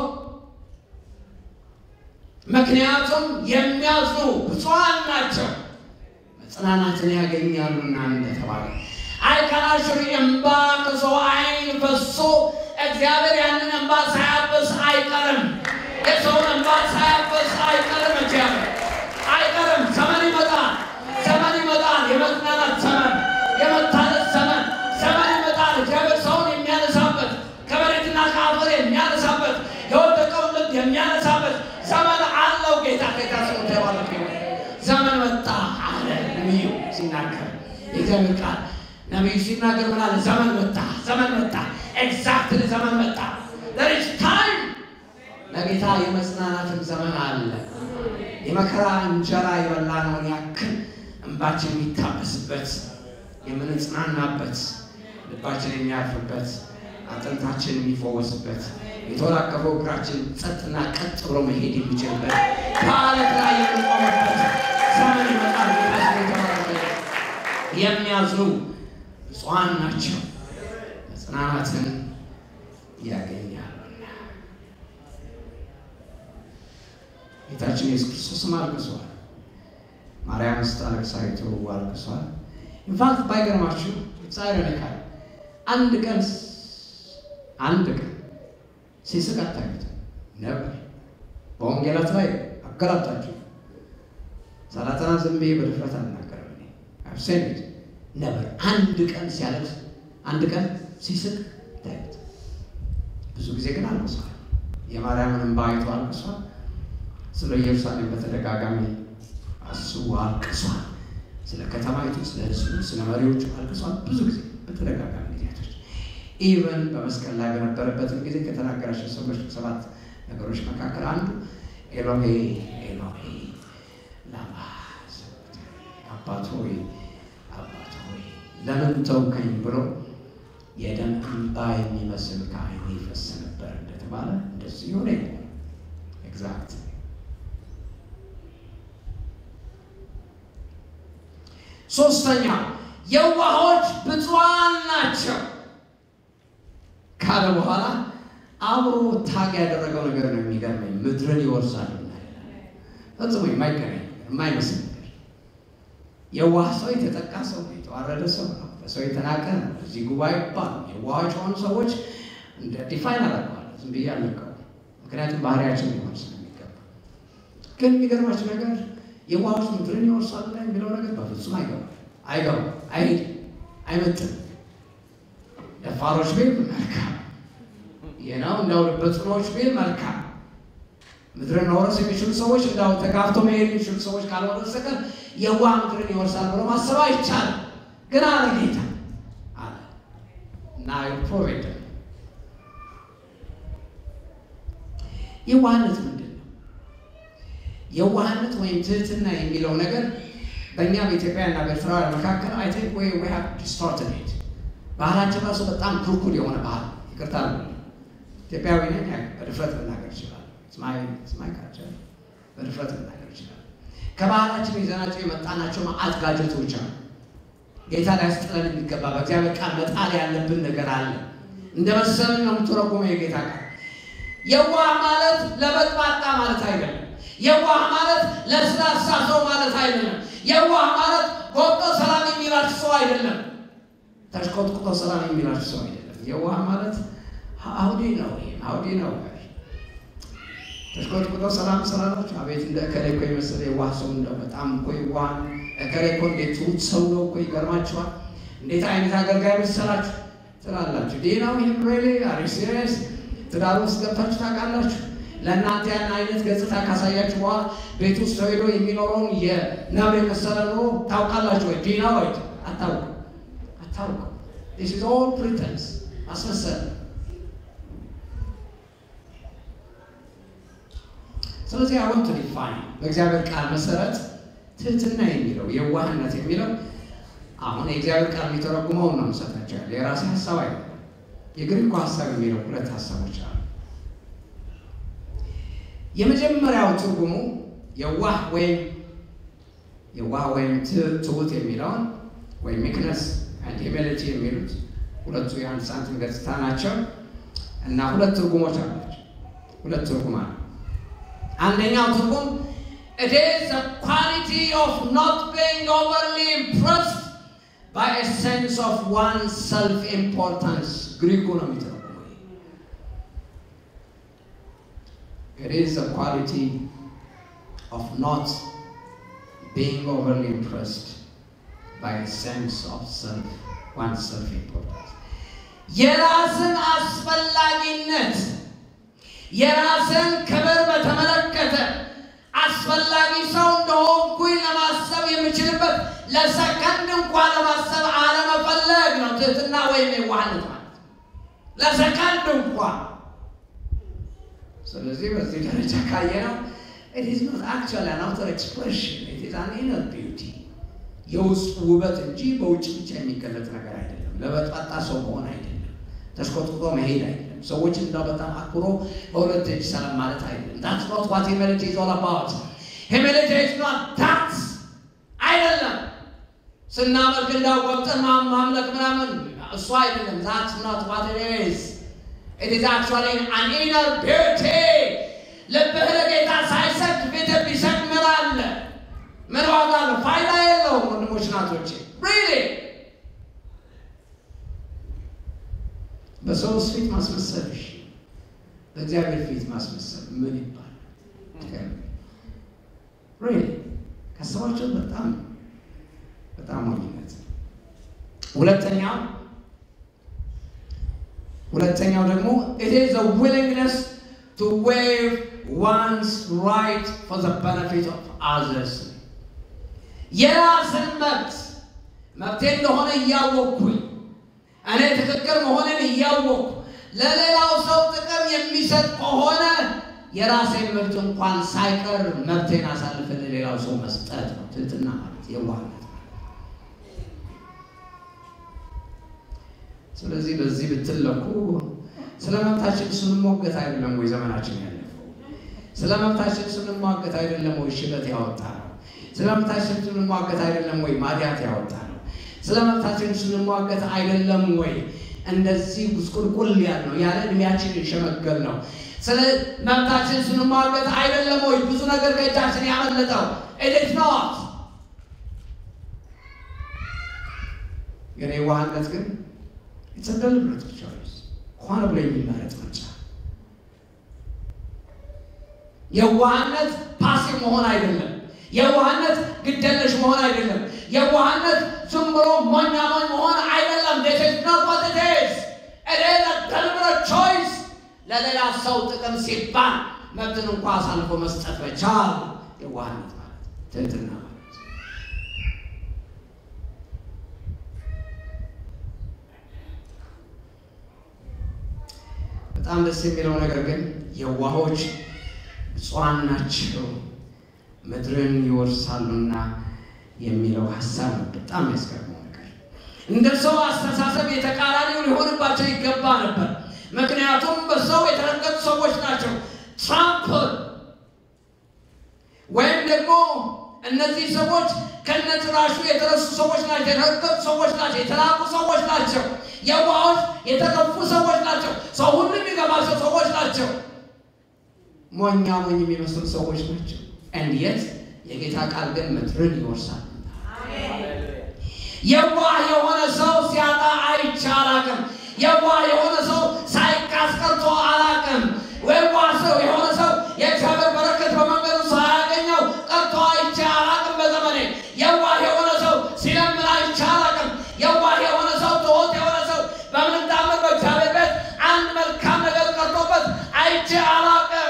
ምክንያቱም የሚያዝኑ ብፁዓን ናቸው መጽናናትን ያገኛሉና እንደተባለ አይከናሽር እንባ ከሰው ዓይን ፈሶ እግዚአብሔር ያንን እንባ ሳያበስ አይቀርም። የሰውን እንባ ሳያበስ አይቀርም። እግዚአብሔር አይቀርም። ዘመን ይመጣል። ዘመን ይመጣል። የመጽናናት ዘመን፣ የመታደስ ዘመን ዘመን ይመጣል። እግዚአብሔር ሰውን የሚያነሳበት ከመሬትና ከአፈር የሚያነሳበት የወደቀውን ልብ የሚያነሳበት ዘመን አለው። ጌታ ጌታ ሰው ተባረክ ዘመን መጣ አለ ነቢዩ ሲናገር የእግዚአብሔር ቃል ነቢዩ ሲናገር ምን አለ? ዘመን መጣ፣ ዘመን መጣ። ኤግዛክትሊ ዘመን መጣ። there is time ለጌታ የመጽናናትን ዘመን አለ። የመከራ እንጀራ የበላነውን ያክል እንባችን የሚታበስበት የምንጽናናበት ልባችን የሚያርፍበት አጥንታችን የሚፈወስበት የተወላቀፈው እግራችን ጸጥና ቀጥ ብሎ መሄድ የሚችልበት ከአለት ላይ የምንቆምበት ዘመን ይመጣል። የሚያዝኑ ብፁዓን ናቸው መጽናናትን ያገኛሉና። ጌታችን ኢየሱስ ክርስቶስም አልቅሷል። ማርያም ስታለቅስ አይቶ አልቅሷል። ኢንፋክት ባይገርማችሁ ሳይረነካል አንድ ቀን አንድ ቀን ሲስቅ አታዩት ነበር። በወንጌላት ላይ አገላብጣችሁ ሰላጠና ዝም ብዬ በድፍረት አልናገርም። እኔ አብሴኔት ነበር። አንድ ቀን ሲያለቅስ፣ አንድ ቀን ሲስቅ ታዩት። ብዙ ጊዜ ግን አልቅሷል። የማርያምን እንባ አይቶ አልቅሷል። ስለ ኢየሩሳሌም በተደጋጋሚ አስቡ አልቅሷል። ስለ ከተማይቱ፣ ስለ ሕዝቡ፣ ስለ መሪዎቹ አልቅሷል። ብዙ ጊዜ በተደጋጋሚ ጊዜያቶች ኢቨን በመስቀል ላይ በነበረበትም ጊዜ ከተናገራቸው ሰዎች ሰባት ነገሮች መካከል አንዱ ኤሎሄ ኤሎሄ ላማ ሰበቅታኒ፣ አባት ሆይ አባት ሆይ ለምን ተውከኝ ብሎ የደም እንባ የሚመስል ከዓይኔ ይፈስ ነበር እንደተባለ እንደዚህ ሆነ። ኤግዛክት ሶስተኛ የዋሆች ብፁዓን ናቸው ካለ በኋላ አብሮ ታግ ያደረገው ነገር ነው የሚገርመኝ። ምድርን ይወርሳሉ ፈጽሞ የማይገናኝ የማይመስል ነገር። የዋህ ሰው የተጠቃ ሰው ነው፣ የተዋረደ ሰው ነው፣ በሰው የተናቀ ነው። እዚህ ጉባኤ ባሉ የዋሆች የሆኑ ሰዎች እንደ ዲፋይን አደርገዋለሁ ዝም ብዬ አልለቀው፣ ምክንያቱም ባህሪያቸው ሊሆን ስለሚገባ። ግን የሚገርማቸው ነገር የዋሆች ምድርን ይወርሳሉ ላይ የሚለው ነገር በፍጹም አይገባም፣ አይገባም፣ አይሄድም፣ አይመጥም። ደፋሮች ቤት መልካም የናው እንዳው በጽኖች ቤት መልካም ምድርን መውረስ የሚችሉ ሰዎች እንዳው ተጋፍቶ መሄድ የሚችሉ ሰዎች ካልሆነ በስተቀር የዋህ ምድርን ይወርሳል ብሎ ማሰብ አይቻልም። ግን አለ ጌታ አለ እና ፕሮቬድ የዋህነት ምንድን ነው? የዋህነት ወይም ትህትና የሚለው ነገር በእኛ በኢትዮጵያና በኤርትራውያን መካከል አይ ቲንክ ወይ ዊ ሃቭ ዲስቶርትድ ኢት ባህላችን ራሱ በጣም ኩርኩል የሆነ ባህል ይቅርታ ኢትዮጵያዊ ነኝ በድፍረት ልናገር ይችላል። ስማይ ካልቸር በድፍረት ልናገር ይችላል። ከባህላችን ይዘናቸው የመጣናቸው መዓት ጋጀቶች አሉ። ጌታ ሊያስጥለን የሚገባ በእግዚአብሔር ቃል መጣል ያለብን ነገር አለ። እንደ መሰልን ነው የምትረጉመው የጌታ ቃል። የዋህ ማለት ለበጥባጣ ማለት አይደለም። የዋህ ማለት ለስላሳ ሰው ማለት አይደለም። የዋህ ማለት ጎብጦ ሰላም የሚላችሁ ሰው አይደለም። ተሽቆጥቁጦ ሰላም የሚላችሁ ሰው አይደለም። የዋህ ማለት አውዲ ነው። አውዲ ነው። ተሽቆጥቁጦ ሰላም ስላላችሁ አቤት እንደ እከሌ እኮ የመሰለ የዋህ ሰው እንደው በጣም እኮ የዋህ እከሌ እኮ እንዴት ትሁት ሰው ነው እኮ ይገርማችኋል። እንዴት አይነት አገልጋይ መሰላችሁ ትላላችሁ። ዴናው ይህም ሬሌ አሪ ሲሪየስ ትዳር ውስጥ ገብታችሁ ታውቃላችሁ? ለእናንተ ያን አይነት ገጽታ ካሳያችሁ በኋላ ቤት ውስጥ ተሄዶ የሚኖረውን የነብር የመሰለ ኑሮ ታውቃላችሁ ወይ? ዲና ወይ አታውቁ አታውቁ። ዲስ ኢዝ ኦል ፕሪተንስ ማስመሰል። ስለዚህ አሁን ዲፋይን በእግዚአብሔር ቃል መሰረት ትህትና የሚለው የዋህነት የሚለው አሁን የእግዚአብሔር ቃል የሚተረጉመውን ነው የምሰጣቸው ያለ የራሴ ሀሳብ አይደለም። የግሪኩ ሀሳብ የሚለው ሁለት ሀሳቦች አሉ። የመጀመሪያው ትርጉሙ የዋህ ወይም የዋህ ወይም ትሁት የሚለውን ወይም ሚክነስ አንድ ሂሚሊቲ የሚሉት ሁለቱ የአንድ ሳንቲም ገጽታ ናቸው እና ሁለት ትርጉሞች አላቸው። ሁለት ትርጉም አለ። አንደኛው ትርጉም it is the quality of not being overly impressed by a sense of one's self-importance ግሪኩ ነው የሚተረጉመው። it is the quality of not being overly impressed by a sense of self one's self-importance የራስን አስፈላጊነት የራስን ክብር በተመለከተ አስፈላጊ ሰው እንደሆንኩኝ ለማሰብ የምችልበት ለሰከንድ እንኳን ለማሰብ አለመፈለግ ነው ትህትና ወይም የዋህነት ማለት ለሰከንድ እንኳን። ስለዚህ በዚህ ደረጃ ካየነው it is not actually an outer expression it is an inner beauty የውስጥ ውበት እንጂ በውጭ ብቻ የሚገለጥ ነገር አይደለም። ለበጣጣ ሰው መሆን አይደለም። ተሽቆጥቁጦ መሄድ አይደለም። ሰዎች እንዳው በጣም አክብሮ በሁለት እጅ ሰላም ማለት አይደለም። that's not what humility is all about humility is not that አይደለም። ስናመልክ እንዳው ወቅትን ማምለክ ምናምን እሱ አይደለም። that's not what it is it is actually an inner beauty ልብህ ለጌታ ሳይሰጥ ፊትህ ቢሰጥ ምን አለ? ምን ዋጋ አለው? ፋይዳ የለውም። ወንድሞች ናቶቼ ሪሊ በሰውስ ፊት ማስመሰል እሺ፣ በእግዚአብሔር ፊት ማስመሰል ምን ይባላል? ሪሊ ካሰባቸው በጣም በጣም ሞኝነት። ሁለተኛው ሁለተኛው ደግሞ it is a willingness to waive one's right for the benefit of others የራስን መብት መብቴ እንደሆነ እያወቅኩኝ እኔ ትክክል መሆንን እያወቅኩ ለሌላው ሰው ጥቅም የሚሰጥ ከሆነ የራሴን መብት እንኳን ሳይቀር መብቴን አሳልፈ ለሌላው ሰው መስጠት ነው ትህትና ማለት የዋህነት ማለት። ስለዚህ በዚህ ብትለኩ ስለ መብታችን ስንሟገት አይደለም ወይ ዘመናችን ያለፈው? ስለ መብታችን ስንሟገት አይደለም ወይ ሽበት ያወጣ ነው? ስለ መብታችን ስንሟገት አይደለም ወይ ማዲያት ያወጣ ነው? ስለ መብታችን ስንሟገት አይደለም ወይ እንደዚህ ጉስቁልቁል ያል ነው ያለ እድሜያችን የሸመገል ነው? ስለ መብታችን ስንሟገት አይደለም ወይ ብዙ ነገር ከእጃችን ያመለጠው? ኢት ኖት የኔ ዋህነት ግን የተደልብረት ቾይስ ሆነ ብሎ የሚመረጥ ምርጫ። የዋህነት ፓሲቭ መሆን አይደለም። የዋህነት ግደለሽ መሆን አይደለም። የዋህነት ዝም ብሎ ሞኛ ሞኝ መሆን አይደለም። this is not what it is. it is a deliberate choice ለሌላ ሰው ጥቅም ሲባል መብትን እንኳ አሳልፎ መስጠት መቻል የዋህነት ማለት ትህትና ማለት በጣም ደስ የሚለው ነገር ግን የዋሆች ብፁዓን ናቸው ምድርን ይወርሳሉና የሚለው ሀሳብ ነው። በጣም ያስገርመው ነገር እንደ ሰው አስተሳሰብ የተቃራኒው ሊሆንባቸው ይገባ ነበር። ምክንያቱም በሰው የተረገጡ ሰዎች ናቸው። ትራምፕል ወይም ደግሞ እነዚህ ሰዎች ከነጭራሹ የተረሱ ሰዎች ናቸው። የተረገጡ ሰዎች ናቸው። የተላቁ ሰዎች ናቸው። የዋሆች የተከፉ ሰዎች ናቸው። ሰው ሁሉ የሚገባቸው ሰዎች ናቸው። ሞኛ ሞኝ የሚመስሉ ሰዎች ናቸው። እንዴት የጌታ ቃል ግን ምድርን ይወርሳል። የዋህ የሆነ ሰው ሲያጣ አይቼ አላቅም። የዋህ የሆነ ሰው ሳይካስ ቀርቶ አላቅም። የዋህ ሰው የሆነ ሰው የእግዚአብሔር በረከት በመንገዱ ሳያገኘው ቀርቶ አይቼ አላቅም። በዘመኔ የዋህ የሆነ ሰው ሲለምን አይቼ አላቅም። የዋህ የሆነ ሰው ትሁት የሆነ ሰው በምንም ታምር በእግዚአብሔር ቤት አንድ መልካም ነገር ቀርቶበት አይቼ አላቅም።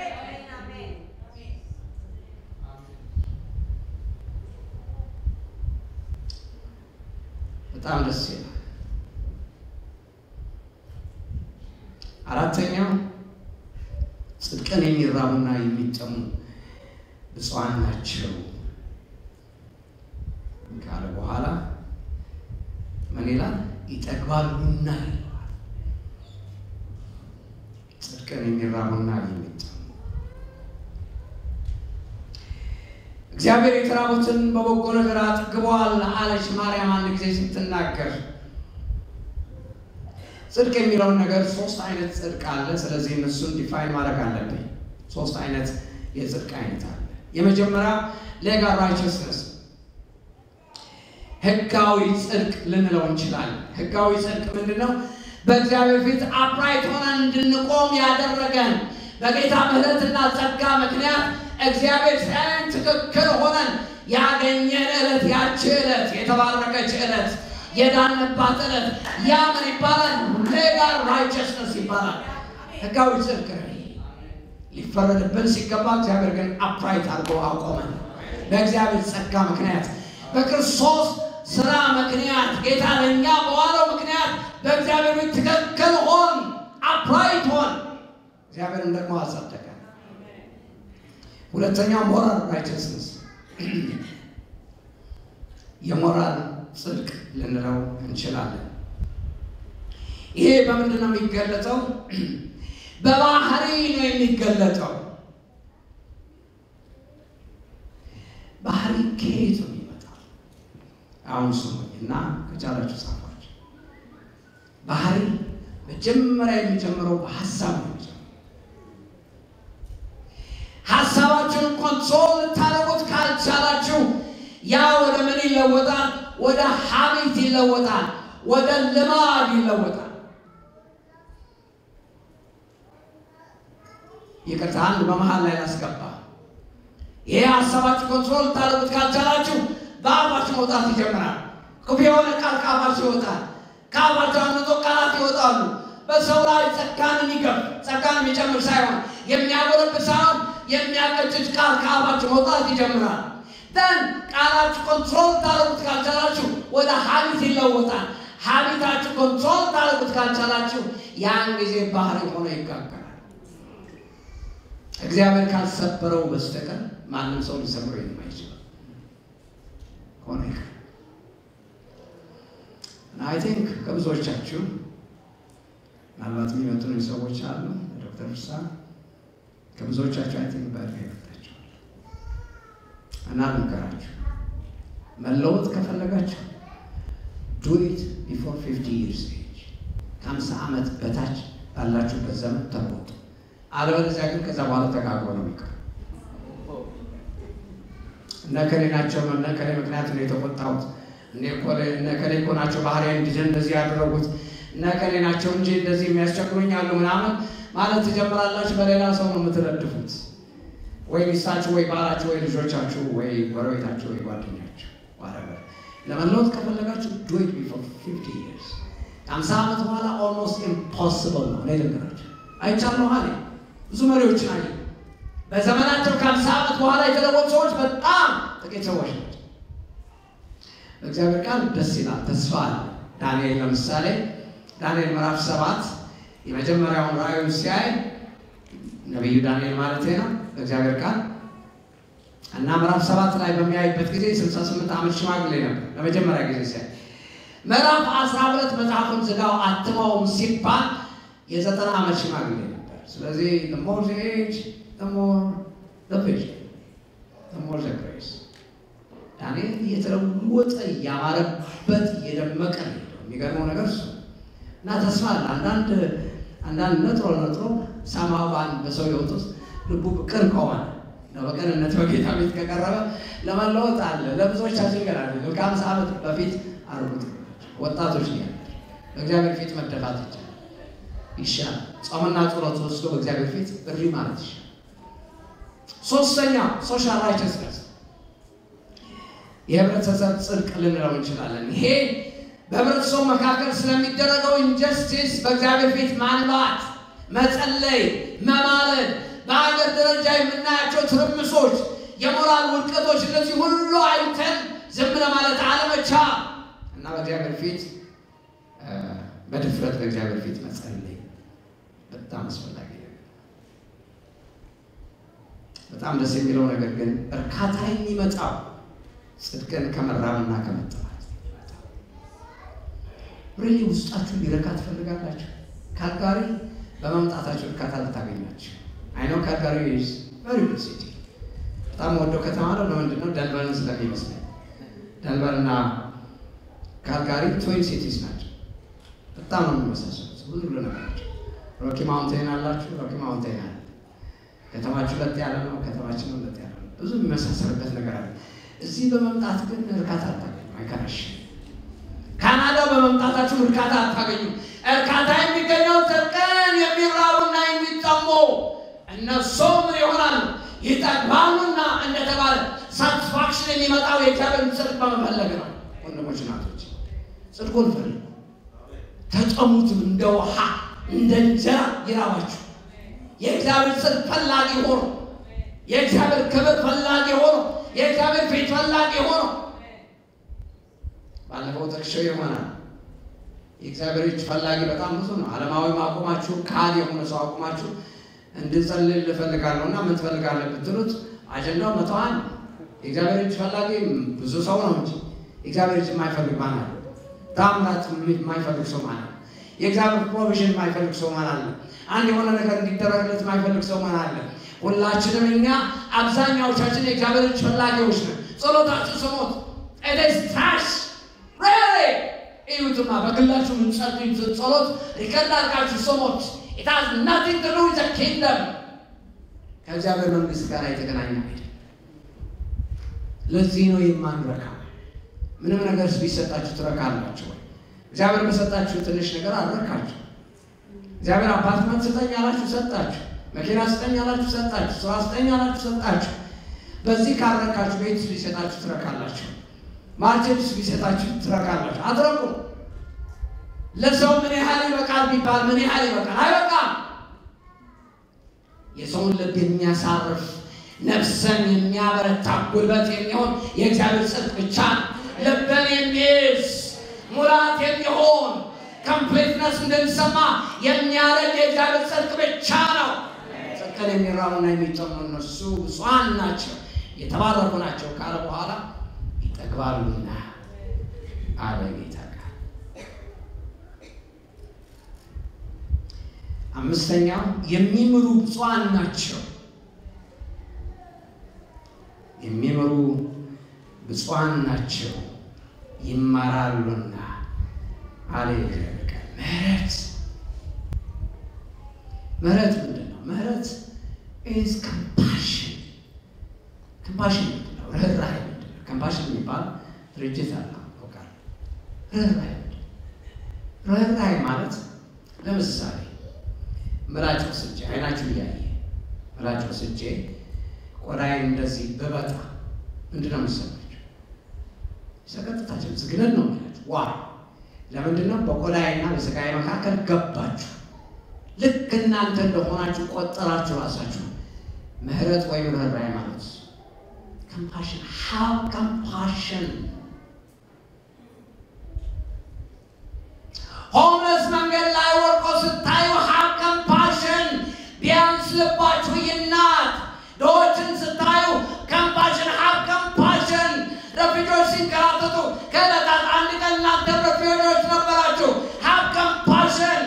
በጣም ደስ ይላል። አራተኛው ጽድቅን የሚራቡና የሚጠሙ ብፁዓን ናቸው ካለ በኋላ ምን ይላል? ይጠግባሉና ይለዋል። ጽድቅን የሚራቡና የሚጠሙ እግዚአብሔር የተራቡትን በበጎ ነገር አጥግበዋል አለች ማርያም አንድ ጊዜ ስትናገር። ጽድቅ የሚለውን ነገር ሶስት አይነት ጽድቅ አለ። ስለዚህ እነሱን ዲፋይን ማድረግ አለብኝ። ሶስት አይነት የጽድቅ አይነት አለ። የመጀመሪያ ሌጋል ራይቸስነስ ህጋዊ ጽድቅ ልንለው እንችላለን። ህጋዊ ጽድቅ ምንድን ነው? በእግዚአብሔር ፊት አፕራይት ሆነን እንድንቆም ያደረገን በጌታ ምሕረትና ጸጋ ምክንያት እግዚአብሔር ሲያየን ትክክል ሆነን ያገኘን ዕለት ያቺ ዕለት የተባረከች ዕለት የዳንባት ዕለት ያ ምን ይባላል? ሌጋል ራይቸስነስ ይባላል። ህጋዊ ጽድቅ ነው። ሊፈረድብን ሲገባ እግዚአብሔር ግን አፕራይት አድርጎ አቆመን። በእግዚአብሔር ጸጋ ምክንያት በክርስቶስ ስራ ምክንያት ጌታ ለእኛ በዋለው ምክንያት በእግዚአብሔር ቤት ትክክል ሆን አፕራይት ሆን እግዚአብሔርም ደግሞ አጸደቀ። ሁለተኛው ሞራል ራይቸስነስ የሞራል ጽድቅ ልንለው እንችላለን። ይሄ በምንድን ነው የሚገለጠው? በባህሪ ነው የሚገለጠው። ባህሪ ከየት ነው የሚመጣው? አሁን ስሙኝ እና ከቻላችሁ ጻፏቸው። ባህሪ መጀመሪያ የሚጀምረው በሀሳብ ነው የሚጀምረው። ሀሳባችሁን ኮንትሮል ልታደርጉት ካልቻላችሁ ያ ወደ ምን ይለወጣል? ወደ ሀቢት ይለወጣል። ወደ ልማድ ይለወጣል። ይቅርታ አንድ በመሀል ላይ ላስገባ። ይሄ ሀሳባችሁ ኮንትሮል ልታደርጉት ካልቻላችሁ በአፋችሁ መውጣት ይጀምራል። ክፉ የሆነ ቃል ከአፋችሁ ይወጣል። ከአፋችሁ አምልጦ ቃላት ይወጣሉ። በሰው ላይ ጸጋን የሚገፍ ጸጋን የሚጨምር ሳይሆን የሚያጎለብት ሳይሆን የሚያቀጭጭ ቃል ከአፋችሁ መውጣት ይጀምራል። ደን ቃላችሁ ኮንትሮል ታደርጉት ካልቻላችሁ ወደ ሀቢት ይለወጣል። ሀቢታችሁ ኮንትሮል ታደርጉት ካልቻላችሁ ያን ጊዜ ባህሪ ሆኖ ይጋገራል። እግዚአብሔር ካልሰበረው በስተቀር ማንም ሰው ሊሰብረው የማይችል ሆነ ይቀር እና አይ ቲንክ ከብዙዎቻችሁ ምናልባት የሚመጡን ሰዎች አሉ። ዶክተር ፍሳ ከብዙዎቻችሁ አይ ቲንክ በእድሜ ይበልጣችኋል እና ልንገራችሁ፣ መለወጥ ከፈለጋችሁ ዱ ኢት ቢፎር ፊፍቲ ይርስ ኤጅ ከሀምሳ ዓመት በታች ባላችሁበት ዘመን ተለወጡ። አለበለዚያ ግን ከዛ በኋላ ተጋግሮ ነው የሚቀር። እነ ከሌ ናቸው እነ ከሌ ምክንያት ነው የተቆጣሁት፣ እነ ከሌ እኮ ናቸው ባህሪያን እንዲድን እንደዚህ ያደረጉት፣ እነ ከሌ ናቸው እንጂ እንደዚህ የሚያስቸግሩኝ አሉ ምናምን ማለት ትጀምራላችሁ። በሌላ ሰው ነው የምትረድፉት፣ ወይ ሚስታችሁ፣ ወይ ባላችሁ፣ ወይ ልጆቻችሁ፣ ወይ ጎረቤታችሁ፣ ወይ ጓደኛችሁ። ዋረበር ለመለወጥ ከፈለጋችሁ ዱ ኢት ቢፎር ፊፍቲ ይርስ ከሀምሳ ዓመት በኋላ ኦልሞስት ኢምፖስብል ነው። እኔ ልንገራችሁ አይቻለሁ አለ ብዙ መሪዎችን አየ። በዘመናቸው ከሀምሳ ዓመት በኋላ የተለወጡ ሰዎች በጣም ጥቂት ሰዎች ናቸው። በእግዚአብሔር ቃል ደስ ይላል፣ ተስፋ አለ። ዳንኤል ለምሳሌ ዳንኤል ምዕራፍ ሰባት የመጀመሪያውን ራእዩን ሲያይ ነቢዩ ዳንኤል ማለት ነው በእግዚአብሔር ቃል እና ምዕራፍ ሰባት ላይ በሚያይበት ጊዜ ስልሳ ስምንት ዓመት ሽማግሌ ነበር ለመጀመሪያ ጊዜ ሲያይ። ምዕራፍ አስራ ሁለት መጽሐፉን ዝጋው አትመውም ሲባል የዘጠና ዓመት ሽማግሌ ነበር። ስለዚህ ሞር ኤጅ ሞር ቪዥን ሞር ግሬስ ዳንኤል እየተለወጠ እያማረበት እየደመቀ ነው። የሚገርመው ነገር እሱ እና ተስፋ አለ። አንዳንድ አንዳንድ ነጥሮ ነጥሮ ሰማባን በሰው ሕይወት ውስጥ ልቡ ቅን ከሆነ በቅንነት በጌታ ቤት ከቀረበ ለመለወጥ አለ። ለብዙዎቻችን ገና ከሀምሳ ዓመት በፊት አርጉት ወጣቶች ነው ያለ በእግዚአብሔር ፊት መደፋት ይቻላል ይሻል ጾምና ጸሎት ወስዶ በእግዚአብሔር ፊት እሪ ማለት ይሻል። ሶስተኛ ሶሻል ራይቸስነስ የህብረተሰብ ጽድቅ ልንለው እንችላለን። ይሄ በህብረተሰቡ መካከል ስለሚደረገው ኢንጀስቲስ በእግዚአብሔር ፊት ማንባት፣ መጸለይ፣ መማለድ፣ በሀገር ደረጃ የምናያቸው ትርምሶች፣ የሞራል ውድቀቶች፣ እነዚህ ሁሉ አይተን ዝም ለማለት አለመቻል እና በእግዚአብሔር ፊት በድፍረት በእግዚአብሔር ፊት መጸለይ በጣም አስፈላጊ ነገር። በጣም ደስ የሚለው ነገር ግን እርካታ የሚመጣው ጽድቅን ከመራብና ከመጠማት ሪሊ ውስጣችሁ ሊረካ ትፈልጋላችሁ። ካልጋሪ በመምጣታችሁ እርካታ ልታገኛችሁ። አይነው ካልጋሪ ኢዝ ቨሪ ጉድ ሲቲ በጣም ወደው ከተማ ነው። ለምንድን ነው? ደንቨርን ስለሚመስለኝ ደንቨርና ካልጋሪ ትዊን ሲቲስ ናቸው። በጣም ነው የሚመሳሰሉት። ሁሉ ነገራቸው። ሮኪ ማውንቴን አላችሁ፣ ሮኪ ማውንቴን አለ። ከተማችሁ ለጥ ያለ ነው፣ ከተማችን ለጥ ያለ ነው። ብዙ የሚመሳሰልበት ነገር አለ። እዚህ በመምጣት ግን እርካታ አታገኙ፣ አይከራሽ ካናዳ በመምጣታችሁ እርካታ አታገኙ። እርካታ የሚገኘው ቀን የሚራቡና የሚጠሙ እነሱ ምን ይሆናሉ? ይጠግባሉና እንደተባለ ሳቲስፋክሽን የሚመጣው የእግዚአብሔርን ጽድቅ በመፈለግ ነው። ወንድሞች ናቶች፣ ጽድቁን ፈልጉ፣ ተጠሙትም፣ እንደ ውሃ እንደ እንጀራ ይራባችሁ። የእግዚአብሔር ጽድቅ ፈላጊ ሆኖ የእግዚአብሔር ክብር ፈላጊ ሆኖ የእግዚአብሔር ፊት ፈላጊ ሆኖ ባለፈው ጠቅሼው ይሆናል። የእግዚአብሔር እጅ ፈላጊ በጣም ብዙ ነው። ዓለማዊ አቁማችሁ ካል የሆነ ሰው አቁማችሁ እንድጸልል እፈልጋለሁ እና ምን ትፈልጋለህ ብትሉት አጀንዳው መተዋን ነው። የእግዚአብሔር እጅ ፈላጊ ብዙ ሰው ነው እንጂ የእግዚአብሔር እጅ የማይፈልግ ማን አለ? ታምራት የማይፈልግ ሰው ማን አለ? የእግዚአብሔር ፕሮቪዥን የማይፈልግ ሰው ማን አለ? አንድ የሆነ ነገር እንዲደረግለት የማይፈልግ ሰው ማን አለ? ሁላችንም እኛ አብዛኛዎቻችን የእግዚአብሔር እጅ ፈላጊዎች ነን። ጸሎታችሁ ስሙት። ኤደስታሽ እዩትማ በግላችሁ የምትጸልዩትን ጸሎት ሪከርድ አድርጋችሁ ስሙት። ኢት ሃዝ ናቲንግ ቱ ዱ ዊዝ ዘ ኪንግደም ከእግዚአብሔር መንግስት ጋር የተገናኘ አይደለም። ለዚህ ነው የማንረካው። ምንም ነገር ቢሰጣችሁ ትረካላችሁ ወይ? እግዚአብሔር በሰጣችሁ ትንሽ ነገር አልረካችሁ። እግዚአብሔር አፓርትመንት ስጠኝ አላችሁ ሰጣችሁ። መኪና ስጠኝ አላችሁ ሰጣችሁ። ስራ ስጠኝ አላችሁ ሰጣችሁ። በዚህ ካልረካችሁ ቤት ቢሰጣችሁ ትረካላችሁ። ማርኬትስ ቢሰጣችሁ ትረካላችሁ። አትረኩም። ለሰው ምን ያህል ይበቃል ቢባል ምን ያህል ይበቃል? አይበቃም። የሰውን ልብ የሚያሳርፍ ነፍስን የሚያበረታ ጉልበት የሚሆን የእግዚአብሔር ጽድቅ ብቻ ነው። ልብን የሚይዝ ሙላት የሚሆን ኮምፕሌትነስ እንድንሰማ የሚያደርግ የእግዚአብሔር ጽድቅ ብቻ ነው። ጽድቅን የሚራቡና የሚጠሙ እነሱ ብፁዓን ናቸው የተባረኩ ናቸው ካለ በኋላ ይጠግባሉና አለ ጌታ ቃል። አምስተኛው የሚምሩ ብፁዓን ናቸው የሚምሩ ብፁዓን ናቸው ይማራሉና አለ እግዚአብሔር ቃል። ምህረት ምህረት ምንድን ነው? ምህረት ኢዝ ኮምፓሽን ኮምፓሽን ምንድን ነው? ርኅራኄ ምንድን ነው? ኮምፓሽን የሚባል ድርጅት አለ ቃል ርኅራኄ ምንድን ነው? ርኅራኄ ማለት ለምሳሌ ምላጭ ወስጄ አይናችሁ እያየ ምላጭ ወስጄ ቆዳዬን እንደዚህ ብበጣ ምንድን ነው የሚሰማችሁ? ሰቀጥታችን ዝግነን ነው ማለት ዋ ለምንድን ነው? በቆዳዬና በስጋዬ መካከል ገባችሁ። ልክ እናንተ እንደሆናችሁ ቆጠራችሁ ራሳችሁ። ምህረት ወይም ርኅራኄ ማለት ኮምፓሽን ሃው ኮምፓሽን ሆምለስ መንገድ ላይ ወድቆ ስታዩ ሃው ኮምፓሽን ቢያንስ ልባችሁ ይናት። ድሆችን ስታዩ ኮምፓሽን ሃው ኮምፓሽን ረፊዶች ሲንከራተቱ ከዕለታት አንድ ቀን እናንተ ረፊዶች ነበራችሁ። ሃው ኮምፓሽን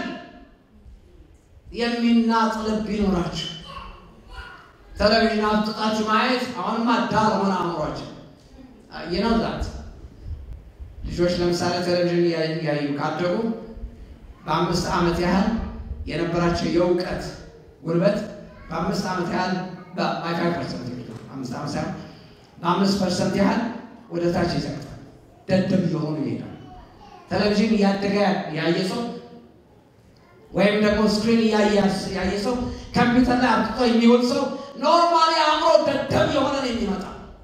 የሚናጥ ልብ ይኖራችሁ። ቴሌቪዥን አፍጥጣችሁ ማየት አሁንማ ዳር ሆነ አእምሯችሁ ይነዛት። ልጆች ለምሳሌ ቴሌቪዥን እያዩ ካደጉ በአምስት ዓመት ያህል የነበራቸው የእውቀት ጉልበት በአምስት ዓመት ያህል በፋይቭ ፐርሰንት አምስት ዓመት ሳይሆን በአምስት ፐርሰንት ያህል ወደ ታች ይዘቅታል። ደደብ እየሆኑ ይሄዳል። ቴሌቪዥን እያደገ ያየ ሰው ወይም ደግሞ ስክሪን ያየ ሰው ኮምፒውተር ላይ አብጥቶ የሚውል ሰው ኖርማሊ አእምሮ ደደብ የሆነ ነው የሚመጣ።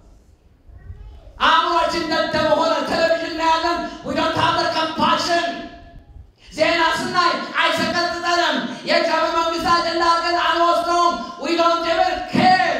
አእምሮችን ደደብ ሆነ። ቴሌቪዥን እናያለን። ዊ ዶንት ሃቭ ኮምፓሽን። ዜና ስናይ አይሰቀጥጠንም። የእግዚአብሔር መንግስት አጀንዳ አድርገን አንወስደውም። ዊ ዶንት ኢቨን ኬር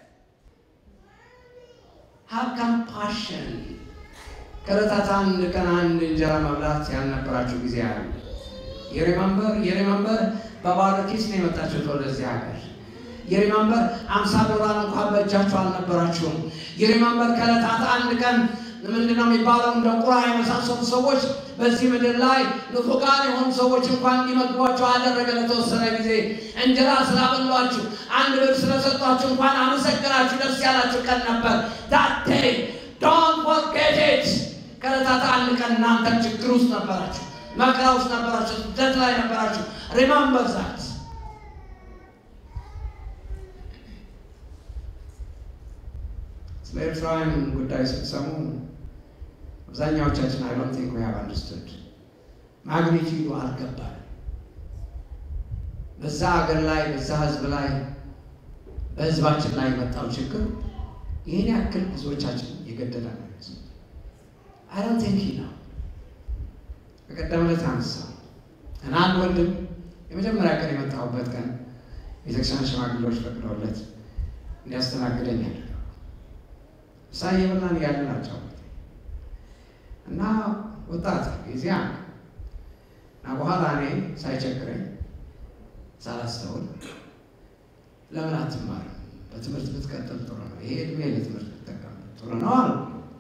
ሃቭ ኮምፓሽን። ከዕለታት አንድ ቀን አንድ እንጀራ መብላት ያልነበራችሁ ጊዜ አለ። የሪመምበር የሪመምበር በባዶ ኪስ ነው የመጣችሁት ወደዚህ ሀገር። የሪመምበር አምሳ ዶላር እንኳን በእጃችሁ አልነበራችሁም። የሪመምበር ከዕለታት አንድ ቀን ምንድን ነው የሚባለው እንደ ቁራ የመሳሰሉ ሰዎች በዚህ ምድር ላይ ንፉቃን የሆኑ ሰዎች እንኳን እንዲመግቧቸው አደረገ። ለተወሰነ ጊዜ እንጀራ ስላበሏችሁ፣ አንድ ብር ስለሰጧችሁ እንኳን አመሰግናችሁ ደስ ያላችሁ ቀን ነበር። ዳቴ ዶንት ፎርጌት ኢት። ከዕለታት አንድ ቀን እናንተ ችግር ውስጥ ነበራችሁ። መከራ ውስጥ ነበራችሁ፣ ስደት ላይ ነበራችሁ። ሪማምበር ዛት ስለ ኤርትራውያን ጉዳይ ስትሰሙ አብዛኛዎቻችን አይ ዶንት ቲንክ ዊ ሃቭ አንደርስቱድ ማግኒቲዩዱ አልገባንም። በዛ ሀገር ላይ በዛ ህዝብ ላይ በህዝባችን ላይ የመጣው ችግር ይህን ያክል ብዙዎቻችን የገደለ ነው። አይ ዶንት ቲንክ ነው። በቀደም ዕለት አነሳው እና አንድ ወንድም የመጀመሪያ ቀን የመጣሁበት ቀን ቤተክርስቲያን ሽማግሌዎች ፈቅደውለት እንዲያስተናግደኝ ያደረገው እሳ እየበላን እያለ ናቸው እና ወጣት ጊዜያ እና በኋላ እኔ ሳይቸግረኝ ሳላስተውል ለምን አትማርም? በትምህርት ብትቀጥል ጥሩ ነው። ይሄ እድሜ ለትምህርት ብትጠቀምበት ጥሩ ነው አሉ።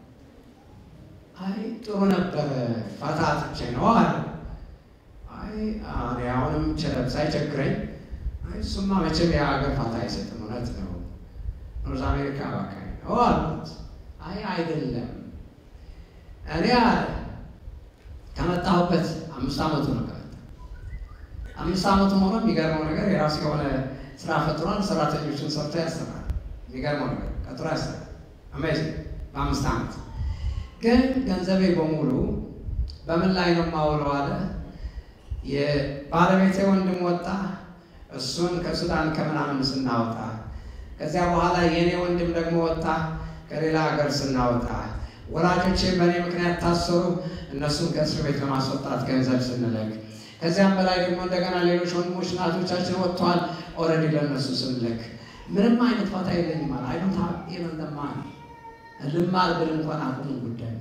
አይ ጥሩ ነበረ ፋታ አጥቼ ነው አለ። አይ እኔ አሁንም ሳይቸግረኝ አይ እሱማ መቼም የሀገር ፋታ አይሰጥም፣ እውነት ነው። ኖርዝ አሜሪካ አባካኝ ነው አሉት። አይ አይደለም እኔ አለ ከመጣሁበት አምስት ዓመቱ ነው ከመጣ አምስት ዓመቱ ሆኖ የሚገርመው ነገር የራሱ የሆነ ስራ ፈጥሯል። ሰራተኞችን ሰርቶ ያሰራል። የሚገርመው ነገር ቀጥሮ ያሰራል። አሜዚንግ በአምስት ዓመት ግን ገንዘቤ በሙሉ በምን ላይ ነው የማውለው አለ። የባለቤቴ ወንድም ወጣ፣ እሱን ከሱዳን ከምናምን ስናወጣ፣ ከዚያ በኋላ የእኔ ወንድም ደግሞ ወጣ፣ ከሌላ ሀገር ስናወጣ፣ ወላጆቼ በእኔ ምክንያት ታሰሩ፣ እነሱን ከእስር ቤት ለማስወጣት ገንዘብ ስንልክ፣ ከዚያም በላይ ደግሞ እንደገና ሌሎች ወንድሞች እናቶቻችን ወጥተዋል፣ ኦልሬዲ ለእነሱ ስንልክ ምንም አይነት ፋታ የለኝም አለ። አይዶንት ሃቭ ኢቨን ዘ ማኒ ልማር ብል እንኳን አቁሙ ጉዳይ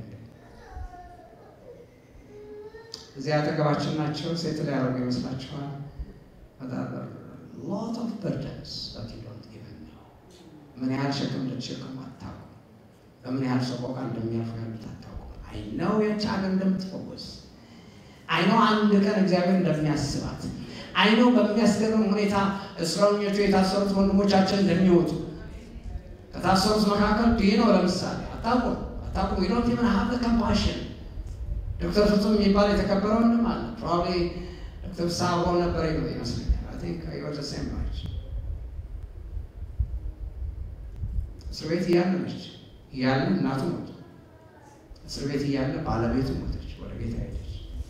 እዚህ አጠገባችን ናቸው። ሴት ላይ ያደረጉ ይመስላችኋል? ሎት ኦፍ በርደንስ ምን ያህል ሸክም እንደተሸከሙ አታውቁም። በምን ያህል ሰቆቃ እንደሚያልፉ ያሉት አታውቁም። አይነው የች ሀገር እንደምትፈወስ አይነው አንድ ቀን እግዚአብሔር እንደሚያስባት አይነው በሚያስገርም ሁኔታ እስረኞቹ የታሰሩት ወንድሞቻችን እንደሚወጡ ከታሰሩት መካከል ይህ ነው። ለምሳሌ አታውቁም አታውቁም ዶንት ኢቨን ሃቭ ኮምፓሽን ዶክተር ፍጹም የሚባል የተከበረ ወንድም አለ። ፕሮባብሊ ዶክተር ሳቦ ነበር ይመስለኛል። አይ ቲንክ ዩ አር ዘ ሴም ባች እስር ቤት እያለ ነች እያለ እናቱ ሞቱ። እስር ቤት እያለ ባለቤቱ ሞተች፣ ወደ ጌታ ሄደች።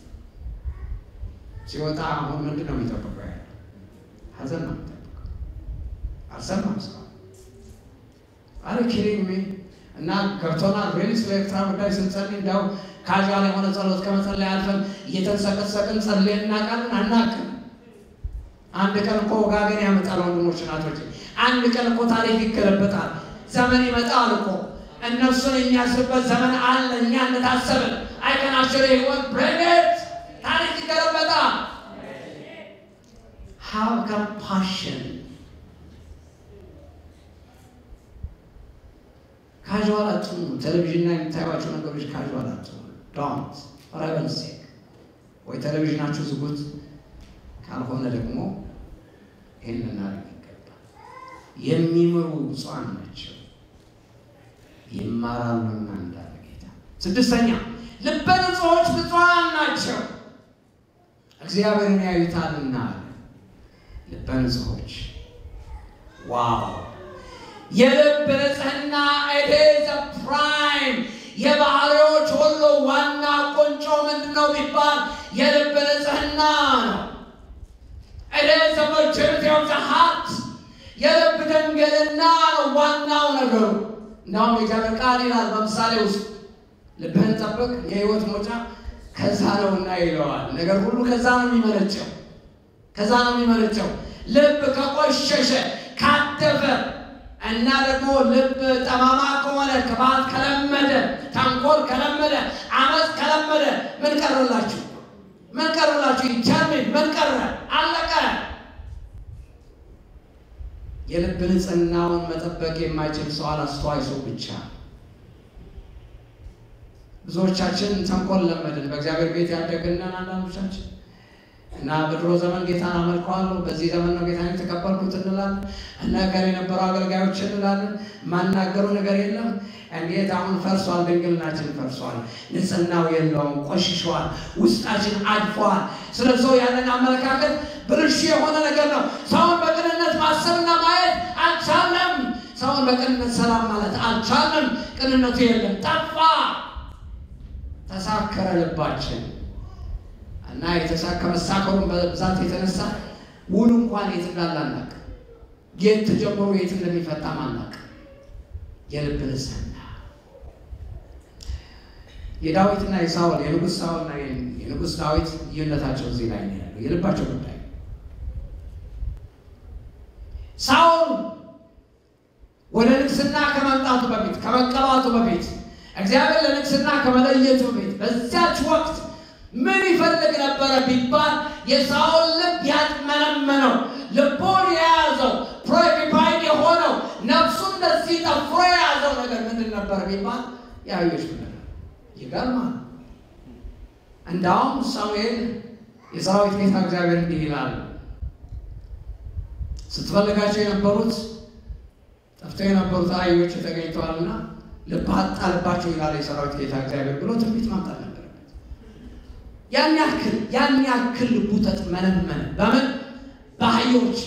ሲወጣ አሁን ምንድን ነው የሚጠብቀው? ያለ ሀዘን ነው የሚጠብቀው። አልሰማም ሰው አረ ኪሪንግ ሚ እና ገብቶናል። ሪል ስለ ኤርትራ ጉዳይ ስንጸልይ እንዲያው ካዥዋል የሆነ ጸሎት ከመጸለይ አልፈን እየተንሰቀሰቅን ጸልየን እናውቃለን? አናውቅም። አንድ ቀን እኮ ወጋገን ያመጣል። ወንድሞች እናቶች፣ አንድ ቀን እኮ ታሪክ ይገለበጣል። ዘመን ይመጣል እኮ እነሱን የሚያስብበት ዘመን አለ። እኛ እንደታሰብን አይከናቸው ህይወት ብሬት ታሪክ ይገለበጣል። ሃቭ ካምፓሽን ካዥዋል አትሁኑ። ቴሌቪዥን ላይ የምታዩዋቸው ነገሮች ካዥዋል አትሁኑ። ዶንት ፎር ሄቨንስ ሴክ ወይ ቴሌቪዥናችሁ ዝጉት፣ ካልሆነ ደግሞ ይህን ልናደርግ ይገባል። የሚምሩ ብፁዓን ናቸው ይማራሉና እንዳለ ጌታ። ስድስተኛ ልበ ንጹሖች ብፁዓን ናቸው እግዚአብሔርን ያዩታልና አለ። ልበ ንጹሖች ዋው የልብ ንጽሕና ኢዝ ፕራይም የባህሪዎች ሁሉ ዋና ቁንጮ ምንድን ነው ቢባል የልብ ንጽሕና ነው። ኢዝ ቨርቹቲ ኦፍ ዘ ሃርት የልብ ድንግልና ነው ዋናው ነገሩ። እንዳውም የእግዚአብሔር ቃል ይላል በምሳሌ ውስጥ ልብህን ጠብቅ የሕይወት መውጫ ከዛ ነውና ይለዋል። ነገር ሁሉ ከዛ ነው የሚመነጨው፣ ከዛ ነው የሚመነጨው። ልብ ከቆሸሸ ካደፈ እና ደግሞ ልብ ጠማማ ከሆነ ክፋት ከለመደ ተንኮል ከለመደ አመፅ ከለመደ ምን ቀረላችሁ? ምን ቀረላችሁ? ይቻምን ምን ቀረ? አለቀ። የልብ ንጽሕናውን መጠበቅ የማይችል ሰው አላስተዋይ ሰው ብቻ። ብዙዎቻችን ተንኮል ለመድን። በእግዚአብሔር ቤት ያደግነን አንዳንዶቻችን እና በድሮ ዘመን ጌታን አመልከዋለሁ፣ በዚህ ዘመን ነው ጌታን የተቀበልኩት እንላለን። እና ከር የነበሩ አገልጋዮች እንላለን። ማናገሩ ነገር የለም። እንዴት አሁን ፈርሷል፣ ድንግልናችን ፈርሷል፣ ንጽህናው የለውም፣ ቆሽሿል፣ ውስጣችን አድፏል። ስለ ሰው ያለን አመለካከት ብልሹ የሆነ ነገር ነው። ሰውን በቅንነት ማሰብና ማየት አልቻለም። ሰውን በቅንነት ሰላም ማለት አልቻለም። ቅንነቱ የለም፣ ጠፋ፣ ተሳከረ ልባችን እና የተሳካ መሳከሩን በብዛት የተነሳ ውሉ እንኳን የት እንዳለ አናውቅም። የት ተጀምሮ የት እንደሚፈታም አናውቅም። የልብ ንጽህና የዳዊትና የሳውል የንጉሥ ሳውልና የንጉሥ ዳዊት ልዩነታቸው እዚህ ላይ ነው ያለው፣ የልባቸው ጉዳይ። ሳውል ወደ ንግስና ከመምጣቱ በፊት ከመቀባቱ በፊት እግዚአብሔር ለንግስና ከመለየቱ በፊት በዚያች ወቅት ምን ይፈልግ ነበረ ቢባል የሳውል ልብ ያጥመነመነው ልቡን የያዘው ፕሮኪፓይድ የሆነው ነፍሱ እንደዚህ ጠፍሮ የያዘው ነገር ምንድን ነበር ቢባል የአህዮች ፍለጋ። ይገርማል። እንዳውም ሳሙኤል የሰራዊት ጌታ እግዚአብሔር እንዲህ ይላል፣ ስትፈልጋቸው የነበሩት ጠፍተው የነበሩት አህዮች ተገኝተዋልና ልብህ አጣልባቸው ይላል የሰራዊት ጌታ እግዚአብሔር ብሎ ትንቢት ማምጣት ነበረበት። ያን ያክል ያን ያክል ልቡ ተጥመነመነ። በምን በአህዮች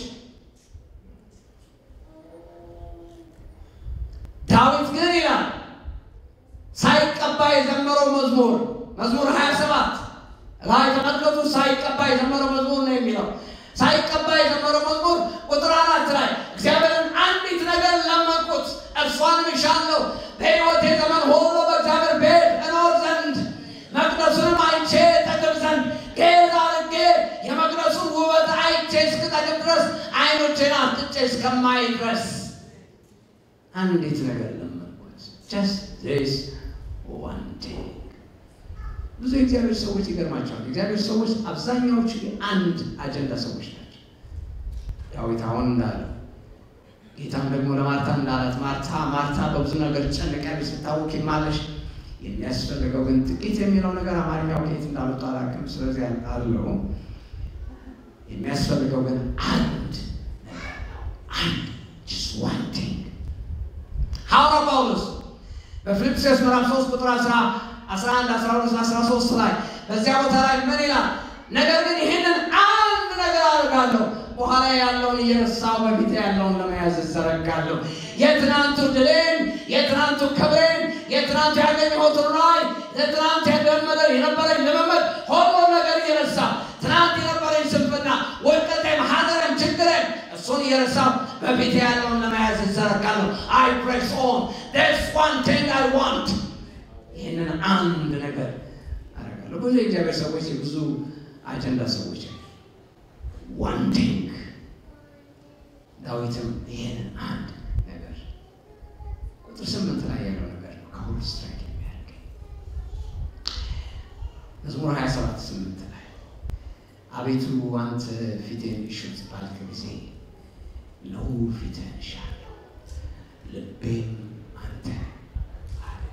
ዳዊት ግን ይላል ሳይቀባ የዘመረው መዝሙር መዝሙር 27 ላይ ተመልከቱ። ሳይቀባ የዘመረው መዝሙር ነው የሚለው ሳይቀባ የዘመረው መዝሙር ቁጥር አራት ላይ እግዚአብሔርን አንዲት ነገር ለመንኩት እርሷንም እሻለሁ በሕይወቴ ዘመን ሁሉ በእግዚአብሔር ቤት እኖር ዘንድ መቅደሱንም አይቼ ጠግብ ዘንድ ጌዝ አድርጌ የመቅደሱን ውበት አይቼ እስክጠግብ ድረስ ዓይኖቼን አፍጥጬ እስከማይ ድረስ አንዲት ነገር ለመንኩት። ጀስት ዚስ ዋን ቲንግ። ብዙ የእግዚአብሔር ሰዎች ይገርማቸዋል። የእግዚአብሔር ሰዎች አብዛኛዎቹ አንድ አጀንዳ ሰዎች ናቸው። ዳዊት አሁን እንዳለው ጌታም ደግሞ ለማርታ እንዳላት ማርታ ማርታ በብዙ ነገር ጨንቀሽ ስታወቂ ማለሽ የሚያስፈልገው ግን ጥቂት የሚለው ነገር አማርኛው ከየት እንዳመጡ አላውቅም። ስለዚህ አለው የሚያስፈልገው ግን አንድ ነገር ነው። አንድ ጀስት ዋን ቲንግ ሐዋርያው ጳውሎስ በፊልጵስዩስ ምዕራፍ 3 ቁጥር 11፣ 12፣ 13 ላይ በዚያ ቦታ ላይ ምን ይላል? ነገር ግን ይህንን አንድ ነገር አድርጋለሁ፣ በኋላ ያለውን እየረሳሁ በፊት ያለውን ለመያዝ እዘረጋለሁ። የትናንቱ ድሌን፣ የትናንቱ ክብሬን፣ የትናንቱ ያገኘሁትን ራዕይ፣ የትናንት ያገመደ የነበረኝ ልምምድ ሁሉ ነገር እየረሳሁ ትናንት የነበረኝ ስንፍና፣ ውድቀቴም፣ ሐዘኔም፣ ችግሬም እሱን እየረሳሁ በፊት ያለውን ለመያዝ እዘረጋለሁ። አይ ፕሬስ ኦን ስ ዋን ቲንግ አይ ዋንት ይህንን አንድ ነገር አደርጋለሁ። ብዙ የእግዚአብሔር ሰዎች የብዙ አጀንዳ ሰዎች ዋን ቲንግ ዳዊትም ይህንን አንድ ነገር ቁጥር ስምንት ላይ ያለው ነገር ነው ከሁሉ ስትራይክ የሚያደርገኝ መዝሙር 27 ስምንት ላይ አቤቱ አንተ ፊቴን እሹት ባልክ ጊዜ ነው ፊትህን እሻለሁ ልቤም አንተ አለ።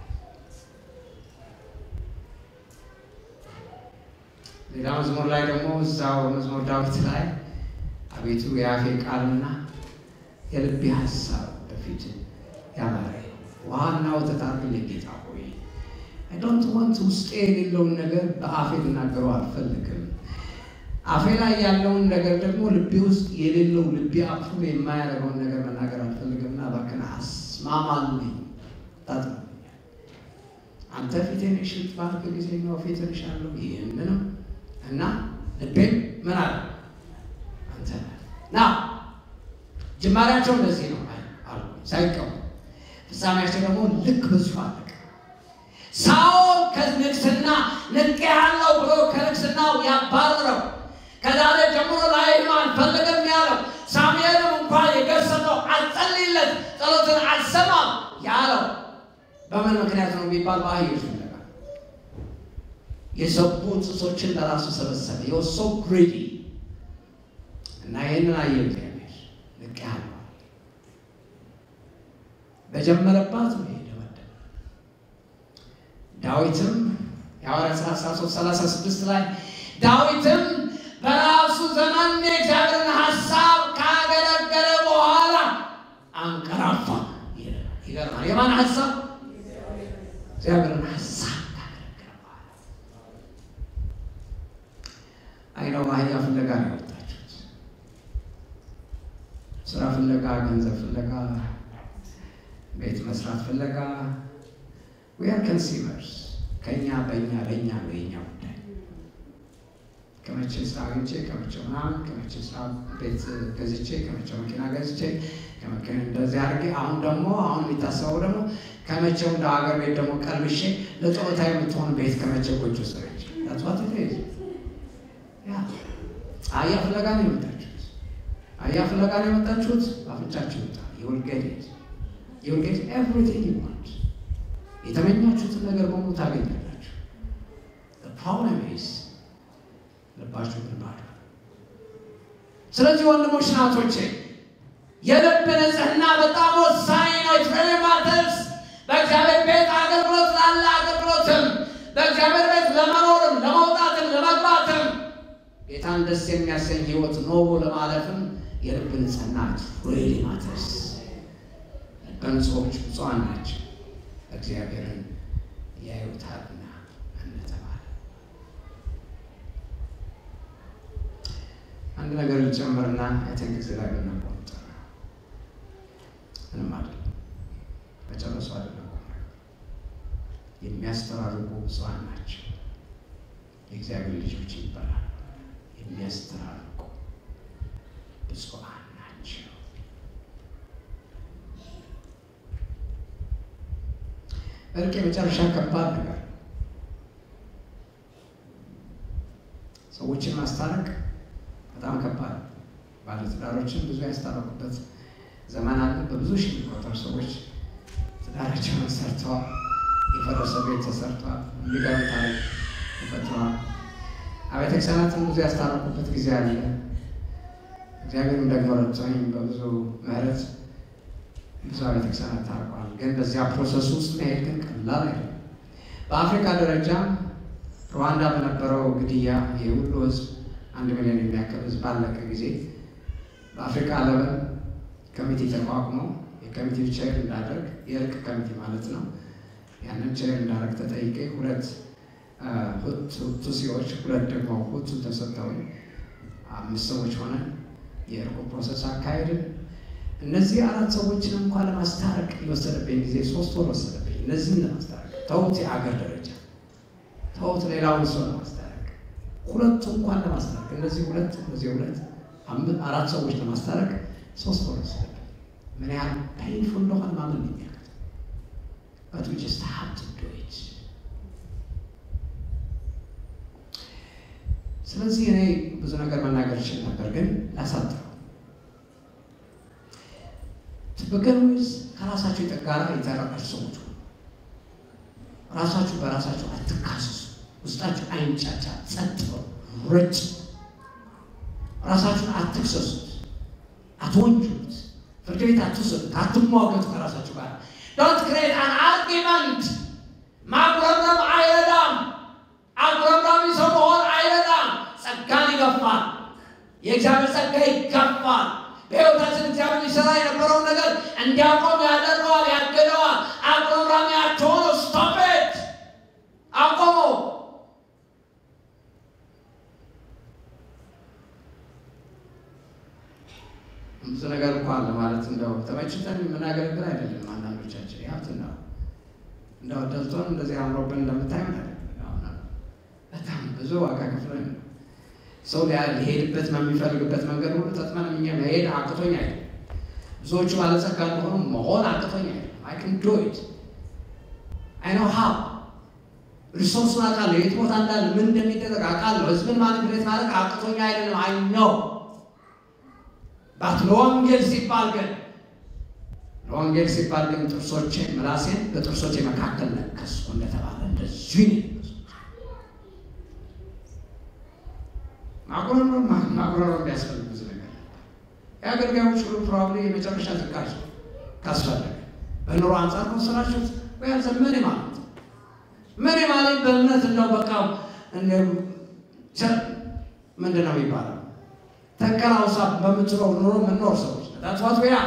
ሌላ መዝሙር ላይ ደግሞ እዛው መዝሙር ዳዊት ላይ አቤቱ የአፌ ቃልና የልቤ ሀሳብ በፊት ያማረ ውሃና ወተት አድርግልኝ ጌታ ሆይ አይ ዶንት ዋንት ውስጤ የሌለውን ነገር በአፌ ልናገረው አልፈልግም። አፌ ላይ ያለውን ነገር ደግሞ ልቤ ውስጥ የሌለው ልቤ አፕሩቭ የማያደርገውን ነገር መናገር አልፈልግምና እባክህን አስማማልኝ፣ ታጥበኛል። አንተ ፊቴን እሽት ባልክ ጊዜ ነው ፊትን እሻለሁ። ይህንንም እና ልቤም ምን አለ አንተ ና ጅማሬያቸው እንደዚህ ነው አሉ ሳይቀሙ፣ ፍጻሜያቸው ደግሞ ልክ በዚሁ አለቀ። ሳኦል ከንግስና ንቄ ያለው ብሎ ከንግስናው ያባረረው ከዛሬ ጀምሮ ላይም አልፈልግም ያለው ሳሙኤልም እንኳን የገሰጠው አልጸልይለት ጸሎትን አልሰማም ያለው በምን ምክንያት ነው የሚባል በአህዮች ፍለጋ የሰቡ እንስሶችን ለራሱ ሰበሰበ። የወሶ ግሪዲ እና ይህንን አየ እግዚአብሔር ንቅ ያለው በጀመረባት ነው የደመደመ። ዳዊትም የሐዋርያት ሥራ 13 36 ላይ ዳዊትም በራ ዘመን የእግዚአብሔርን ሀሳብ ካገለገለ በኋላ አንቀራፋ። ይገርማል። የማን ሀሳብ? እግዚአብሔርን ሀሳብ ካገለገለ በኋላ አይነው አህያ ፍለጋ ነው የወጣችሁት። ስራ ፍለጋ፣ ገንዘብ ፍለጋ፣ ቤት መስራት ፍለጋ ዊ አር ኮንሱመርስ ከኛ በእኛ ለእኛ ነው የኛ ጉዳይ። ከመቼ ስራ አግኝቼ ከመቼ ምናምን ከመቼ ስራ ቤት ገዝቼ ከመቼ መኪና ገዝቼ ከመኪና እንደዚህ አድርጌ አሁን ደግሞ አሁን የሚታሰበው ደግሞ ከመቼው እንደ ሀገር ቤት ደግሞ ቀልብሼ ለጨዋታ የምትሆን ቤት ከመቼ ጎጆ ሰረች ዳትዋት አህያ ፍለጋ ነው የመጣችሁት። አህያ ፍለጋ ነው የመጣችሁት። አፍንጫችሁ ይውጣ። ይውልጌት ይውልጌት ኤቭሪቲንግ ዩ ዋንት የተመኛችሁትን ነገር በሙሉ ታገኛላችሁ። ፕሮብለም ኢዝ ልባችሁ ግን ባዶ። ስለዚህ ወንድሞች ናቶቼ የልብ ንጽህና በጣም ወሳኝ ነው። ኢት ሪሊ ማተርስ። በእግዚአብሔር ቤት አገልግሎት ላለ አገልግሎትም በእግዚአብሔር ቤት ለመኖርም ለመውጣትም ለመግባትም ጌታን ደስ የሚያሰኝ ህይወት ኖሮ ለማለፍም የልብ ንጽህና ሪሊ ማተርስ። በንጹዎች ብፁዓን ናቸው እግዚአብሔርን ያዩታልና እንደተባለ አንድ ነገር ልጨምርና አይተን ጊዜ ላይ ብናቆምጠር ምንም አይደለም፣ መጨረሱ አይደለም። የሚያስተራርቁ ብፁዓን ናቸው የእግዚአብሔር ልጆች ይባላል። የሚያስተራርቁ ብፁዓን ናቸው። እርቅ የመጨረሻ ከባድ ነገር ሰዎችን ማስታረቅ በጣም ከባድ ባለትዳሮችን ብዙ ያስታረቁበት ዘመን አለ። በብዙ ሺህ የሚቆጠሩ ሰዎች ትዳራቸውን ሰርተዋል። የፈረሰ ቤት ተሰርተዋል። የሚገርም ታሪክ ተፈጥረዋል። አብያተ ክርስቲያናትን ብዙ ያስታረቁበት ጊዜ አለ። እግዚአብሔርም ደግሞ ረድቶኝ በብዙ ምሕረት ብዙ አብያተ ክርስቲያናት ታርቀዋል። ግን በዚያ ፕሮሰስ ውስጥ መሄድ ግን ቀላል አይደለም። በአፍሪካ ደረጃ ሩዋንዳ በነበረው ግድያ የሁሉ ህዝብ አንድ ሚሊዮን የሚያክል ህዝብ ባለቀ ጊዜ በአፍሪካ ለበን ኮሚቴ ተቋቁሞ የኮሚቴው ቼር እንዳደርግ የእርቅ ኮሚቴ ማለት ነው። ያንን ቼር እንዳደርግ ተጠይቄ ሁለት ቱሲዎች ሁለት ደግሞ ሁቱ ተሰጥተውኝ አምስት ሰዎች ሆነን የእርቁ ፕሮሰስ አካሄድን። እነዚህ አራት ሰዎችን እንኳን ለማስታረቅ የወሰደብኝ ጊዜ ሶስት ወር ወሰደብኝ። እነዚህን ለማስታረቅ ተውት፣ የአገር ደረጃ ተውት፣ ሌላውን ሰው ለማስታረቅ ሁለቱ እንኳን ለማስታረቅ እነዚህ ሁለት እነዚህ ሁለት አራት ሰዎች ለማስታረቅ ሶስት ወር ወሰደብኝ። ምን ያህል ፔንፉል እንደሆነ ማመን የሚያቅት but we just have to do it። ስለዚህ እኔ ብዙ ነገር መናገር እችል ነበር፣ ግን ላሳጥረው። በገርዊዝ ከራሳቸው ጋር የታረቃችሁ ሰዎች ሁኑ። ራሳችሁ በራሳችሁ አትካሰሱ። ውስጣችሁ አይንጫጫ፣ ጸጥ በሉ፣ ረጭ። ራሳችሁን አትክሰሱት፣ አትወንጁት፣ ፍርድ ቤት አትውሰዱት፣ አትሟገቱ ከራሳችሁ ጋር ዶንት ክሬት አን አርጊመንት። ማጉረምረም አይረዳም። አጉረምራሚ ሰው መሆን አይረዳም። ጸጋን ይገፋል። የእግዚአብሔር ጸጋ ይገፋል። በሕይወታችን እግዚአብሔር ሊሰራ የነበረውን ነገር እንዲያቆም ያደርገዋል፣ ያገደዋል። አጉረምራሚ አትሆኑ። ስቶፕት አቆሞ ብዙ ነገር እኮ አለ ማለት እንደው ተመችተን የምናገለግል አይደለም። አንዳንዶቻችን ያብት ነው እንደው ደልቶን እንደዚህ አምሮብን እንደምታየን አይደለም። በጣም ብዙ ዋጋ ከፍለን ነው ሰው ሊሄድበት በሚፈልግበት መንገድ ሁሉ ተጥመን እኛ መሄድ አቅቶኝ አይደለም። ብዙዎቹ ባለጸጋ እንደሆኑ መሆን አቅቶኝ አይደለም። አይ ካን ዱ ኢት አይ ኖ ሃው ሪሶርሱን አውቃለሁ። የት ቦታ እንዳለ ምን እንደሚደረግ አውቃለሁ። ህዝብን ማኒፕሌት ማድረግ አቅቶኝ አይደለም። አይ ነው ባት ለወንጌል ሲባል ግን ለወንጌል ሲባል ግን ጥርሶቼ ምላሴን በጥርሶቼ መካከል ነከስኩ እንደተባለ እንደዚህ ማጉረምረም ማጉረምረም ቢያስፈልግ ብዙ ነገር የአገልጋዮች ሁሉ ፕሮባብሊ የመጨረሻ ዝቃጭ ካስፈለገ በኑሮ አንጻር ከወሰናችሁት ወይ ያልዘ ምን ማለት ምን ማለት በእምነት እንደው በቃ ምንድን ነው የሚባለው ተንከራውሳ በምትኖር ኑሮ የምንኖር ሰዎች ታስዋት ያ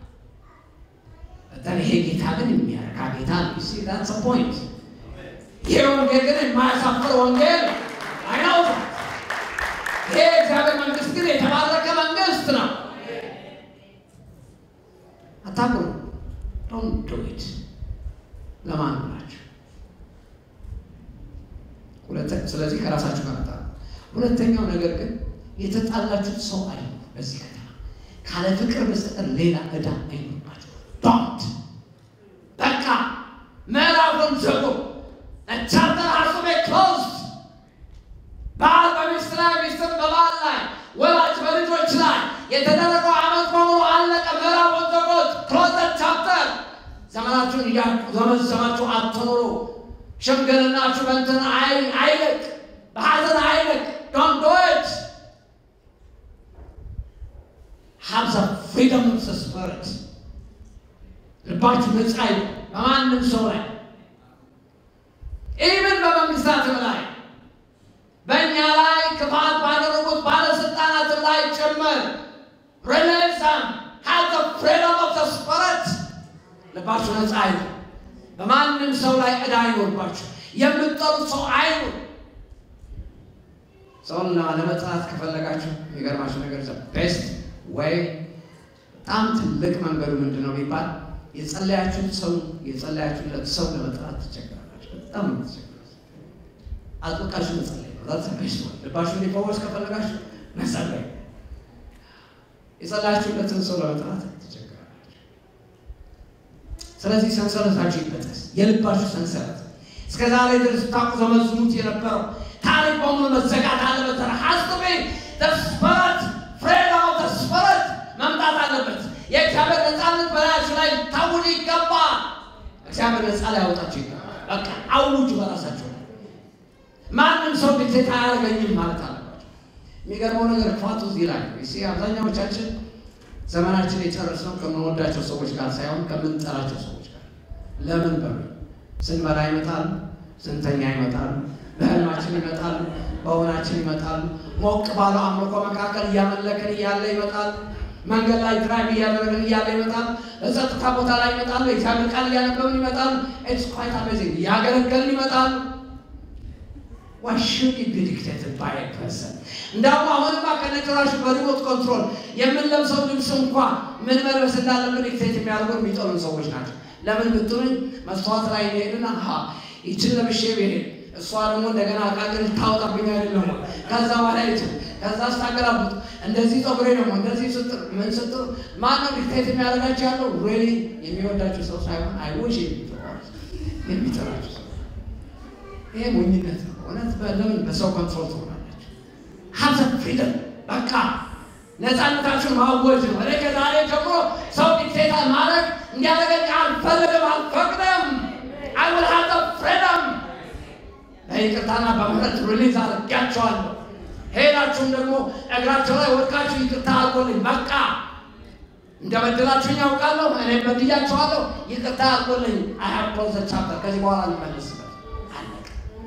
በጣም ይሄ ጌታ ግን የሚያረካ ጌታ ነው። ሲ ዳትስ ፖይንት። ይሄ ወንጌል ግን የማያሳፍር ወንጌል አይናውት። ይሄ እግዚአብሔር መንግስት ግን የተባረከ መንግስት ነው። አታቁሩ ዶንት ዱ ኢት ለማን ብላችሁ ስለዚህ ከራሳችሁ ጋር ጣ ሁለተኛው ነገር ግን የተጣላችሁት ሰው አለ በዚህ ከተማ ካለ ፍቅር በስተቀር ሌላ ዕዳ አይኖርባችሁ። ዶንት በቃ ምዕራፉን ዘጉ። ቻፕተር ሀሱ ቤ ክሎዝድ ባል በሚስት ላይ ሚስትም በባል ላይ ወላጅ በልጆች ላይ የተደረገው ዓመት በሙሉ አለቀ። ምዕራፉን ዘጉት። ክሎዝ ቻፕተር ዘመናችሁን እያዘመዘማችሁ አትኑሩ። ሽምግልናችሁ በእንትን አይልቅ፣ በሀዘን አይልቅ። ዶንት ዱ ኢት ሃቭ ዘ ፍሪደም ኦፍ ዘ ስፒሪት። ልባችሁ ነፃ ይሁን በማንም ሰው ላይ ኢቭን በመንግስታትም ላይ በእኛ ላይ ክፋት ባደረጉት ባለስልጣናትም ላይ ጭምር ሪሌሽን ሃቭ ዘ ፍሪደም ኦፍ ዘ ስፒሪት። ልባችሁ ነፃ ይሁን። በማንም ሰው ላይ ዕዳ አይኖርባችሁ። የምትጠሉት ሰው አይኑር። ሰውን ለመጥላት ከፈለጋችሁ የሚገርማችሁ ነገር ቤስት ወይ በጣም ትልቅ መንገዱ ምንድን ነው ቢባል የጸለያችሁት ሰው የጸለያችሁለት ሰው ለመጥላት ትቸገራላችሁ። በጣም ትቸገራላችሁ። አጥብቃችሁ መጸለይ ነው። ዛት ቤስት ወይ ልባችሁ እንዲፈወስ ከፈለጋችሁ መጸለይ። የጸለያችሁለትን ሰው ለመጥላት ትቸገራላችሁ። ስለዚህ ሰንሰለታችሁ ይበጠስ፣ የልባችሁ ሰንሰለት እስከ ዛሬ ድረስ ታቁ ዘመዝሙት የነበረው ታሪክ በሙሉ መዘጋት አለበት። ሀስቤ ተስፈረት ፍሬዳው ተስፈረት መምጣት አለበት። የእግዚአብሔር ነፃነት በላያችሁ ላይ ታውጅ ይገባል። እግዚአብሔር ነፃ ላይ ያወጣችሁ ይገባል። በቃ አውጁ በራሳችሁ ላይ ማንም ሰው ዲክቴት አያደርገኝም ማለት አለባቸው። የሚገርመው ነገር ክፋቱ እዚህ ላይ ነው። ሲ አብዛኛዎቻችን ዘመናችን የጨረስነው ከምንወዳቸው ሰዎች ጋር ሳይሆን ከምንጠላቸው ሰዎች ጋር ለምን በሉ ስንበላ ይመጣሉ፣ ስንተኛ ይመጣሉ፣ በህልማችን ይመጣሉ፣ በእውናችን ይመጣሉ። ሞቅ ባለው አምልኮ መካከል እያመለክን እያለ ይመጣሉ። መንገድ ላይ ድራይቭ እያደረግን እያለ ይመጣሉ። በጸጥታ ቦታ ላይ ይመጣሉ። የእግዚአብሔር ቃል እያነበብን ይመጣሉ። ኢትስ ኳይት አሜዚንግ እያገለገልን ይመጣሉ። ዋይ ሹድ ቢ ዲክቴትድ ባይ ኤ ፐርሰን። እንዳውም አሁንማ ከነጭራሹ በሪሞት ኮንትሮል የምንለብሰው ልብስ እንኳ ምን መልበስ እንዳለብን ዲክቴት የሚያደርጉን የሚጠሉን ሰዎች ናቸው። ለምን ብትሉኝ መስተዋት ላይ ሄድና ይችን ለብሼ ብሄድ እሷ ደግሞ እንደገና አቃቅል ታወጣብኝ አይደለም ከዛ በኋላ ይችል ከዛ ስታገላቡት እንደዚህ ፀጉሬ ደግሞ እንደዚህ ስጥር ምን ስጥር ማነው ዲክቴት የሚያደርጋቸው ያለው ሬሊ የሚወዳቸው ሰው ሳይሆን አይዎች የሚጠራቸው ሰው ይሄ ሞኝነት ነው እውነት ለምን በሰው ኮንትሮል ትሆናለች ሀብተ ፍሪደም በቃ ነፃነታችሁን ማወጅ ነው እኔ ከዛሬ ጀምሮ ሰው ዲክቴት ማድረግ እንዲያደርገኝ አልፈልግም አልፈቅድም አይ ዊል ሃቭ ዘ ፍሪደም በይቅርታና በምህረት ሪሊዝ አድርጊያቸዋለሁ ሄዳችሁም ደግሞ እግራቸው ላይ ወድቃችሁ ይቅርታ አድርጎልኝ በቃ እንደ በደላችሁኝ ያውቃለሁ እኔ በድያቸዋለሁ ይቅርታ አድርጎልኝ አይ ሃቭ ክሎዝ ዘ ቻፕተር ከዚህ በኋላ ልመለስበት አለቀ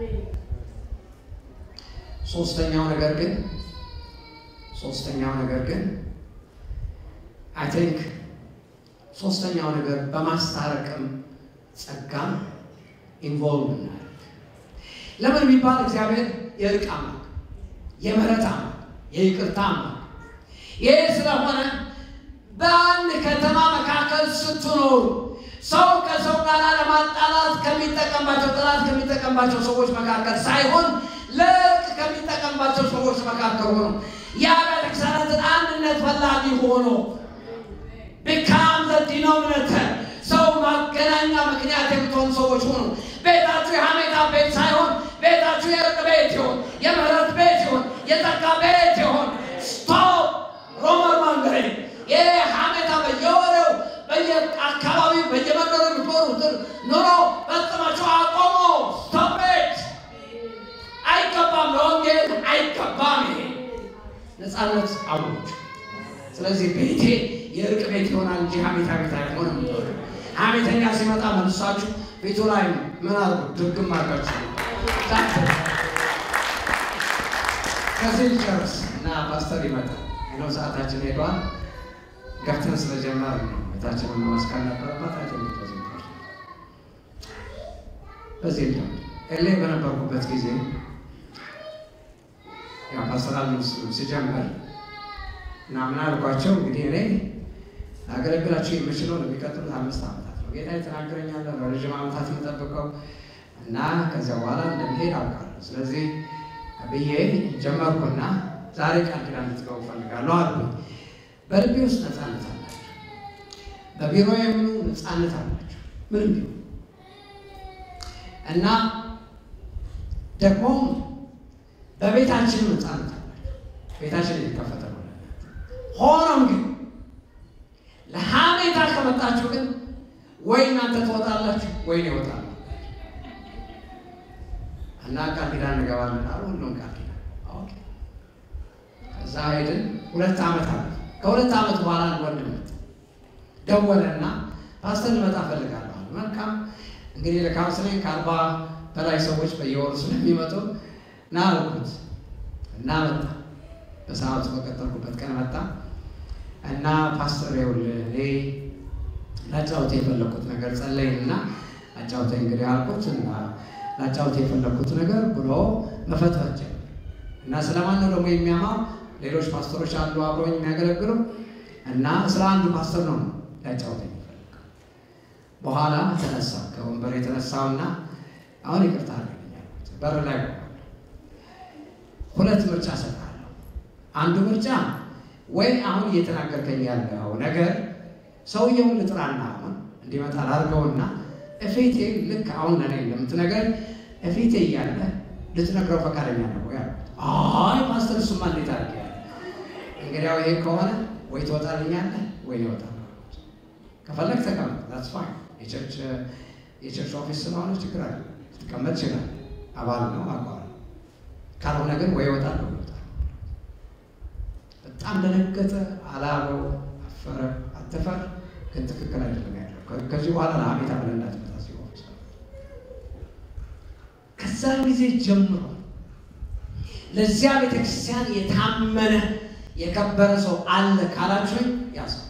ሶስተኛው ነገር ግን ሶስተኛው ነገር ግን አይ ቲንክ ሶስተኛው ነገር በማስታረቅም ጸጋም ኢንቮልቭ እናደርግ። ለምን ቢባል እግዚአብሔር የእርቅ አምላክ፣ የምህረት አምላክ፣ የይቅርታ አምላክ። ይህ ስለሆነ በአንድ ከተማ መካከል ስትኖሩ ሰው ከሰው ጋር ለማጣላት ከሚጠቀምባቸው ጠላት ከሚጠቀምባቸው ሰዎች መካከል ሳይሆን ለእርቅ ከሚጠቀምባቸው ሰዎች መካከል ሆኖ የአብያተ ክርስቲያናትን አንድነት ፈላጊ ሆኖ ቢካም ዘ ዲኖሚኔተር ሰው ማገናኛ ምክንያት የምትሆኑ ሰዎች ሆኑ። ቤታችሁ የሐሜታ ቤት ሳይሆን ቤታችሁ የእርቅ ቤት ይሆን፣ የምህረት ቤት ይሆን፣ የጸጋ ቤት ይሆን። ስቶፕ ሮመር ማንገሬ ይህ ሐሜታ በየወሬው በየአካባቢው በየመንደሩ የምትኖሩትን ኑሮ ፈጽማችሁ አቆሙ። ስቶፕ ኢት። አይገባም፣ ለወንጌል አይገባም። ይሄ ነፃነት አውጅ። ስለዚህ ቤቴ የእርቅ ቤት ይሆናል እንጂ ሐሜታ ቤት አይሆንም። ሐሜተኛ ሲመጣ መልሳችሁ ቤቱ ላይ ምን አድርጉ? ድርግም አድርጋችሁ ከዚህ ጨርስ እና ፓስተር ይመጣል እና ነው ሰዓታችን ሄዷል። ገፍተን ስለጀመር ነው ቤታችንን መመስከር ነበረባት። አይ ቲንክ በዚህ በዚህ ደ ኤሌ በነበርኩበት ጊዜ ያው ፓስተራል ሲጀምር እና ምን አልኳቸው እንግዲህ እኔ አገለግላቸው የምችለው ለሚቀጥሉት አምስት ዓመታት ነው። ጌታ የተናገረኛለ ለረዥም ዓመታት የምጠብቀው እና ከዚያ በኋላ እንደሚሄድ አውቃለሁ። ስለዚህ ብዬ ጀመርኩና ዛሬ ቃል ኪዳን እንድትገቡ እፈልጋለሁ አልኩኝ። በልቤ ውስጥ ነፃነት አላቸው። በቢሮ የምኑ ነፃነት አላቸው ምንም ቢሆን እና ደግሞ በቤታችን ነፃነት አላቸው። ቤታችን የተከፈተ ነው። ሆኖም ግን ለሀሜታ ከመጣችሁ ግን ወይ እናንተ ትወጣላችሁ ወይ እኔ እወጣለሁ እና ቃል ኪዳን እንገባለን አሉ። ሁሉም ቃል ኪዳን ኦኬ። ከዛ ሄድን። ሁለት ዓመት አለ። ከሁለት ዓመት በኋላ አንድ ወንድም መጣ ደወለና ፓስተር ልመጣ እፈልጋለሁ አለ። መልካም እንግዲህ ለካውንስሊንግ ከአርባ በላይ ሰዎች በየወሩ ስለሚመጡ ና አልኩት እና መጣ። በሰዓቱ በቀጠልኩበት ቀን መጣ እና ፓስተር ይኸውልህ እኔ ላጫውት የፈለኩት ነገር ጸለይንና አጫውተኝ እንግዲህ አልኩት እና ላጫውት የፈለኩት ነገር ብሎ መፈትፈት ጀመረ እና ስለማን ነው ደግሞ የሚያማው? ሌሎች ፓስተሮች አሉ አብረውኝ የሚያገለግሉ እና ስለ አንዱ ፓስተር ነው ላጫውተኝ የፈለገው። በኋላ ተነሳ ከወንበር የተነሳውና አሁን ይቅርታ አድርግልኝ በር ላይ ሁለት ምርጫ ሰጥሃለሁ። አንዱ ምርጫ ወይ አሁን እየተናገርከኝ ያለው ነገር ሰውየውን ልጥራና አሁን እንዲመጣ ላድርገውና እፌቴ ልክ አሁን ለእኔ እንደምትነገር እፌቴ እያለ ልትነግረው ፈቃደኛ ነው ወይ አልኩት። አይ ፓስተር፣ እሱማ እንዴት አድርጌ ያለ እንግዲያው ይሄ ከሆነ ወይ ትወጣልኛለህ ወይ ይወጣል። ከፈለግ ተቀመጥ፣ ዛትስ ፋይን። የቸርች የቸርች ኦፊስ ስለሆነ ችግር አለ፣ ትቀመጥ ይችላል። አባል ነው አቋል። ካልሆነ ግን ወይ ይወጣል ወይ ይወጣል። በጣም ደነገጠ፣ አላበው፣ አፈረ። አትፈር ግን ትክክል አይደለም ያለው ከዚህ በኋላ ለሀሜታ ብለህ እንዳትመጣ ሲሆን ከዛን ጊዜ ጀምሮ ለዚያ ቤተክርስቲያን የታመነ የከበረ ሰው አለ ካላችሁኝ ያ ሰው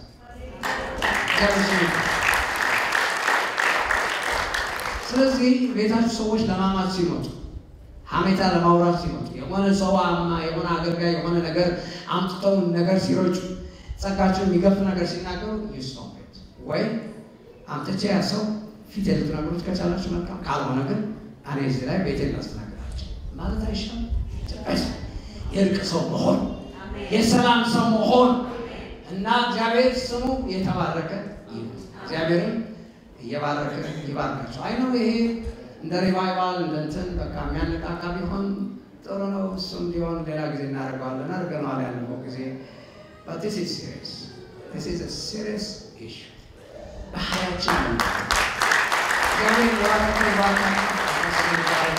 ስለዚህ ቤታችሁ ሰዎች ለማማት ሲመጡ ሀሜታ ለማውራት ሲመጡ የሆነ ሰው አማ የሆነ አገልጋይ የሆነ ነገር አምጥተው ነገር ሲረጩ ጸጋቸው የሚገፍ ነገር ሲናገሩ ይስቶት ወይ አምጥቼ ያ ሰው ፊት ልትነግሩት ከቻላችሁ መልካም፣ ካልሆነ ግን እኔ እዚህ ላይ ቤቴን ላስተናግዳቸው ማለት አይሻልም? የእርቅ ሰው መሆን የሰላም ሰው መሆን እና እግዚአብሔር ስሙ የተባረከ ይሁን። እግዚአብሔርም እየባረከ ይባርካቸው። አይ ነው ይሄ እንደ ሪቫይቫል እንደ እንትን በቃ የሚያነቃቃ ቢሆን ጥሩ ነው። እሱም ቢሆን ሌላ ጊዜ እናደርገዋለን። አድርገነዋል ያለፈው ጊዜ but this is serious. This is a serious issue. በሀያችን ነው እግዚአብሔር የባረከ ይባርካል።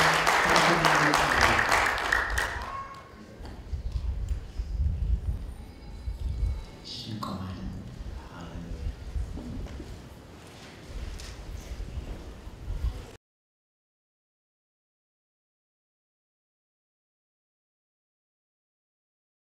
እንቆማለን።